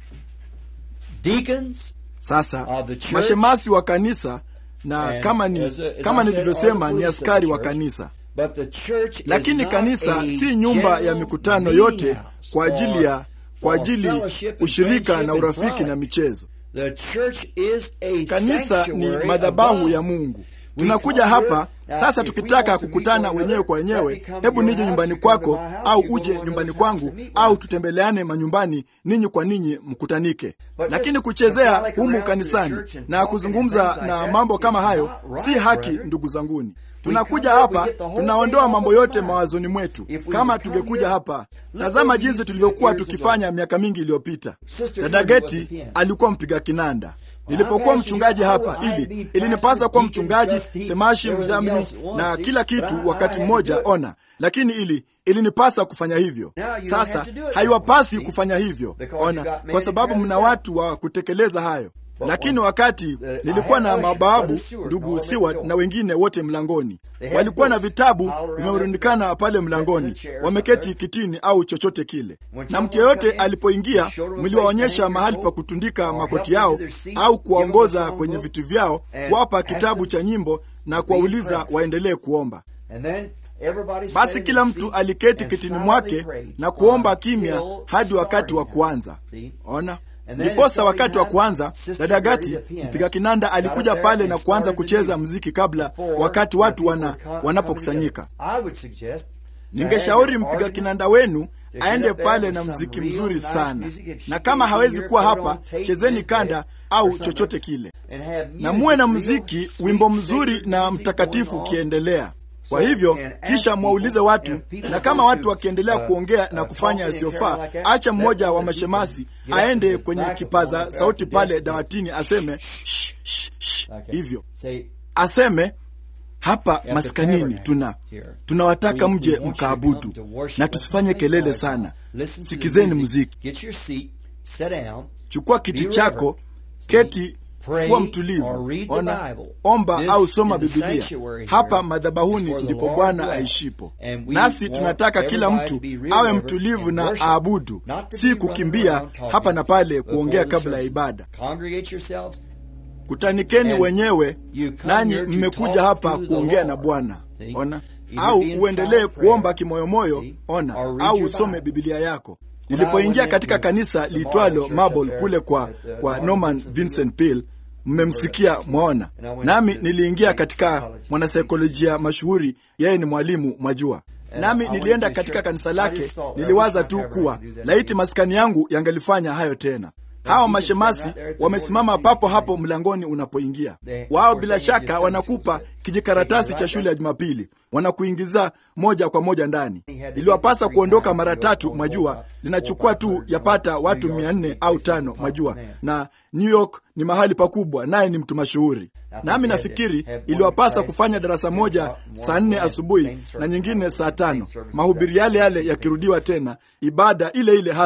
Speaker 1: deacons
Speaker 3: Sasa mashemasi wa kanisa na kama ni kama nilivyosema, ni askari wa kanisa,
Speaker 1: but the church
Speaker 3: lakini
Speaker 1: is not
Speaker 3: kanisa
Speaker 1: a
Speaker 3: si nyumba ya
Speaker 1: general
Speaker 3: mikutano
Speaker 1: meeting
Speaker 3: yote
Speaker 1: house
Speaker 3: kwa ajili ya kwa
Speaker 1: for
Speaker 3: ajili
Speaker 1: fellowship and
Speaker 3: ushirika
Speaker 1: friendship
Speaker 3: na
Speaker 1: and
Speaker 3: urafiki
Speaker 1: frolic.
Speaker 3: na michezo.
Speaker 1: The church is a
Speaker 3: Kanisa ni
Speaker 1: sanctuary
Speaker 3: madhabahu
Speaker 1: of
Speaker 3: ya
Speaker 1: God.
Speaker 3: Mungu. Tunakuja hapa sasa, tukitaka kukutana wenyewe kwa wenyewe, hebu nije nyumbani kwako au uje nyumbani kwangu au tutembeleane manyumbani, ninyi kwa ninyi mkutanike. Lakini kuchezea humu kanisani na kuzungumza na mambo kama hayo si haki, ndugu zanguni. Tunakuja hapa tunaondoa mambo yote mawazoni mwetu. Kama tungekuja hapa, tazama jinsi tulivyokuwa tukifanya miaka mingi iliyopita. Dada Geti alikuwa mpiga kinanda nilipokuwa mchungaji hapa, ili ilinipasa kuwa mchungaji, semashi, mdhamini na kila kitu wakati mmoja. Ona, lakini ili ilinipasa kufanya hivyo. Sasa haiwapasi kufanya hivyo, ona, kwa sababu mna watu wa kutekeleza hayo. Lakini wakati nilikuwa na mababu, ndugu Siwat na wengine wote mlangoni, walikuwa na vitabu vimerundikana pale mlangoni, wameketi kitini au chochote kile, na mtu yeyote alipoingia, mliwaonyesha mahali pa kutundika makoti yao au kuwaongoza kwenye vitu vyao, kuwapa kitabu cha nyimbo na kuwauliza waendelee kuomba.
Speaker 1: And then everybody sat
Speaker 3: Basi
Speaker 1: in
Speaker 3: kila
Speaker 1: his
Speaker 3: mtu
Speaker 1: seat
Speaker 3: aliketi
Speaker 1: and
Speaker 3: kitini
Speaker 1: silently
Speaker 3: mwake
Speaker 1: prayed
Speaker 3: na kuomba
Speaker 1: until
Speaker 3: kimya hadi wakati wa
Speaker 1: starting
Speaker 3: kuanza.
Speaker 1: time. See?
Speaker 3: Ona,
Speaker 1: And then
Speaker 3: ndiposa
Speaker 1: starting
Speaker 3: wakati wa
Speaker 1: time,
Speaker 3: kuanza,
Speaker 1: Sister
Speaker 3: dada Gati
Speaker 1: Mary, the pianist,
Speaker 3: mpiga kinanda
Speaker 1: got
Speaker 3: alikuja
Speaker 1: up there
Speaker 3: pale
Speaker 1: and
Speaker 3: na kuanza
Speaker 1: started the
Speaker 3: kucheza
Speaker 1: music
Speaker 3: mziki kabla
Speaker 1: before
Speaker 3: wakati
Speaker 1: the
Speaker 3: watu
Speaker 1: people
Speaker 3: wana,
Speaker 1: were come-
Speaker 3: wanapokusanyika.
Speaker 1: coming together. I would suggest
Speaker 3: Ningeshauri
Speaker 1: that
Speaker 3: mpiga
Speaker 1: organ
Speaker 3: kinanda wenu
Speaker 1: get
Speaker 3: aende
Speaker 1: up there
Speaker 3: pale
Speaker 1: with
Speaker 3: na
Speaker 1: some
Speaker 3: mziki
Speaker 1: real
Speaker 3: mzuri
Speaker 1: nice
Speaker 3: sana,
Speaker 1: music. If she
Speaker 3: na
Speaker 1: can
Speaker 3: kama
Speaker 1: hear
Speaker 3: hawezi
Speaker 1: it,
Speaker 3: kuwa
Speaker 1: put it
Speaker 3: hapa,
Speaker 1: on tape
Speaker 3: chezeni
Speaker 1: and
Speaker 3: kanda
Speaker 1: play
Speaker 3: au
Speaker 1: or something.
Speaker 3: chochote kile,
Speaker 1: And have
Speaker 3: na
Speaker 1: music,
Speaker 3: muwe na
Speaker 1: real
Speaker 3: mziki,
Speaker 1: sweet,
Speaker 3: wimbo mzuri
Speaker 1: sacred
Speaker 3: na
Speaker 1: music
Speaker 3: mtakatifu
Speaker 1: going on.
Speaker 3: ukiendelea. Kwa
Speaker 1: So,
Speaker 3: hivyo
Speaker 1: and ask
Speaker 3: kisha mwaulize
Speaker 1: people,
Speaker 3: watu,
Speaker 1: and people
Speaker 3: na kama
Speaker 1: go
Speaker 3: watu
Speaker 1: to,
Speaker 3: wakiendelea
Speaker 1: uh,
Speaker 3: kuongea
Speaker 1: uh,
Speaker 3: na kufanya
Speaker 1: talking and
Speaker 3: yasiyofaa,
Speaker 1: carrying like that,
Speaker 3: acha
Speaker 1: let
Speaker 3: mmoja
Speaker 1: one
Speaker 3: wa
Speaker 1: of the
Speaker 3: mashemasi
Speaker 1: deacons get up
Speaker 3: aende
Speaker 1: to the
Speaker 3: kwenye
Speaker 1: microphone
Speaker 3: kipaza
Speaker 1: at
Speaker 3: sauti
Speaker 1: the
Speaker 3: pale
Speaker 1: desk.
Speaker 3: dawatini aseme shh, shh, shh,
Speaker 1: Okay.
Speaker 3: hivyo
Speaker 1: Say,
Speaker 3: aseme hapa
Speaker 1: the
Speaker 3: maskanini
Speaker 1: tabernacle
Speaker 3: tuna
Speaker 1: here.
Speaker 3: tunawataka
Speaker 1: We- we
Speaker 3: mje
Speaker 1: want you to
Speaker 3: mkaabudu
Speaker 1: come to worship
Speaker 3: na
Speaker 1: us
Speaker 3: tusifanye
Speaker 1: and
Speaker 3: kelele
Speaker 1: play
Speaker 3: sana.
Speaker 1: Listen to the
Speaker 3: Sikizeni
Speaker 1: music.
Speaker 3: muziki,
Speaker 1: Get your seat, sit down,
Speaker 3: chukua kiti
Speaker 1: Be
Speaker 3: chako,
Speaker 1: reverent.
Speaker 3: keti,
Speaker 1: Pray
Speaker 3: kuwa
Speaker 1: or
Speaker 3: mtulivu,
Speaker 1: read the
Speaker 3: ona,
Speaker 1: Bible.
Speaker 3: omba
Speaker 1: This
Speaker 3: au soma
Speaker 1: is the
Speaker 3: Biblia.
Speaker 1: sanctuary
Speaker 3: Hapa
Speaker 1: here
Speaker 3: madhabahuni
Speaker 1: before the
Speaker 3: ndipo
Speaker 1: Lord
Speaker 3: Bwana
Speaker 1: dwells.
Speaker 3: aishipo,
Speaker 1: And we
Speaker 3: nasi
Speaker 1: want
Speaker 3: tunataka kila
Speaker 1: everybody
Speaker 3: mtu
Speaker 1: to be real
Speaker 3: awe
Speaker 1: reverent
Speaker 3: mtulivu
Speaker 1: and
Speaker 3: na
Speaker 1: worship,
Speaker 3: aabudu,
Speaker 1: not to
Speaker 3: si
Speaker 1: be running
Speaker 3: kukimbia
Speaker 1: around talking
Speaker 3: hapa na pale
Speaker 1: before
Speaker 3: kuongea
Speaker 1: the
Speaker 3: kabla ya
Speaker 1: service.
Speaker 3: ibada.
Speaker 1: Congregate yourselves.
Speaker 3: Kutanikeni
Speaker 1: And
Speaker 3: wenyewe,
Speaker 1: you come
Speaker 3: nanyi
Speaker 1: here to
Speaker 3: mmekuja
Speaker 1: talk
Speaker 3: hapa
Speaker 1: to the
Speaker 3: kuongea na
Speaker 1: Lord.
Speaker 3: Bwana.
Speaker 1: See?
Speaker 3: Ona,
Speaker 1: Either
Speaker 3: au
Speaker 1: be in
Speaker 3: uendelee
Speaker 1: silent
Speaker 3: kuomba
Speaker 1: prayer.
Speaker 3: kimoyomoyo,
Speaker 1: See?
Speaker 3: ona,
Speaker 1: Or read
Speaker 3: au
Speaker 1: your
Speaker 3: usome
Speaker 1: Bible.
Speaker 3: Biblia yako.
Speaker 1: When
Speaker 3: Nilipoingia
Speaker 1: I went
Speaker 3: katika
Speaker 1: into
Speaker 3: kanisa
Speaker 1: the
Speaker 3: liitwalo
Speaker 1: Marble Church
Speaker 3: Marble
Speaker 1: up there
Speaker 3: kule kwa,
Speaker 1: at, uh,
Speaker 3: kwa
Speaker 1: Norman
Speaker 3: Norman
Speaker 1: Vincent
Speaker 3: Vincent Peale, mmemsikia mwaona.
Speaker 1: And I went
Speaker 3: Nami
Speaker 1: to
Speaker 3: niliingia
Speaker 1: the
Speaker 3: katika
Speaker 1: psychology.
Speaker 3: mwanasaikolojia mashuhuri, yeye ni mwalimu mwajua.
Speaker 1: And
Speaker 3: Nami
Speaker 1: I went
Speaker 3: nilienda
Speaker 1: to
Speaker 3: katika
Speaker 1: church.
Speaker 3: kanisa
Speaker 1: I
Speaker 3: lake,
Speaker 1: just thought,
Speaker 3: niliwaza
Speaker 1: I wish
Speaker 3: tu
Speaker 1: I ever
Speaker 3: kuwa
Speaker 1: had to do that
Speaker 3: laiti
Speaker 1: again.
Speaker 3: maskani yangu yangelifanya hayo tena. Hawa
Speaker 1: people
Speaker 3: mashemasi
Speaker 1: stand right there at the
Speaker 3: wamesimama
Speaker 1: door.
Speaker 3: papo hapo mlangoni unapoingia.
Speaker 1: They-
Speaker 3: Wao
Speaker 1: of course,
Speaker 3: bila
Speaker 1: they
Speaker 3: shaka
Speaker 1: just
Speaker 3: wanakupa
Speaker 1: say,
Speaker 3: kijikaratasi
Speaker 1: "Take
Speaker 3: cha
Speaker 1: it
Speaker 3: shule
Speaker 1: right
Speaker 3: ya Jumapili, wanakuingiza moja kwa moja ndani.
Speaker 1: He had to
Speaker 3: Iliwapasa
Speaker 1: take it
Speaker 3: kuondoka
Speaker 1: three
Speaker 3: mara
Speaker 1: times to
Speaker 3: tatu,
Speaker 1: go
Speaker 3: mwajua,
Speaker 1: four,
Speaker 3: linachukua
Speaker 1: four,
Speaker 3: tu
Speaker 1: five,
Speaker 3: yapata
Speaker 1: New
Speaker 3: watu
Speaker 1: York
Speaker 3: mia nne
Speaker 1: big
Speaker 3: au
Speaker 1: places
Speaker 3: tano,
Speaker 1: of
Speaker 3: mwajua,
Speaker 1: man.
Speaker 3: na New York ni mahali pakubwa, naye ni mtu mashuhuri. Nami nafikiri iliwapasa kufanya darasa moja saa nne asubuhi na nyingine saa tano, mahubiri yale yale yakirudiwa tena, ibada ile ile hasa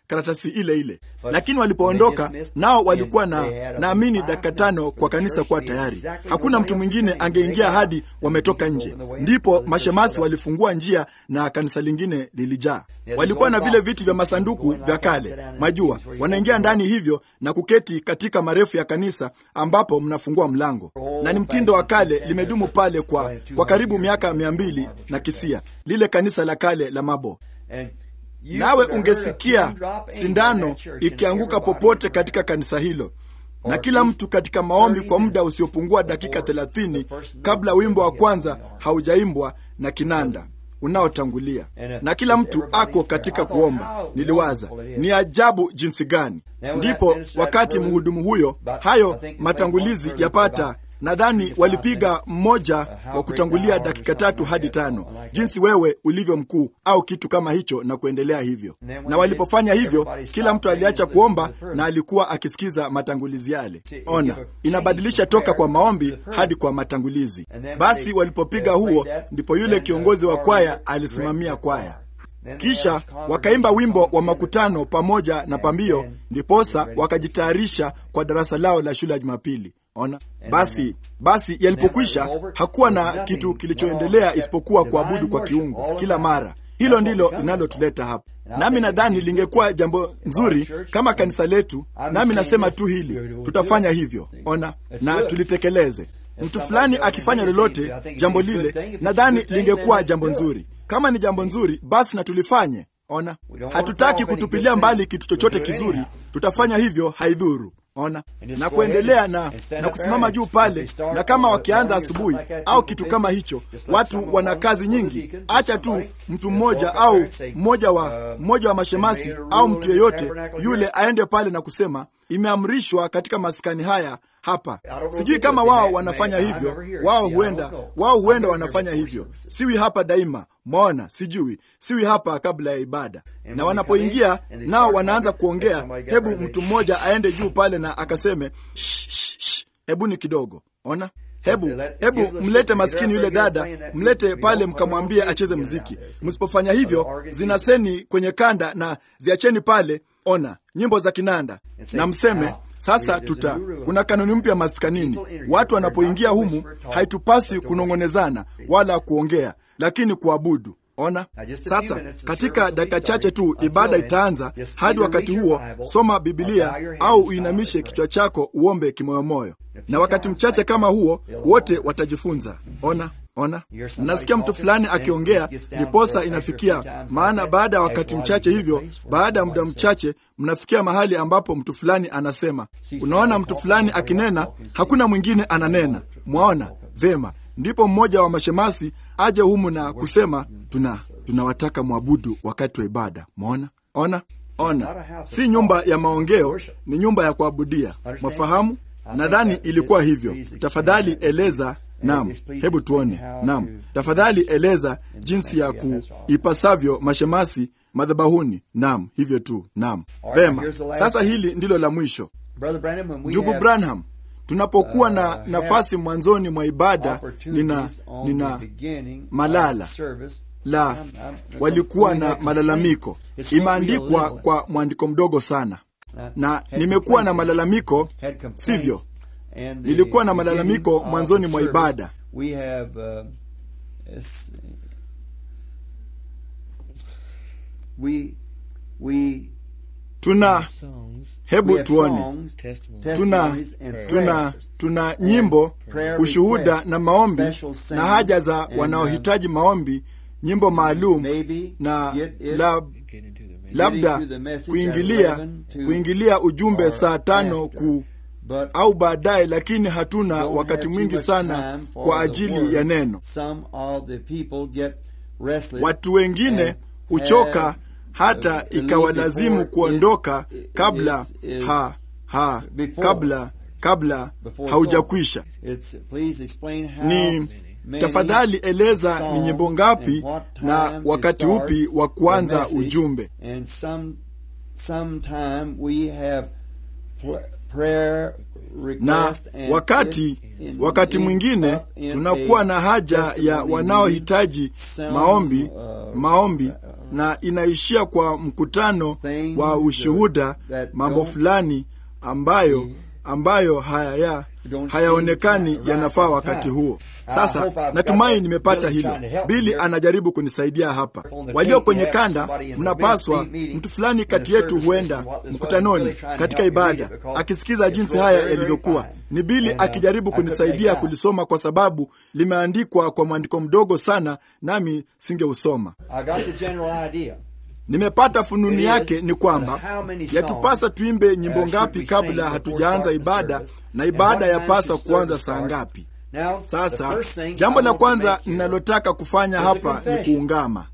Speaker 3: karatasi ile ile. Lakini walipoondoka nao walikuwa na naamini dakika tano kwa kanisa kuwa tayari. Hakuna mtu mwingine angeingia hadi wametoka nje. Ndipo mashemasi walifungua njia na kanisa lingine lilijaa. Walikuwa na vile viti vya masanduku vya kale, majua, wanaingia ndani hivyo na kuketi katika marefu ya kanisa ambapo mnafungua mlango, na ni mtindo wa kale, limedumu pale kwa, kwa karibu miaka mia mbili na kisia, lile kanisa la kale la Mabo nawe ungesikia sindano ikianguka popote katika kanisa hilo, na kila mtu katika maombi kwa muda usiopungua dakika thelathini kabla wimbo wa kwanza haujaimbwa na kinanda unaotangulia, na kila mtu ako katika kuomba. Niliwaza ni ajabu jinsi gani! Ndipo wakati mhudumu huyo, hayo matangulizi yapata nadhani walipiga mmoja wa kutangulia dakika tatu hadi tano, jinsi wewe ulivyo mkuu, au kitu kama hicho, na kuendelea hivyo. Na walipofanya hivyo, kila mtu aliacha kuomba na alikuwa akisikiza matangulizi yale. Ona, inabadilisha toka kwa maombi hadi kwa matangulizi. Basi walipopiga huo, ndipo yule kiongozi wa kwaya alisimamia kwaya kisha wakaimba wimbo wa makutano pamoja na pambio, ndiposa wakajitayarisha kwa darasa lao la shule ya Jumapili. Ona basi, basi yalipokwisha, hakuwa na kitu kilichoendelea isipokuwa kuabudu kwa kiungu kila mara. Hilo ndilo linalotuleta hapa, nami nadhani lingekuwa jambo nzuri kama kanisa letu, nami nasema tu hili, tutafanya hivyo. Ona na tulitekeleze. Mtu fulani akifanya lolote jambo lile, nadhani lingekuwa jambo nzuri. Kama ni jambo nzuri, basi na tulifanye. Ona, hatutaki kutupilia mbali kitu chochote kizuri, tutafanya hivyo, haidhuru. Ona na kuendelea na, na kusimama juu pale, na kama wakianza asubuhi au kitu kama hicho, watu wana kazi nyingi. Acha tu mtu mmoja au mmoja wa mmoja wa mashemasi au mtu yeyote yule aende pale na kusema imeamrishwa katika maskani haya hapa. Sijui kama wao wanafanya hivyo, wao huenda wao huenda wanafanya hivyo. Siwi hapa daima, mwaona, sijui siwi hapa kabla ya ibada. Na wanapoingia nao wanaanza kuongea, hebu mtu mmoja aende juu pale na akaseme shh, shh, shh, hebu ni kidogo, ona Hebu hebu mlete maskini yule dada, mlete pale, mkamwambie acheze mziki. Msipofanya hivyo, zinaseni kwenye kanda na ziacheni pale, ona nyimbo za kinanda, na mseme sasa tuta kuna kanuni mpya maskanini. Watu wanapoingia humu, haitupasi kunong'onezana wala kuongea, lakini kuabudu. Ona sasa, katika dakika chache tu ibada itaanza. Hadi wakati huo, soma Bibilia au uinamishe kichwa chako uombe kimoyomoyo, na wakati mchache kama huo, wote watajifunza. Ona, ona, nasikia mtu fulani akiongea, ndiposa inafikia. Maana baada ya wakati mchache hivyo, baada ya muda mchache, mnafikia mahali ambapo mtu fulani anasema. Unaona, mtu fulani akinena, hakuna mwingine ananena. Mwaona vema ndipo mmoja wa mashemasi aje humu na kusema tuna tunawataka mwabudu wakati wa ibada. Mwaona, ona, ona, si nyumba ya maongeo, ni nyumba ya kuabudia. Mwafahamu? Nadhani ilikuwa hivyo. Tafadhali eleza. Naam, hebu tuone. Naam, tafadhali eleza jinsi ya kuipasavyo mashemasi madhabahuni. Naam, hivyo tu. Naam, vema. Sasa hili ndilo la mwisho, ndugu Branham. Tunapokuwa na nafasi mwanzoni mwa ibada, nina nina malala la walikuwa na malalamiko. Imeandikwa kwa mwandiko mdogo sana, na nimekuwa na malalamiko, sivyo? Nilikuwa na malalamiko mwanzoni mwa ibada. Tuna hebu tuone, tuna tuna tuna nyimbo, ushuhuda na maombi na haja za wanaohitaji maombi, nyimbo maalum na lab, labda kuingilia kuingilia ujumbe saa tano ku au baadaye, lakini hatuna wakati mwingi sana kwa ajili ya neno. Watu wengine huchoka hata ikawalazimu kuondoka kabla ha, ha, kabla kabla haujakwisha. Ni tafadhali eleza ni nyimbo ngapi na wakati upi wa kuanza ujumbe. Na wakati wakati mwingine tunakuwa na haja ya wanaohitaji maombi maombi na inaishia kwa mkutano wa ushuhuda, mambo fulani ambayo ambayo haya hayaonekani yanafaa wakati huo. Sasa natumai nimepata hilo. Bili anajaribu kunisaidia hapa. Walio kwenye kanda, mnapaswa, mtu fulani kati yetu huenda mkutanoni katika ibada akisikiza jinsi haya yalivyokuwa. Ni Bili akijaribu kunisaidia kulisoma, kwa sababu limeandikwa kwa mwandiko mdogo sana, nami singeusoma. Nimepata fununi yake ni kwamba yatupasa tuimbe nyimbo ngapi kabla hatujaanza ibada, na ibada yapasa kuanza saa ngapi? Sasa jambo la kwanza ninalotaka kufanya hapa ni kuungama,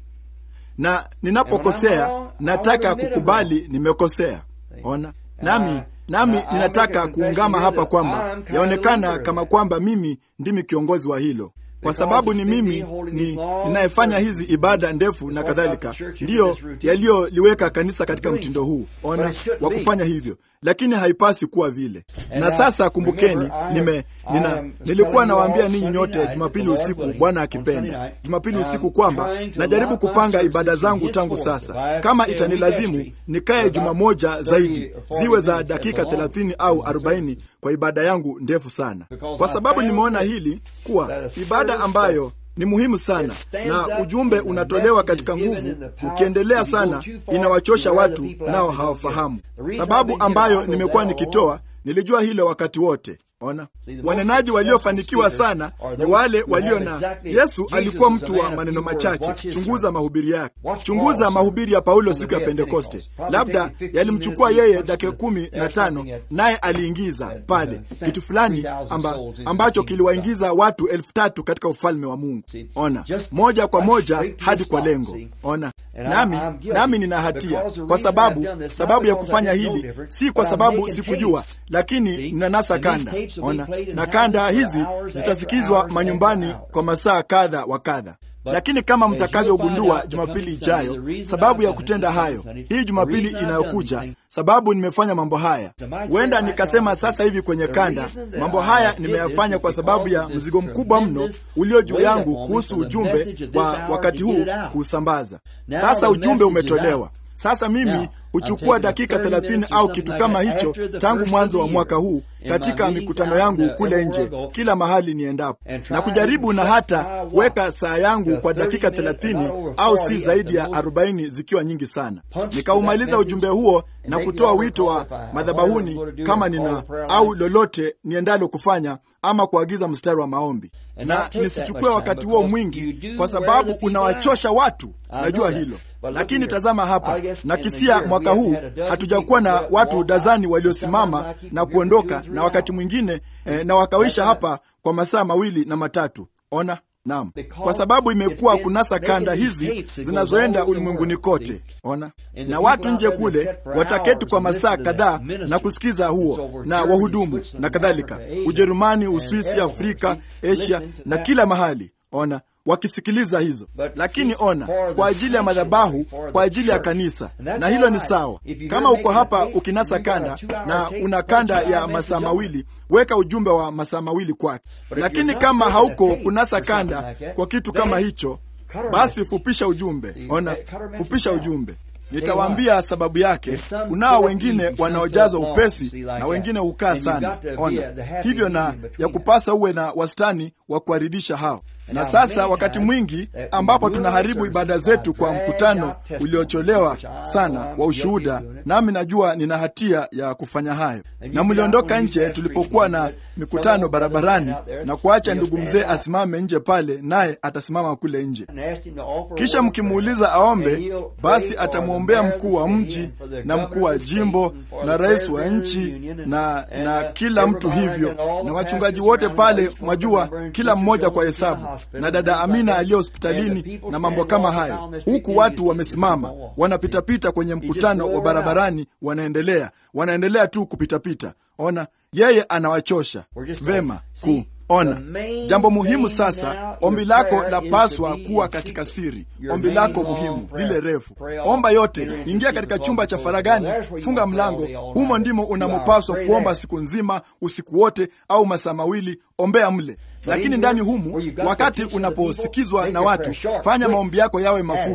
Speaker 3: na ninapokosea nataka kukubali nimekosea. Ona, nami nami ninataka kuungama hapa kwamba yaonekana kama kwamba mimi ndimi kiongozi wa hilo kwa sababu ni mimi ni ninayefanya hizi ibada ndefu na kadhalika, ndiyo yaliyoliweka kanisa katika mtindo huu ona wa kufanya hivyo, lakini haipasi kuwa vile. Na sasa kumbukeni, nime nina, nilikuwa nawaambia ninyi nyote Jumapili usiku, Bwana akipenda, Jumapili usiku kwamba najaribu kupanga ibada zangu tangu sasa, kama itanilazimu nikae juma moja zaidi, ziwe za dakika thelathini au arobaini kwa ibada yangu ndefu sana, kwa sababu nimeona hili kuwa ibada ambayo ni muhimu sana na ujumbe unatolewa katika nguvu, ukiendelea sana inawachosha watu, nao hawafahamu sababu ambayo nimekuwa nikitoa. Nilijua hilo wakati wote. Ona, wanenaji waliofanikiwa sana ni wale walio na Yesu. Alikuwa mtu wa maneno machache. Chunguza mahubiri yake, chunguza mahubiri ya Paulo siku ya Pentekoste. Labda yalimchukua yeye dakika kumi na tano, naye aliingiza pale kitu fulani amba, ambacho kiliwaingiza watu elfu tatu katika ufalme wa Mungu. Ona, moja kwa moja hadi kwa lengo. Ona, nami nami nina hatia kwa sababu sababu ya kufanya hili si kwa sababu sikujua, lakini ninanasa kanda Ona, na kanda hizi zitasikizwa manyumbani kwa masaa kadha wa kadha. Lakini kama mtakavyogundua Jumapili ijayo, sababu ya kutenda hayo, hii Jumapili inayokuja, sababu nimefanya mambo haya, huenda nikasema sasa hivi kwenye kanda, mambo haya nimeyafanya kwa sababu ya mzigo mkubwa mno ulio juu yangu kuhusu ujumbe wa wakati huu kuusambaza. Sasa ujumbe umetolewa. Sasa mimi huchukua dakika thelathini au kitu kama hicho tangu mwanzo wa mwaka huu katika mikutano yangu kule nje, kila mahali niendapo, na kujaribu na hata weka saa yangu kwa dakika thelathini au si zaidi ya arobaini zikiwa nyingi sana. Nikaumaliza ujumbe huo na kutoa wito wa madhabahuni kama nina au lolote niendalo kufanya ama kuagiza mstari wa maombi, na nisichukue wakati huo mwingi, kwa sababu unawachosha watu. Najua hilo, lakini tazama hapa, na kisia mwaka huu hatujakuwa na watu dazani waliosimama na kuondoka, na wakati mwingine eh, na wakawisha hapa kwa masaa mawili na matatu. Ona, naam, kwa sababu imekuwa kunasa kanda hizi zinazoenda ulimwenguni kote. Ona, na watu nje kule wataketi kwa masaa kadhaa na kusikiza huo, na wahudumu na kadhalika, Ujerumani, Uswisi, Afrika, Asia na kila mahali. Ona, wakisikiliza hizo. Lakini ona, kwa ajili ya madhabahu, kwa ajili ya kanisa, na hilo ni sawa. Kama uko hapa ukinasa kanda na una kanda ya masaa mawili, weka ujumbe wa masaa mawili kwake. Lakini kama hauko kunasa kanda kwa kitu kama hicho, basi fupisha ujumbe. Ona, fupisha ujumbe. Nitawaambia sababu yake. Kunao wengine wanaojazwa upesi na wengine hukaa sana. Ona hivyo, na ya kupasa uwe na wastani wa kuaridhisha hao. Na sasa wakati mwingi ambapo tunaharibu ibada zetu kwa mkutano uliocholewa sana wa ushuhuda, nami najua nina hatia ya kufanya hayo. Na mliondoka nje tulipokuwa na mikutano barabarani na kuacha ndugu mzee asimame nje pale, naye atasimama kule nje, kisha mkimuuliza aombe, basi atamwombea mkuu wa mji na mkuu wa jimbo na rais wa nchi na, na kila mtu hivyo, na wachungaji wote pale, mwajua kila mmoja kwa hesabu na dada Amina aliye hospitalini na mambo kama hayo, huku watu wamesimama wanapitapita kwenye mkutano wa barabarani, wanaendelea wanaendelea tu kupitapita. Ona, yeye anawachosha vema ku Ona, jambo muhimu sasa, ombi lako lapaswa kuwa katika siri. Ombi lako muhimu lile refu, omba yote. Ingia katika chumba cha faragani, funga mlango, humo ndimo unamopaswa kuomba siku nzima, usiku wote, au masaa mawili, ombea mle lakini ndani humu, wakati unaposikizwa na watu, fanya maombi yako yawe mafupi,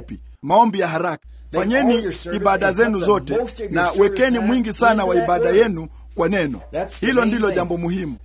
Speaker 3: maombi ya haraka. Fanyeni ibada zenu zote na wekeni mwingi sana wa ibada yenu kwa neno. Hilo ndilo jambo muhimu.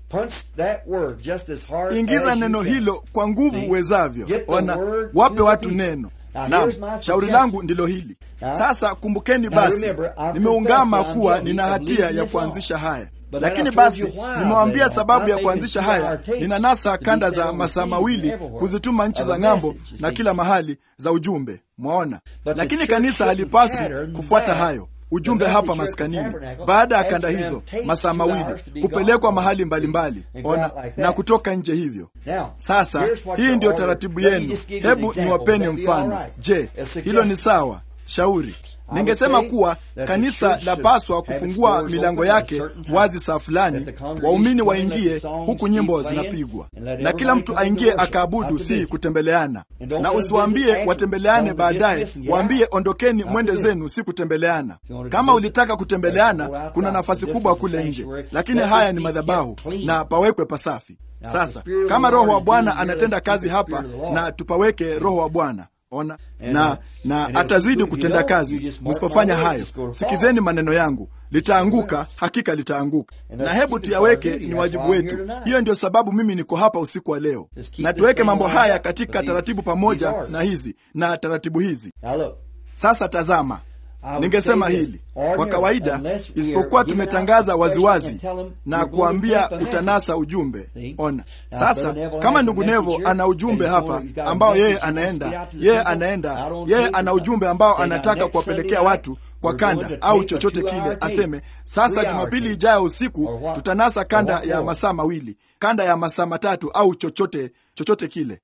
Speaker 3: Ingiza neno hilo kwa nguvu uwezavyo. Ona, wape watu neno. Naam, shauri langu ndilo hili sasa. Kumbukeni basi, nimeungama kuwa nina hatia ya kuanzisha haya lakini basi nimewaambia sababu ya kuanzisha haya. Ninanasa kanda za masaa mawili kuzituma nchi za ng'ambo na kila mahali za ujumbe, mwaona. Lakini kanisa halipaswi kufuata hayo ujumbe hapa maskanini. Baada ya kanda hizo masaa mawili kupelekwa mahali mbalimbali mbali, ona na kutoka nje hivyo. Sasa hii ndiyo taratibu yenu. Hebu niwapeni mfano. Je, hilo ni sawa? Shauri Ningesema kuwa kanisa lapaswa kufungua milango yake wazi saa fulani, waumini waingie huku nyimbo zinapigwa, na kila mtu aingie akaabudu, si kutembeleana. Na usiwaambie watembeleane baadaye, waambie ondokeni, mwende zenu, si kutembeleana. Kama ulitaka kutembeleana, kuna nafasi kubwa kule nje, lakini haya ni madhabahu na pawekwe pasafi. Sasa kama Roho wa Bwana anatenda kazi hapa, na tupaweke Roho wa Bwana Ona na na atazidi kutenda kazi. Msipofanya hayo, sikizeni maneno yangu, litaanguka, hakika litaanguka. Na hebu tuyaweke, ni wajibu wetu. Hiyo ndio sababu mimi niko hapa usiku wa leo, na tuweke mambo haya katika taratibu pamoja na hizi na taratibu hizi. Sasa tazama, ningesema hili kwa kawaida, isipokuwa tumetangaza waziwazi na kuambia utanasa ujumbe. Ona sasa, kama ndugu Nevo ana ujumbe hapa ambao yeye anaenda yeye anaenda yeye ana ujumbe ambao anataka kuwapelekea watu kwa kanda au chochote kile, aseme sasa, Jumapili ijayo usiku tutanasa kanda ya masaa mawili, kanda ya masaa matatu au chochote chochote kile,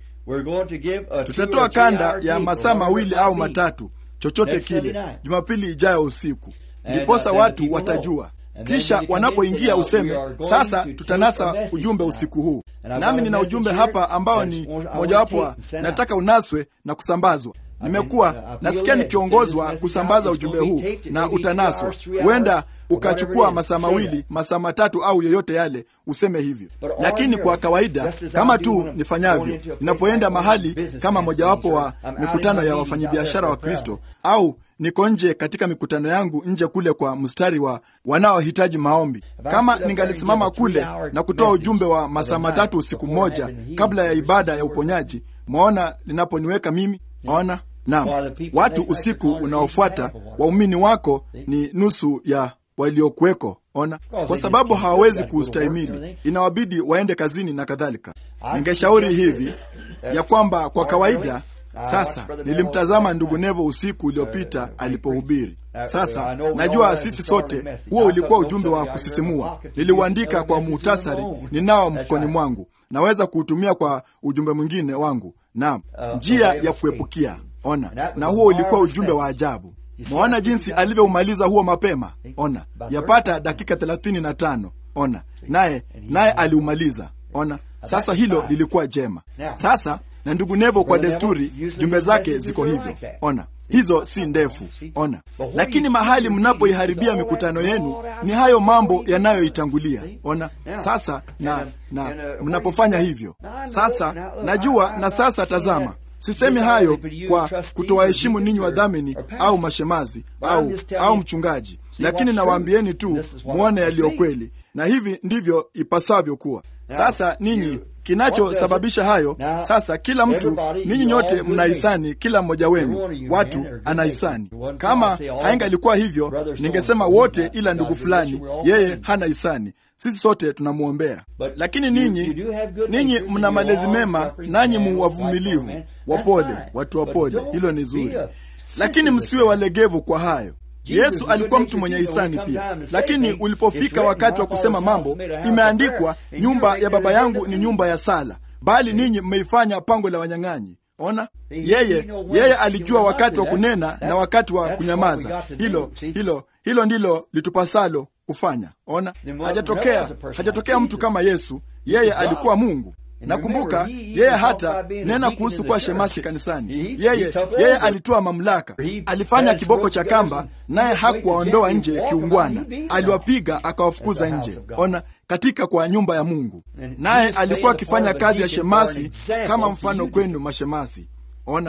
Speaker 3: tutatoa kanda ya masaa mawili au matatu chochote kile Jumapili ijayo usiku, ndiposa watu watajua. Kisha wanapoingia useme sasa, tutanasa ujumbe usiku huu. Nami nina ujumbe hapa ambao ni mojawapo wa nataka unaswe na kusambazwa. Nimekuwa nasikia nikiongozwa kusambaza ujumbe huu na utanaswa. Huenda ukachukua masaa mawili, masaa matatu au yoyote yale, useme hivyo. Lakini kwa kawaida, kama tu nifanyavyo, ninapoenda mahali kama mojawapo wa mikutano ya wafanyabiashara wa Kristo au niko nje katika mikutano yangu nje kule kwa mstari wa wanaohitaji maombi, kama ningalisimama kule na kutoa ujumbe wa masaa matatu usiku mmoja kabla ya ibada ya uponyaji, mwaona linaponiweka mimi Ona, naam, watu usiku unaofuata waumini wako ni nusu ya waliokuweko. Ona, kwa sababu hawawezi kuustahimili, inawabidi waende kazini na kadhalika. Ningeshauri hivi ya kwamba kwa kawaida sasa, nilimtazama ndugu Nevo usiku uliopita alipohubiri. Sasa najua sisi sote, huo ulikuwa ujumbe wa kusisimua. Niliuandika kwa muhtasari, ninao mfukoni mwangu, naweza kuutumia kwa ujumbe mwingine wangu. Naam, njia ya kuepukia. Ona, na huo ulikuwa ujumbe wa ajabu. Mwaona jinsi alivyoumaliza huo mapema. Ona, yapata dakika thelathini na tano. Ona, naye naye aliumaliza. Ona, sasa hilo lilikuwa jema. Sasa na ndugu Nevo kwa desturi, jumbe zake ziko hivyo. Ona, hizo si ndefu. Ona, lakini mahali mnapoiharibia mikutano yenu ni hayo mambo yanayoitangulia. Ona sasa, na na mnapofanya hivyo sasa, najua na sasa, tazama Sisemi hayo kwa kutowaheshimu ninyi wadhamini au mashemazi au, au mchungaji, lakini nawaambieni tu mwone yaliyo kweli, na hivi ndivyo ipasavyo kuwa. Sasa ninyi kinachosababisha hayo sasa, kila mtu, ninyi nyote mna hisani, kila mmoja wenu watu ana hisani. Kama haingalikuwa hivyo, ningesema wote, ila ndugu fulani yeye hana hisani. Sisi sote tunamwombea, lakini ninyi ninyi mna malezi mema, nanyi mu wavumilivu, wapole, watu wapole. Hilo ni zuri, lakini msiwe walegevu kwa hayo. Yesu alikuwa mtu mwenye hisani pia, lakini ulipofika wakati wa kusema mambo, imeandikwa, nyumba ya Baba yangu ni nyumba ya sala, bali ninyi mmeifanya pango la wanyang'anyi. Ona, yeye yeye alijua wakati wa kunena na wakati wa kunyamaza. Hilo hilo hilo ndilo litupasalo kufanya. Ona, hajatokea hajatokea mtu kama Yesu. Yeye alikuwa Mungu. Nakumbuka yeye hata nena kuhusu kuwa shemasi kanisani. Yeye yeye alitoa mamlaka, alifanya kiboko cha kamba, naye hakuwaondoa nje kiungwana, aliwapiga akawafukuza nje. Ona, katika kwa nyumba ya Mungu, naye alikuwa akifanya kazi ya shemasi kama mfano kwenu mashemasi. Ona,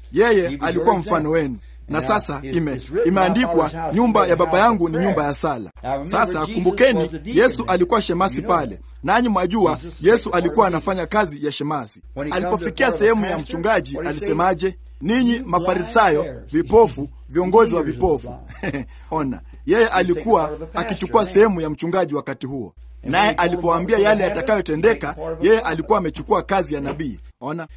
Speaker 3: yeye alikuwa mfano wenu na sasa ime, imeandikwa nyumba ya baba yangu ni nyumba ya sala. Sasa kumbukeni, Yesu alikuwa shemasi pale, nanyi mwajua Yesu alikuwa anafanya kazi ya shemasi. Alipofikia sehemu ya mchungaji, alisemaje? Ninyi Mafarisayo vipofu, viongozi wa vipofu. Ona, yeye alikuwa akichukua sehemu ya mchungaji wakati huo, naye alipoambia yale yatakayotendeka, yeye alikuwa amechukua kazi ya nabii. Ona,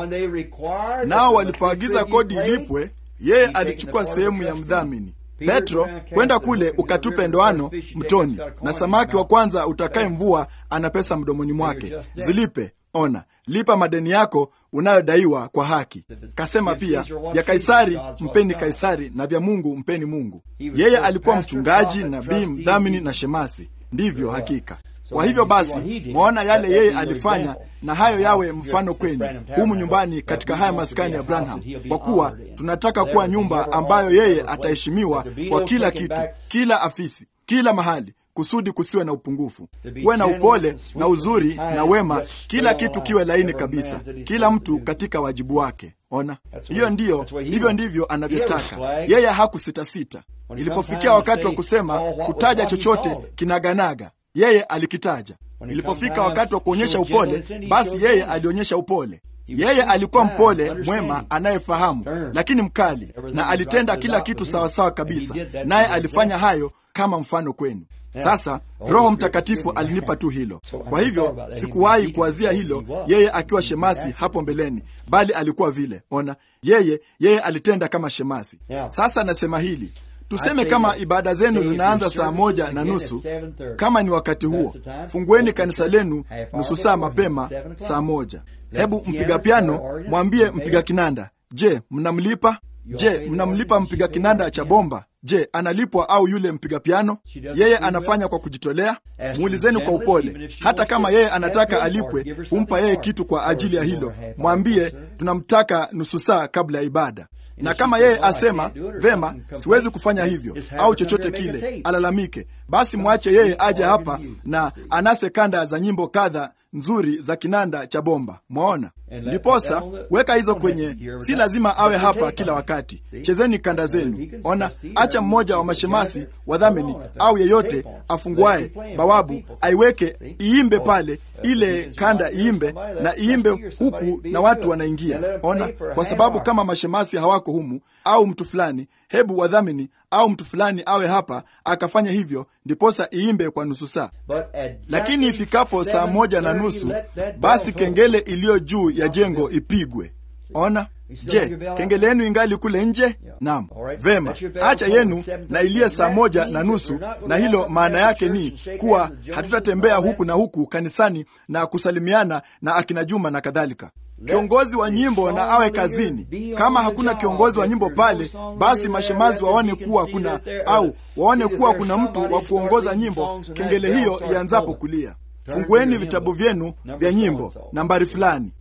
Speaker 3: nao walipoagiza kodi ilipwe yeye alichukua sehemu ya mdhamini. Petro, kwenda kule ukatupe ndoano mtoni, na samaki wa kwanza utakaye mvua ana pesa mdomoni mwake, zilipe. Ona, lipa madeni yako unayodaiwa kwa haki. Kasema pia, vya Kaisari mpeni Kaisari, na vya Mungu mpeni Mungu. Yeye alikuwa mchungaji, nabii, mdhamini na shemasi. Ndivyo hakika. Kwa hivyo basi, mwaona yale yeye alifanya, na hayo yawe mfano kwenu humu nyumbani katika haya maskani ya Branham, kwa kuwa tunataka kuwa nyumba ambayo yeye ataheshimiwa kwa kila kitu, kila afisi, kila mahali, kusudi kusiwe na upungufu, kuwe na upole na uzuri na wema, kila kitu kiwe laini kabisa, kila mtu katika wajibu wake. Ona, hiyo ndiyo, hivyo ndivyo anavyotaka yeye. Hakusitasita ilipofikia wakati wa kusema kutaja chochote kinaganaga yeye alikitaja. Ilipofika wakati wa kuonyesha upole, basi yeye alionyesha upole. Yeye alikuwa mpole, mwema, anayefahamu, lakini mkali, na alitenda kila kitu sawasawa kabisa, naye alifanya hayo kama mfano kwenu. Sasa Roho Mtakatifu alinipa tu hilo. Kwa hivyo sikuwahi kuwazia hilo yeye akiwa shemasi hapo mbeleni, bali alikuwa vile. Ona, yeye yeye alitenda kama shemasi. Sasa nasema hili Tuseme kama ibada zenu zinaanza saa moja na nusu, kama ni wakati huo, fungueni kanisa lenu nusu saa mapema, saa moja. Hebu mpiga piano mwambie mpiga kinanda, je, mnamlipa? Je, mnamlipa mpiga kinanda cha bomba? Je, analipwa au yule mpiga piano? Yeye anafanya kwa kujitolea? Muulizeni kwa upole. Hata kama yeye anataka alipwe, humpa yeye kitu kwa ajili ya hilo. Mwambie tunamtaka nusu saa kabla ya ibada na kama yeye asema vema, siwezi kufanya hivyo au chochote kile, alalamike, basi mwache yeye aje hapa na anase kanda za nyimbo kadha nzuri za kinanda cha bomba. Mwaona? Ndiposa weka hizo kwenye, si lazima awe hapa kila wakati. Chezeni kanda zenu. Ona, acha mmoja wa mashemasi wadhamini au yeyote afunguaye bawabu aiweke iimbe pale, ile kanda iimbe na iimbe huku na watu wanaingia. Ona, kwa sababu kama mashemasi hawako humu au mtu fulani, hebu wadhamini au mtu fulani awe hapa akafanya hivyo, ndiposa iimbe kwa nusu saa. Lakini ifikapo saa moja na nusu, basi kengele iliyo juu ya jengo ipigwe. Ona, je, kengele yenu ingali kule nje? Naam, vema, acha yenu na iliye saa moja na nusu. Na hilo maana yake ni kuwa hatutatembea huku na huku kanisani na kusalimiana na akina Juma na kadhalika. Kiongozi wa nyimbo na awe kazini. Kama hakuna kiongozi wa nyimbo pale, basi mashemazi waone kuwa kuna au waone kuwa kuna mtu wa kuongoza nyimbo kengele hiyo ianzapo kulia. Fungueni vitabu vyenu vya nyimbo nambari fulani,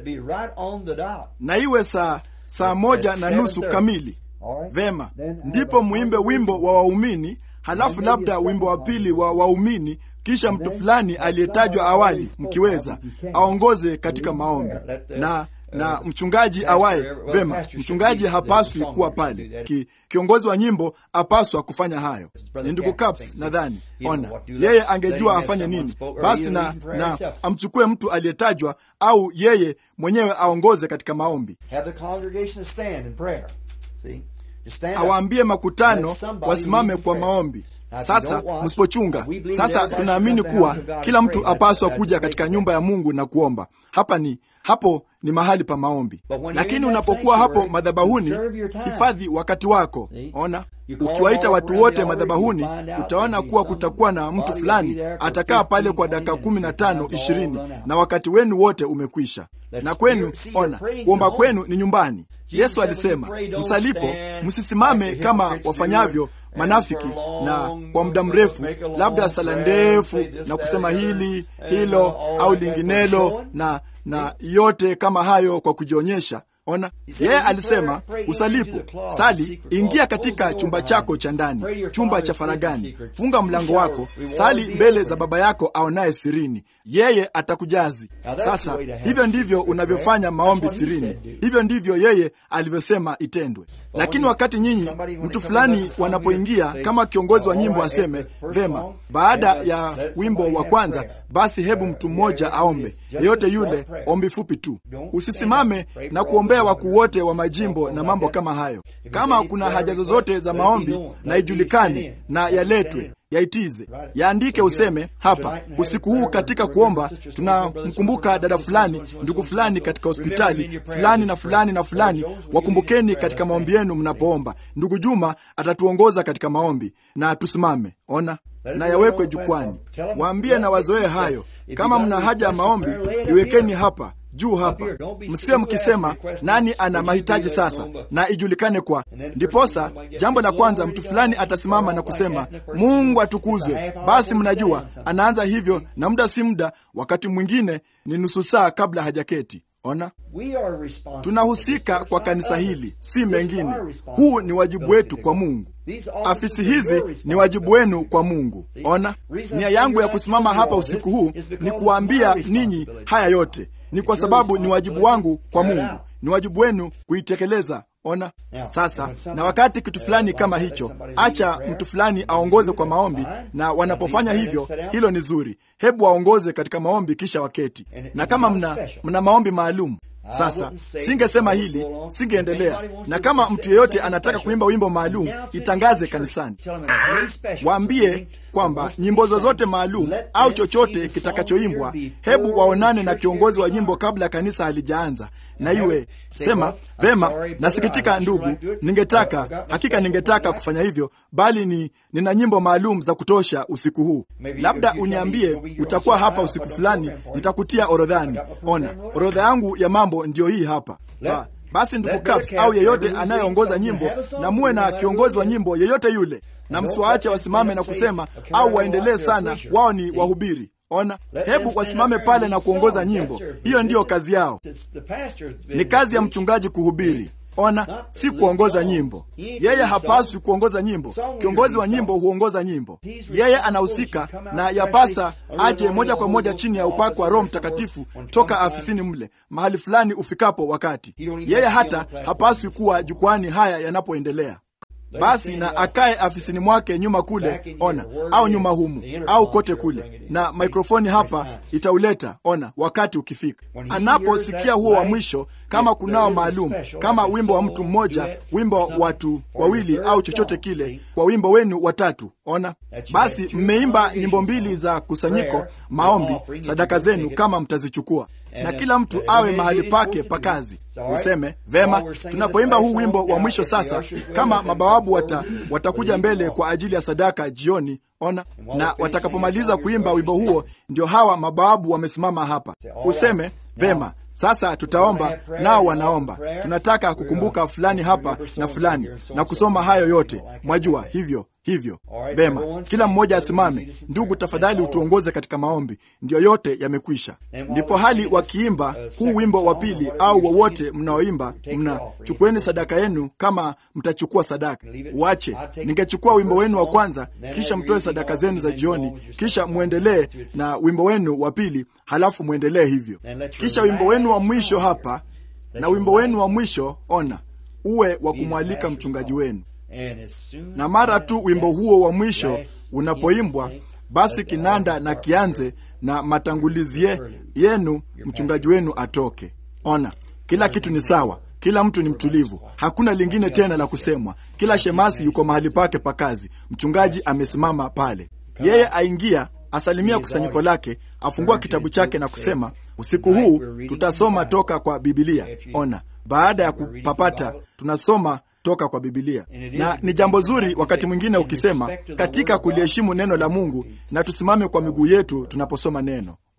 Speaker 3: na iwe saa saa moja na nusu kamili. Vema, ndipo muimbe wimbo wa waumini, halafu labda wimbo wa pili wa waumini kisha mtu fulani aliyetajwa awali, mkiweza, aongoze katika maombi na na mchungaji awaye. Vema, mchungaji hapaswi kuwa pale. Ki, kiongozi wa nyimbo apaswa kufanya hayo. Ni ndugu Caps nadhani. Ona, yeye angejua afanye nini basi, na, na amchukue mtu aliyetajwa au yeye mwenyewe aongoze katika maombi, awaambie makutano wasimame kwa maombi. Sasa msipochunga, sasa tunaamini kuwa kila mtu apaswa kuja katika nyumba ya Mungu na kuomba. Hapa ni hapo ni mahali pa maombi, lakini unapokuwa hapo madhabahuni, hifadhi wakati wako. Ona, ukiwaita watu wote madhabahuni, utaona kuwa kutakuwa na mtu fulani atakaa pale kwa dakika kumi na tano ishirini, na wakati wenu wote umekwisha. Na kwenu, ona, kuomba kwenu ni nyumbani. Yesu alisema, msalipo msisimame kama wafanyavyo manafiki na kwa muda mrefu, labda sala ndefu na kusema hili hilo au linginelo na na yote kama hayo kwa kujionyesha. Ona, yeye alisema usalipo sali, ingia katika chumba chako cha ndani, chumba cha faragani, funga mlango wako, sali mbele za Baba yako aonaye sirini, yeye atakujazi. Sasa hivyo ndivyo unavyofanya maombi sirini, hivyo ndivyo yeye alivyosema itendwe. Lakini wakati nyinyi mtu fulani wanapoingia, kama kiongozi wa nyimbo aseme vema, baada ya wimbo wa kwanza, basi hebu mtu mmoja aombe, yeyote yule, ombi fupi tu. Usisimame na kuombea wakuu wote wa majimbo na mambo kama hayo. Kama kuna haja zozote za maombi, na ijulikane na yaletwe yaitize yaandike, useme hapa, usiku huu katika kuomba tunamkumbuka dada fulani, ndugu fulani katika hospitali fulani na fulani na fulani, wakumbukeni katika maombi yenu mnapoomba. Ndugu Juma atatuongoza katika maombi, na tusimame. Ona na yawekwe jukwani, waambie na wazoee hayo. Kama mna haja ya maombi, iwekeni hapa juu hapa, msio mkisema nani ana mahitaji sasa, na ijulikane kwa ndiposa. Jambo la kwanza, mtu fulani atasimama na kusema Mungu atukuzwe. Basi mnajua anaanza hivyo, na muda si muda, wakati mwingine ni nusu saa kabla hajaketi. Ona, tunahusika kwa kanisa hili, si mengine. Huu ni wajibu wetu kwa Mungu. Afisi hizi ni wajibu wenu kwa Mungu. Ona, nia yangu ya kusimama hapa usiku huu ni kuwaambia ninyi haya yote ni kwa sababu ni wajibu wangu kwa Mungu, ni wajibu wenu kuitekeleza. Ona sasa, na wakati kitu fulani kama hicho, acha mtu fulani aongoze kwa maombi, na wanapofanya hivyo, hilo ni zuri. Hebu waongoze katika maombi, kisha waketi. Na kama mna, mna maombi maalum sasa singesema hili, singeendelea. Na kama mtu yeyote anataka kuimba wimbo maalum, itangaze kanisani, waambie kwamba nyimbo zozote maalum au chochote kitakachoimbwa, hebu waonane na kiongozi wa nyimbo kabla kanisa halijaanza, na iwe sema vema, nasikitika ndugu, ningetaka hakika, ningetaka kufanya hivyo, bali ni nina nyimbo maalum za kutosha usiku huu. Labda uniambie utakuwa hapa usiku fulani, nitakutia orodhani. Ona, orodha yangu ya mambo ndiyo hii hapa ba. Basi ndugu Caps au yeyote anayeongoza nyimbo, na muwe na kiongozi wa nyimbo yeyote yule, na msiwaache wasimame na kusema au waendelee sana, wao ni wahubiri. Ona, hebu wasimame pale na kuongoza nyimbo. Hiyo ndiyo kazi yao, ni kazi ya mchungaji kuhubiri. Ona, si kuongoza nyimbo. Yeye hapaswi kuongoza nyimbo. Kiongozi wa nyimbo huongoza nyimbo. Yeye anahusika na yapasa aje moja kwa moja chini ya upako wa Roho Mtakatifu toka afisini mle mahali fulani ufikapo wakati. Yeye hata hapaswi kuwa jukwani haya yanapoendelea basi na akae afisini mwake nyuma kule, ona, au nyuma humu au kote kule, na mikrofoni hapa itauleta, ona, wakati ukifika, anaposikia huo wa mwisho, kama kunao maalum, kama wimbo wa mtu mmoja, wimbo wa watu wawili, au chochote kile, kwa wimbo wenu watatu, ona, basi mmeimba nyimbo mbili za kusanyiko, maombi, sadaka zenu kama mtazichukua na kila mtu awe mahali pake pa kazi. Useme vema, tunapoimba huu wimbo wa mwisho sasa, kama mabawabu wata, watakuja mbele kwa ajili ya sadaka jioni, ona, na watakapomaliza kuimba wimbo huo, ndio hawa mabawabu wamesimama hapa. Useme vema, sasa tutaomba, nao wanaomba, tunataka kukumbuka fulani hapa na fulani na kusoma hayo yote, mwajua hivyo hivyo vema, kila mmoja asimame. Ndugu, tafadhali utuongoze katika maombi. Ndiyo, yote yamekwisha. Ndipo hali wakiimba huu wimbo wa pili au wowote mnaoimba, mna chukueni sadaka yenu, kama mtachukua sadaka. Wache ningechukua wimbo wenu wa kwanza, kisha mtoe sadaka zenu za jioni, kisha mwendelee na wimbo wenu wa pili, halafu mwendelee hivyo, kisha wimbo wenu wa mwisho hapa na wimbo wenu wa mwisho, ona, uwe wa kumwalika mchungaji wenu na mara tu wimbo huo wa mwisho unapoimbwa, basi kinanda na kianze na matangulizi ye, yenu, mchungaji wenu atoke. Ona, kila kitu ni sawa, kila mtu ni mtulivu, hakuna lingine tena la kusemwa. Kila shemasi yuko mahali pake pa kazi, mchungaji amesimama pale. Yeye aingia, asalimia kusanyiko lake, afungua kitabu chake na kusema, usiku huu tutasoma toka kwa Bibilia. Ona, baada ya kupapata tunasoma toka kwa Bibilia, na ni jambo zuri wakati mwingine ukisema katika kuliheshimu neno la Mungu, na tusimame kwa miguu yetu tunaposoma neno. Ona,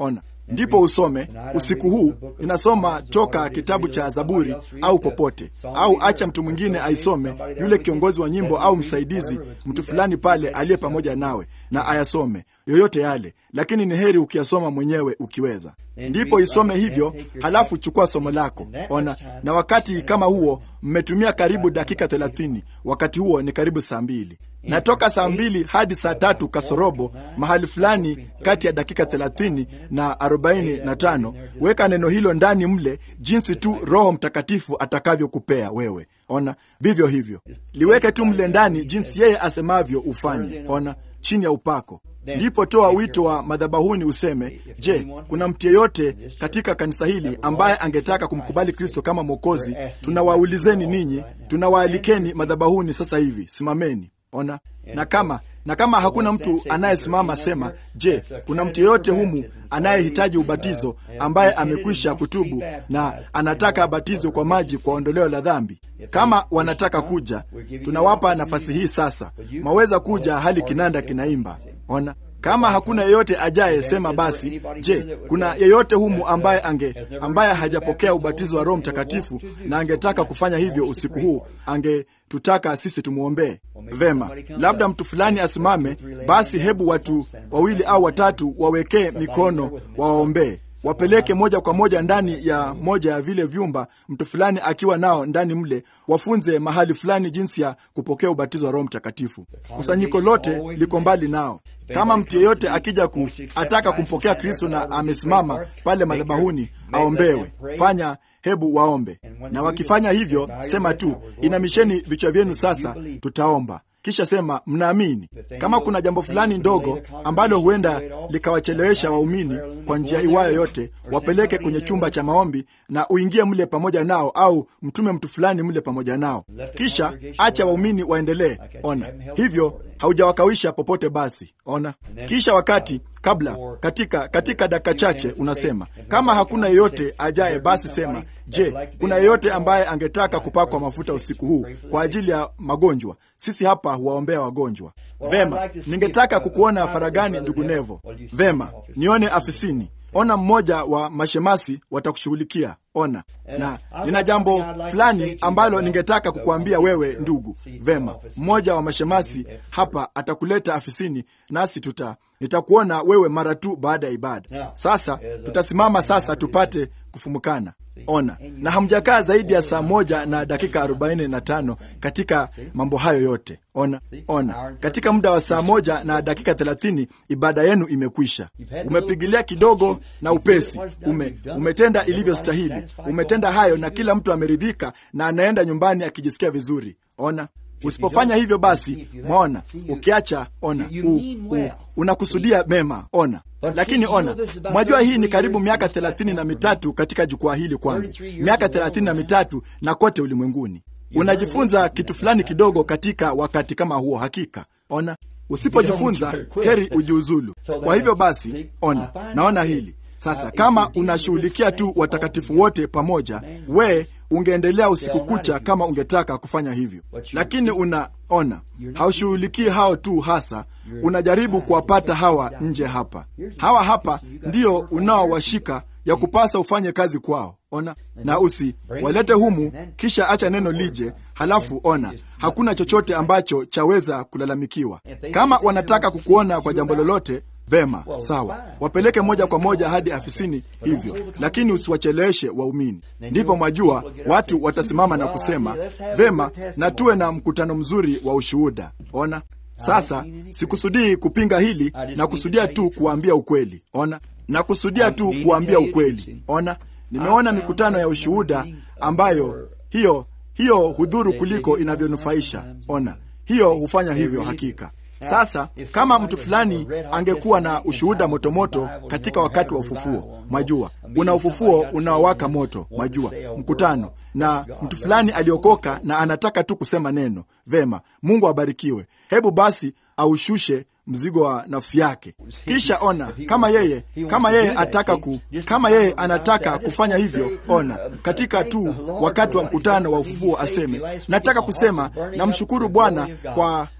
Speaker 3: ndipo usome usiku huu. Ninasoma toka kitabu cha Zaburi au popote, au acha mtu mwingine aisome, yule kiongozi wa nyimbo au msaidizi, mtu fulani pale aliye pamoja nawe, na ayasome yoyote yale, lakini ni heri ukiyasoma mwenyewe ukiweza. Ndipo isome hivyo, halafu chukua somo lako. Ona, na wakati kama huo mmetumia karibu dakika thelathini. Wakati huo ni karibu saa mbili na toka saa mbili hadi saa tatu kasorobo, mahali fulani kati ya dakika thelathini na arobaini na tano weka neno hilo ndani mle, jinsi tu Roho Mtakatifu atakavyokupea wewe. Ona, vivyo hivyo liweke tu mle ndani, jinsi yeye asemavyo ufanye. Ona, chini ya upako ndipo toa wito wa madhabahuni useme, je, kuna mtu yeyote katika kanisa hili ambaye angetaka kumkubali Kristo kama Mwokozi? Tunawaulizeni ninyi, tunawaalikeni madhabahuni sasa hivi, simameni. Ona, na kama na kama hakuna mtu anayesimama, sema, je, kuna mtu yeyote humu anayehitaji ubatizo ambaye amekwisha kutubu na anataka abatizwe kwa maji kwa ondoleo la dhambi? Kama wanataka kuja, tunawapa nafasi hii sasa. Mwaweza kuja hali kinanda kinaimba. Ona, kama hakuna yeyote ajaye, sema basi, je, kuna yeyote humu ambaye ange ambaye hajapokea ubatizo wa Roho Mtakatifu na angetaka kufanya hivyo usiku huu, angetutaka sisi tumwombee? Vema, labda mtu fulani asimame. Basi hebu watu wawili au watatu wawekee mikono, wawaombee wapeleke moja kwa moja ndani ya moja ya vile vyumba, mtu fulani akiwa nao ndani mle, wafunze mahali fulani jinsi ya kupokea ubatizo wa Roho Mtakatifu. Kusanyiko lote liko mbali nao. Kama mtu yeyote akija ku ataka kumpokea Kristo na amesimama pale madhabahuni, aombewe. Fanya, hebu waombe, na wakifanya hivyo, sema tu, inamisheni vichwa vyenu sasa, tutaomba kisha sema mnaamini. Kama kuna jambo fulani ndogo ambalo huenda likawachelewesha waumini kwa njia iwayo yote, wapeleke kwenye chumba cha maombi na uingie mle pamoja nao, au mtume mtu fulani mle pamoja nao, kisha acha waumini waendelee. Ona hivyo haujawakawisha popote. Basi ona, kisha wakati kabla, katika katika dakika chache unasema, kama hakuna yeyote ajaye, basi sema, je, kuna yeyote ambaye angetaka kupakwa mafuta usiku huu kwa ajili ya magonjwa? Sisi hapa huwaombea wagonjwa. Vema, ningetaka kukuona faragani, ndugu Nevo. Vema, nione afisini. Ona, mmoja wa mashemasi watakushughulikia. Ona, na nina jambo fulani ambalo ningetaka kukuambia wewe ndugu. Vema, mmoja wa mashemasi hapa atakuleta afisini, nasi tuta nitakuona wewe mara tu baada ya ibada. Sasa tutasimama sasa tupate kufumukana. Ona, na hamjakaa zaidi ya saa moja na dakika arobaini na tano katika mambo hayo yote. Ona, ona, katika muda wa saa moja na dakika thelathini ibada yenu imekwisha. Umepigilia kidogo na upesi, ume, umetenda ilivyostahili, umetenda hayo na kila mtu ameridhika na anaenda nyumbani akijisikia vizuri. Ona, usipofanya hivyo basi, mwaona, ukiacha, ona, u, u, unakusudia mema. Ona, lakini ona, mwajua hii ni karibu miaka thelathini na mitatu katika jukwaa hili kwangu, miaka thelathini na mitatu na kote ulimwenguni. Unajifunza kitu fulani kidogo katika wakati kama huo. Hakika ona, usipojifunza heri ujiuzulu. Kwa hivyo basi, ona, naona hili sasa. Kama unashughulikia tu watakatifu wote pamoja, we ungeendelea usiku kucha kama ungetaka kufanya hivyo, lakini unaona haushughulikii hao tu hasa, unajaribu kuwapata hawa nje hapa. Hawa hapa ndio unaowashika ya kupasa ufanye kazi kwao. Ona, na usi walete humu, kisha acha neno lije. Halafu ona, hakuna chochote ambacho chaweza kulalamikiwa. Kama wanataka kukuona kwa jambo lolote Vema, sawa, wapeleke moja kwa moja hadi afisini hivyo, lakini usiwacheleweshe waumini. Ndipo mwajua watu watasimama na kusema vema, na tuwe na mkutano mzuri wa ushuhuda. Ona sasa, sikusudii kupinga hili, na kusudia tu kuwaambia ukweli. Ona, na kusudia tu kuwaambia ukweli. Ona, nimeona mikutano ya ushuhuda ambayo hiyo hiyo hudhuru kuliko inavyonufaisha. Ona, hiyo hufanya hivyo hakika. Sasa kama mtu fulani angekuwa na ushuhuda motomoto katika wakati wa ufufuo, mwajua, una ufufuo unaowaka moto, mwajua, mkutano na mtu fulani aliokoka na anataka tu kusema neno vema, Mungu abarikiwe. Hebu basi aushushe mzigo wa nafsi yake, kisha ona kama yeye kama yeye ataka ku, kama yeye anataka kufanya hivyo, ona katika tu wakati wa mkutano wa ufufuo aseme, nataka kusema namshukuru Bwana kwa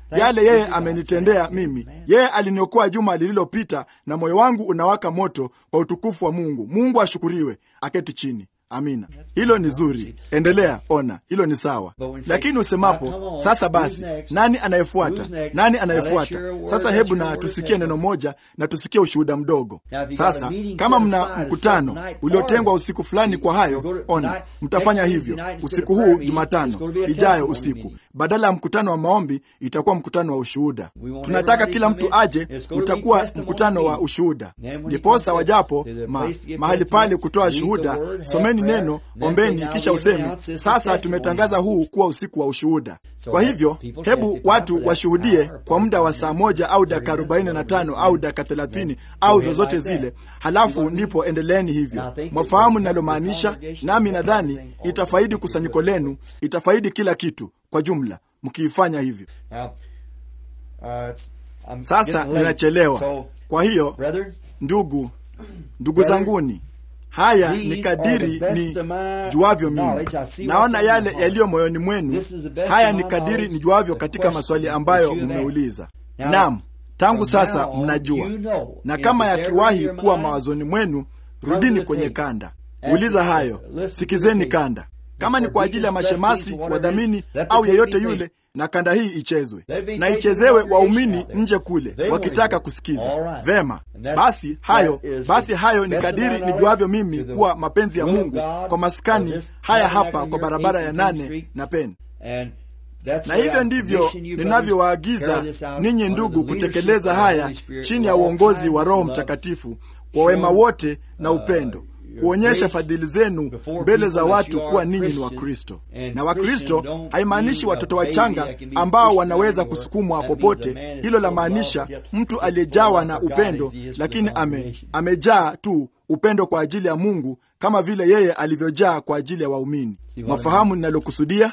Speaker 3: yale yeye amenitendea mimi. Yeye aliniokoa juma lililopita, na moyo wangu unawaka moto kwa utukufu wa Mungu. Mungu ashukuriwe. Aketi chini. Amina, hilo ni zuri. Endelea, ona, hilo ni sawa. Lakini usemapo sasa, basi nani anayefuata? Nani anayefuata? Sasa hebu na tusikie neno moja na tusikie ushuhuda mdogo. Sasa kama mna mkutano uliotengwa usiku fulani kwa hayo, ona, mtafanya hivyo usiku huu, Jumatano ijayo usiku, badala ya mkutano wa maombi itakuwa mkutano wa ushuhuda. Tunataka kila mtu aje, utakuwa mkutano wa ushuhuda. Ndiposa wajapo ma, mahali pale kutoa shuhuda, someni neno, ombeni, kisha useme sasa, tumetangaza huu kuwa usiku wa ushuhuda. Kwa hivyo, hebu watu washuhudie kwa muda wa saa moja au dakika arobaini na tano au dakika thelathini au zozote zile, halafu ndipo endeleeni hivyo. Mwafahamu ninalomaanisha, nami nadhani itafaidi kusanyiko lenu, itafaidi kila kitu kwa jumla mkiifanya hivyo. Sasa ninachelewa, kwa hiyo ndugu, ndugu zanguni Haya ni kadiri ni juavyo mimi, naona yale yaliyo moyoni mwenu. Haya ni kadiri ni juavyo katika maswali ambayo mmeuliza. Naam, tangu sasa mnajua, na kama yakiwahi kuwa mawazoni mwenu, rudini kwenye kanda, uliza hayo, sikizeni kanda, kama ni kwa ajili ya mashemasi, wadhamini au yeyote yule na kanda hii ichezwe na ichezewe waumini nje kule wakitaka kusikiza vema. Basi hayo basi hayo ni kadiri nijuavyo mimi kuwa mapenzi ya Mungu kwa maskani haya hapa kwa barabara ya nane na Peni. Na hivyo ndivyo ninavyowaagiza ninyi ndugu kutekeleza haya chini ya uongozi wa Roho Mtakatifu kwa wema wote na upendo kuonyesha fadhili zenu mbele za watu kuwa ninyi ni Wakristo. Na Wakristo haimaanishi watoto wachanga ambao wanaweza kusukumwa popote. Hilo la maanisha mtu aliyejawa na upendo, lakini ame, amejaa tu upendo kwa ajili ya Mungu kama vile yeye alivyojaa kwa ajili ya waumini. Mafahamu ninalokusudia?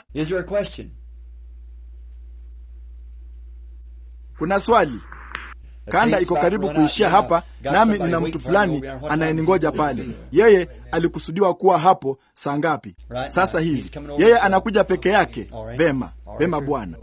Speaker 3: Kuna swali? Kanda iko karibu kuishia hapa, nami nina mtu fulani anayeningoja pale. Yeye alikusudiwa kuwa hapo saa ngapi? Sasa hivi yeye anakuja peke yake. Vema, vema Bwana.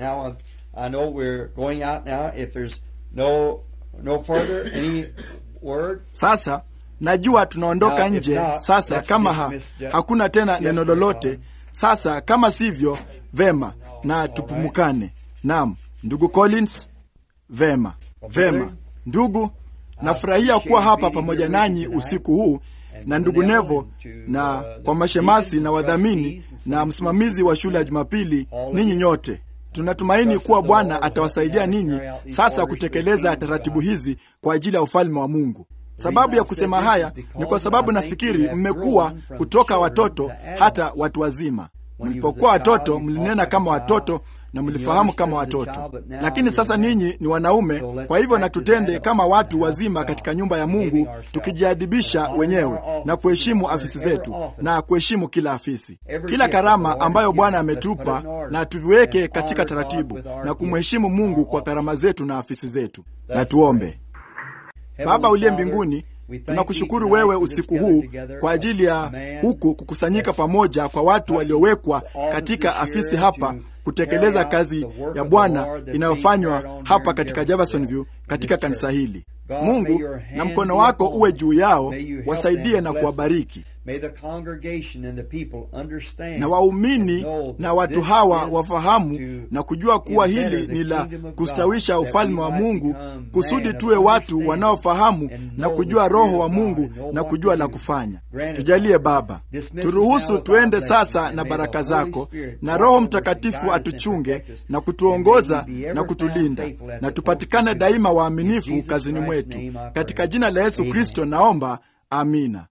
Speaker 3: Sasa najua tunaondoka nje sasa, kama ha, hakuna tena neno lolote sasa. Kama sivyo, vema na tupumukane. Naam, ndugu Collins, vema. Vema ndugu, nafurahia kuwa hapa pamoja nanyi usiku huu na ndugu Nevo na kwa mashemasi na wadhamini na msimamizi wa shule ya Jumapili, ninyi nyote. Tunatumaini kuwa Bwana atawasaidia ninyi sasa kutekeleza taratibu hizi kwa ajili ya ufalme wa Mungu. Sababu ya kusema haya ni kwa sababu nafikiri mmekuwa kutoka watoto hata watu wazima. Mlipokuwa watoto mlinena kama watoto na mlifahamu kama watoto, lakini sasa ninyi ni wanaume. Kwa hivyo na tutende kama watu wazima katika nyumba ya Mungu, tukijiadibisha wenyewe na kuheshimu afisi zetu na kuheshimu kila afisi, kila karama ambayo Bwana ametupa, na tuviweke katika taratibu na kumheshimu Mungu kwa karama zetu na afisi zetu. Na tuombe. Baba uliye mbinguni, tunakushukuru wewe usiku huu kwa ajili ya huku kukusanyika pamoja kwa watu waliowekwa katika afisi hapa kutekeleza kazi ya Bwana inayofanywa hapa katika Jeffersonville katika kanisa hili. Mungu, na mkono wako uwe juu yao, wasaidie na kuwabariki, na waumini na watu hawa wafahamu na kujua kuwa hili ni la kustawisha ufalme wa Mungu, kusudi tuwe watu wanaofahamu na kujua Roho wa Mungu na kujua la kufanya. Tujalie Baba, turuhusu tuende sasa na baraka zako, na Roho Mtakatifu atuchunge na kutuongoza na kutulinda, na tupatikane daima waaminifu kazini mwetu, katika jina la Yesu Kristo naomba, amina.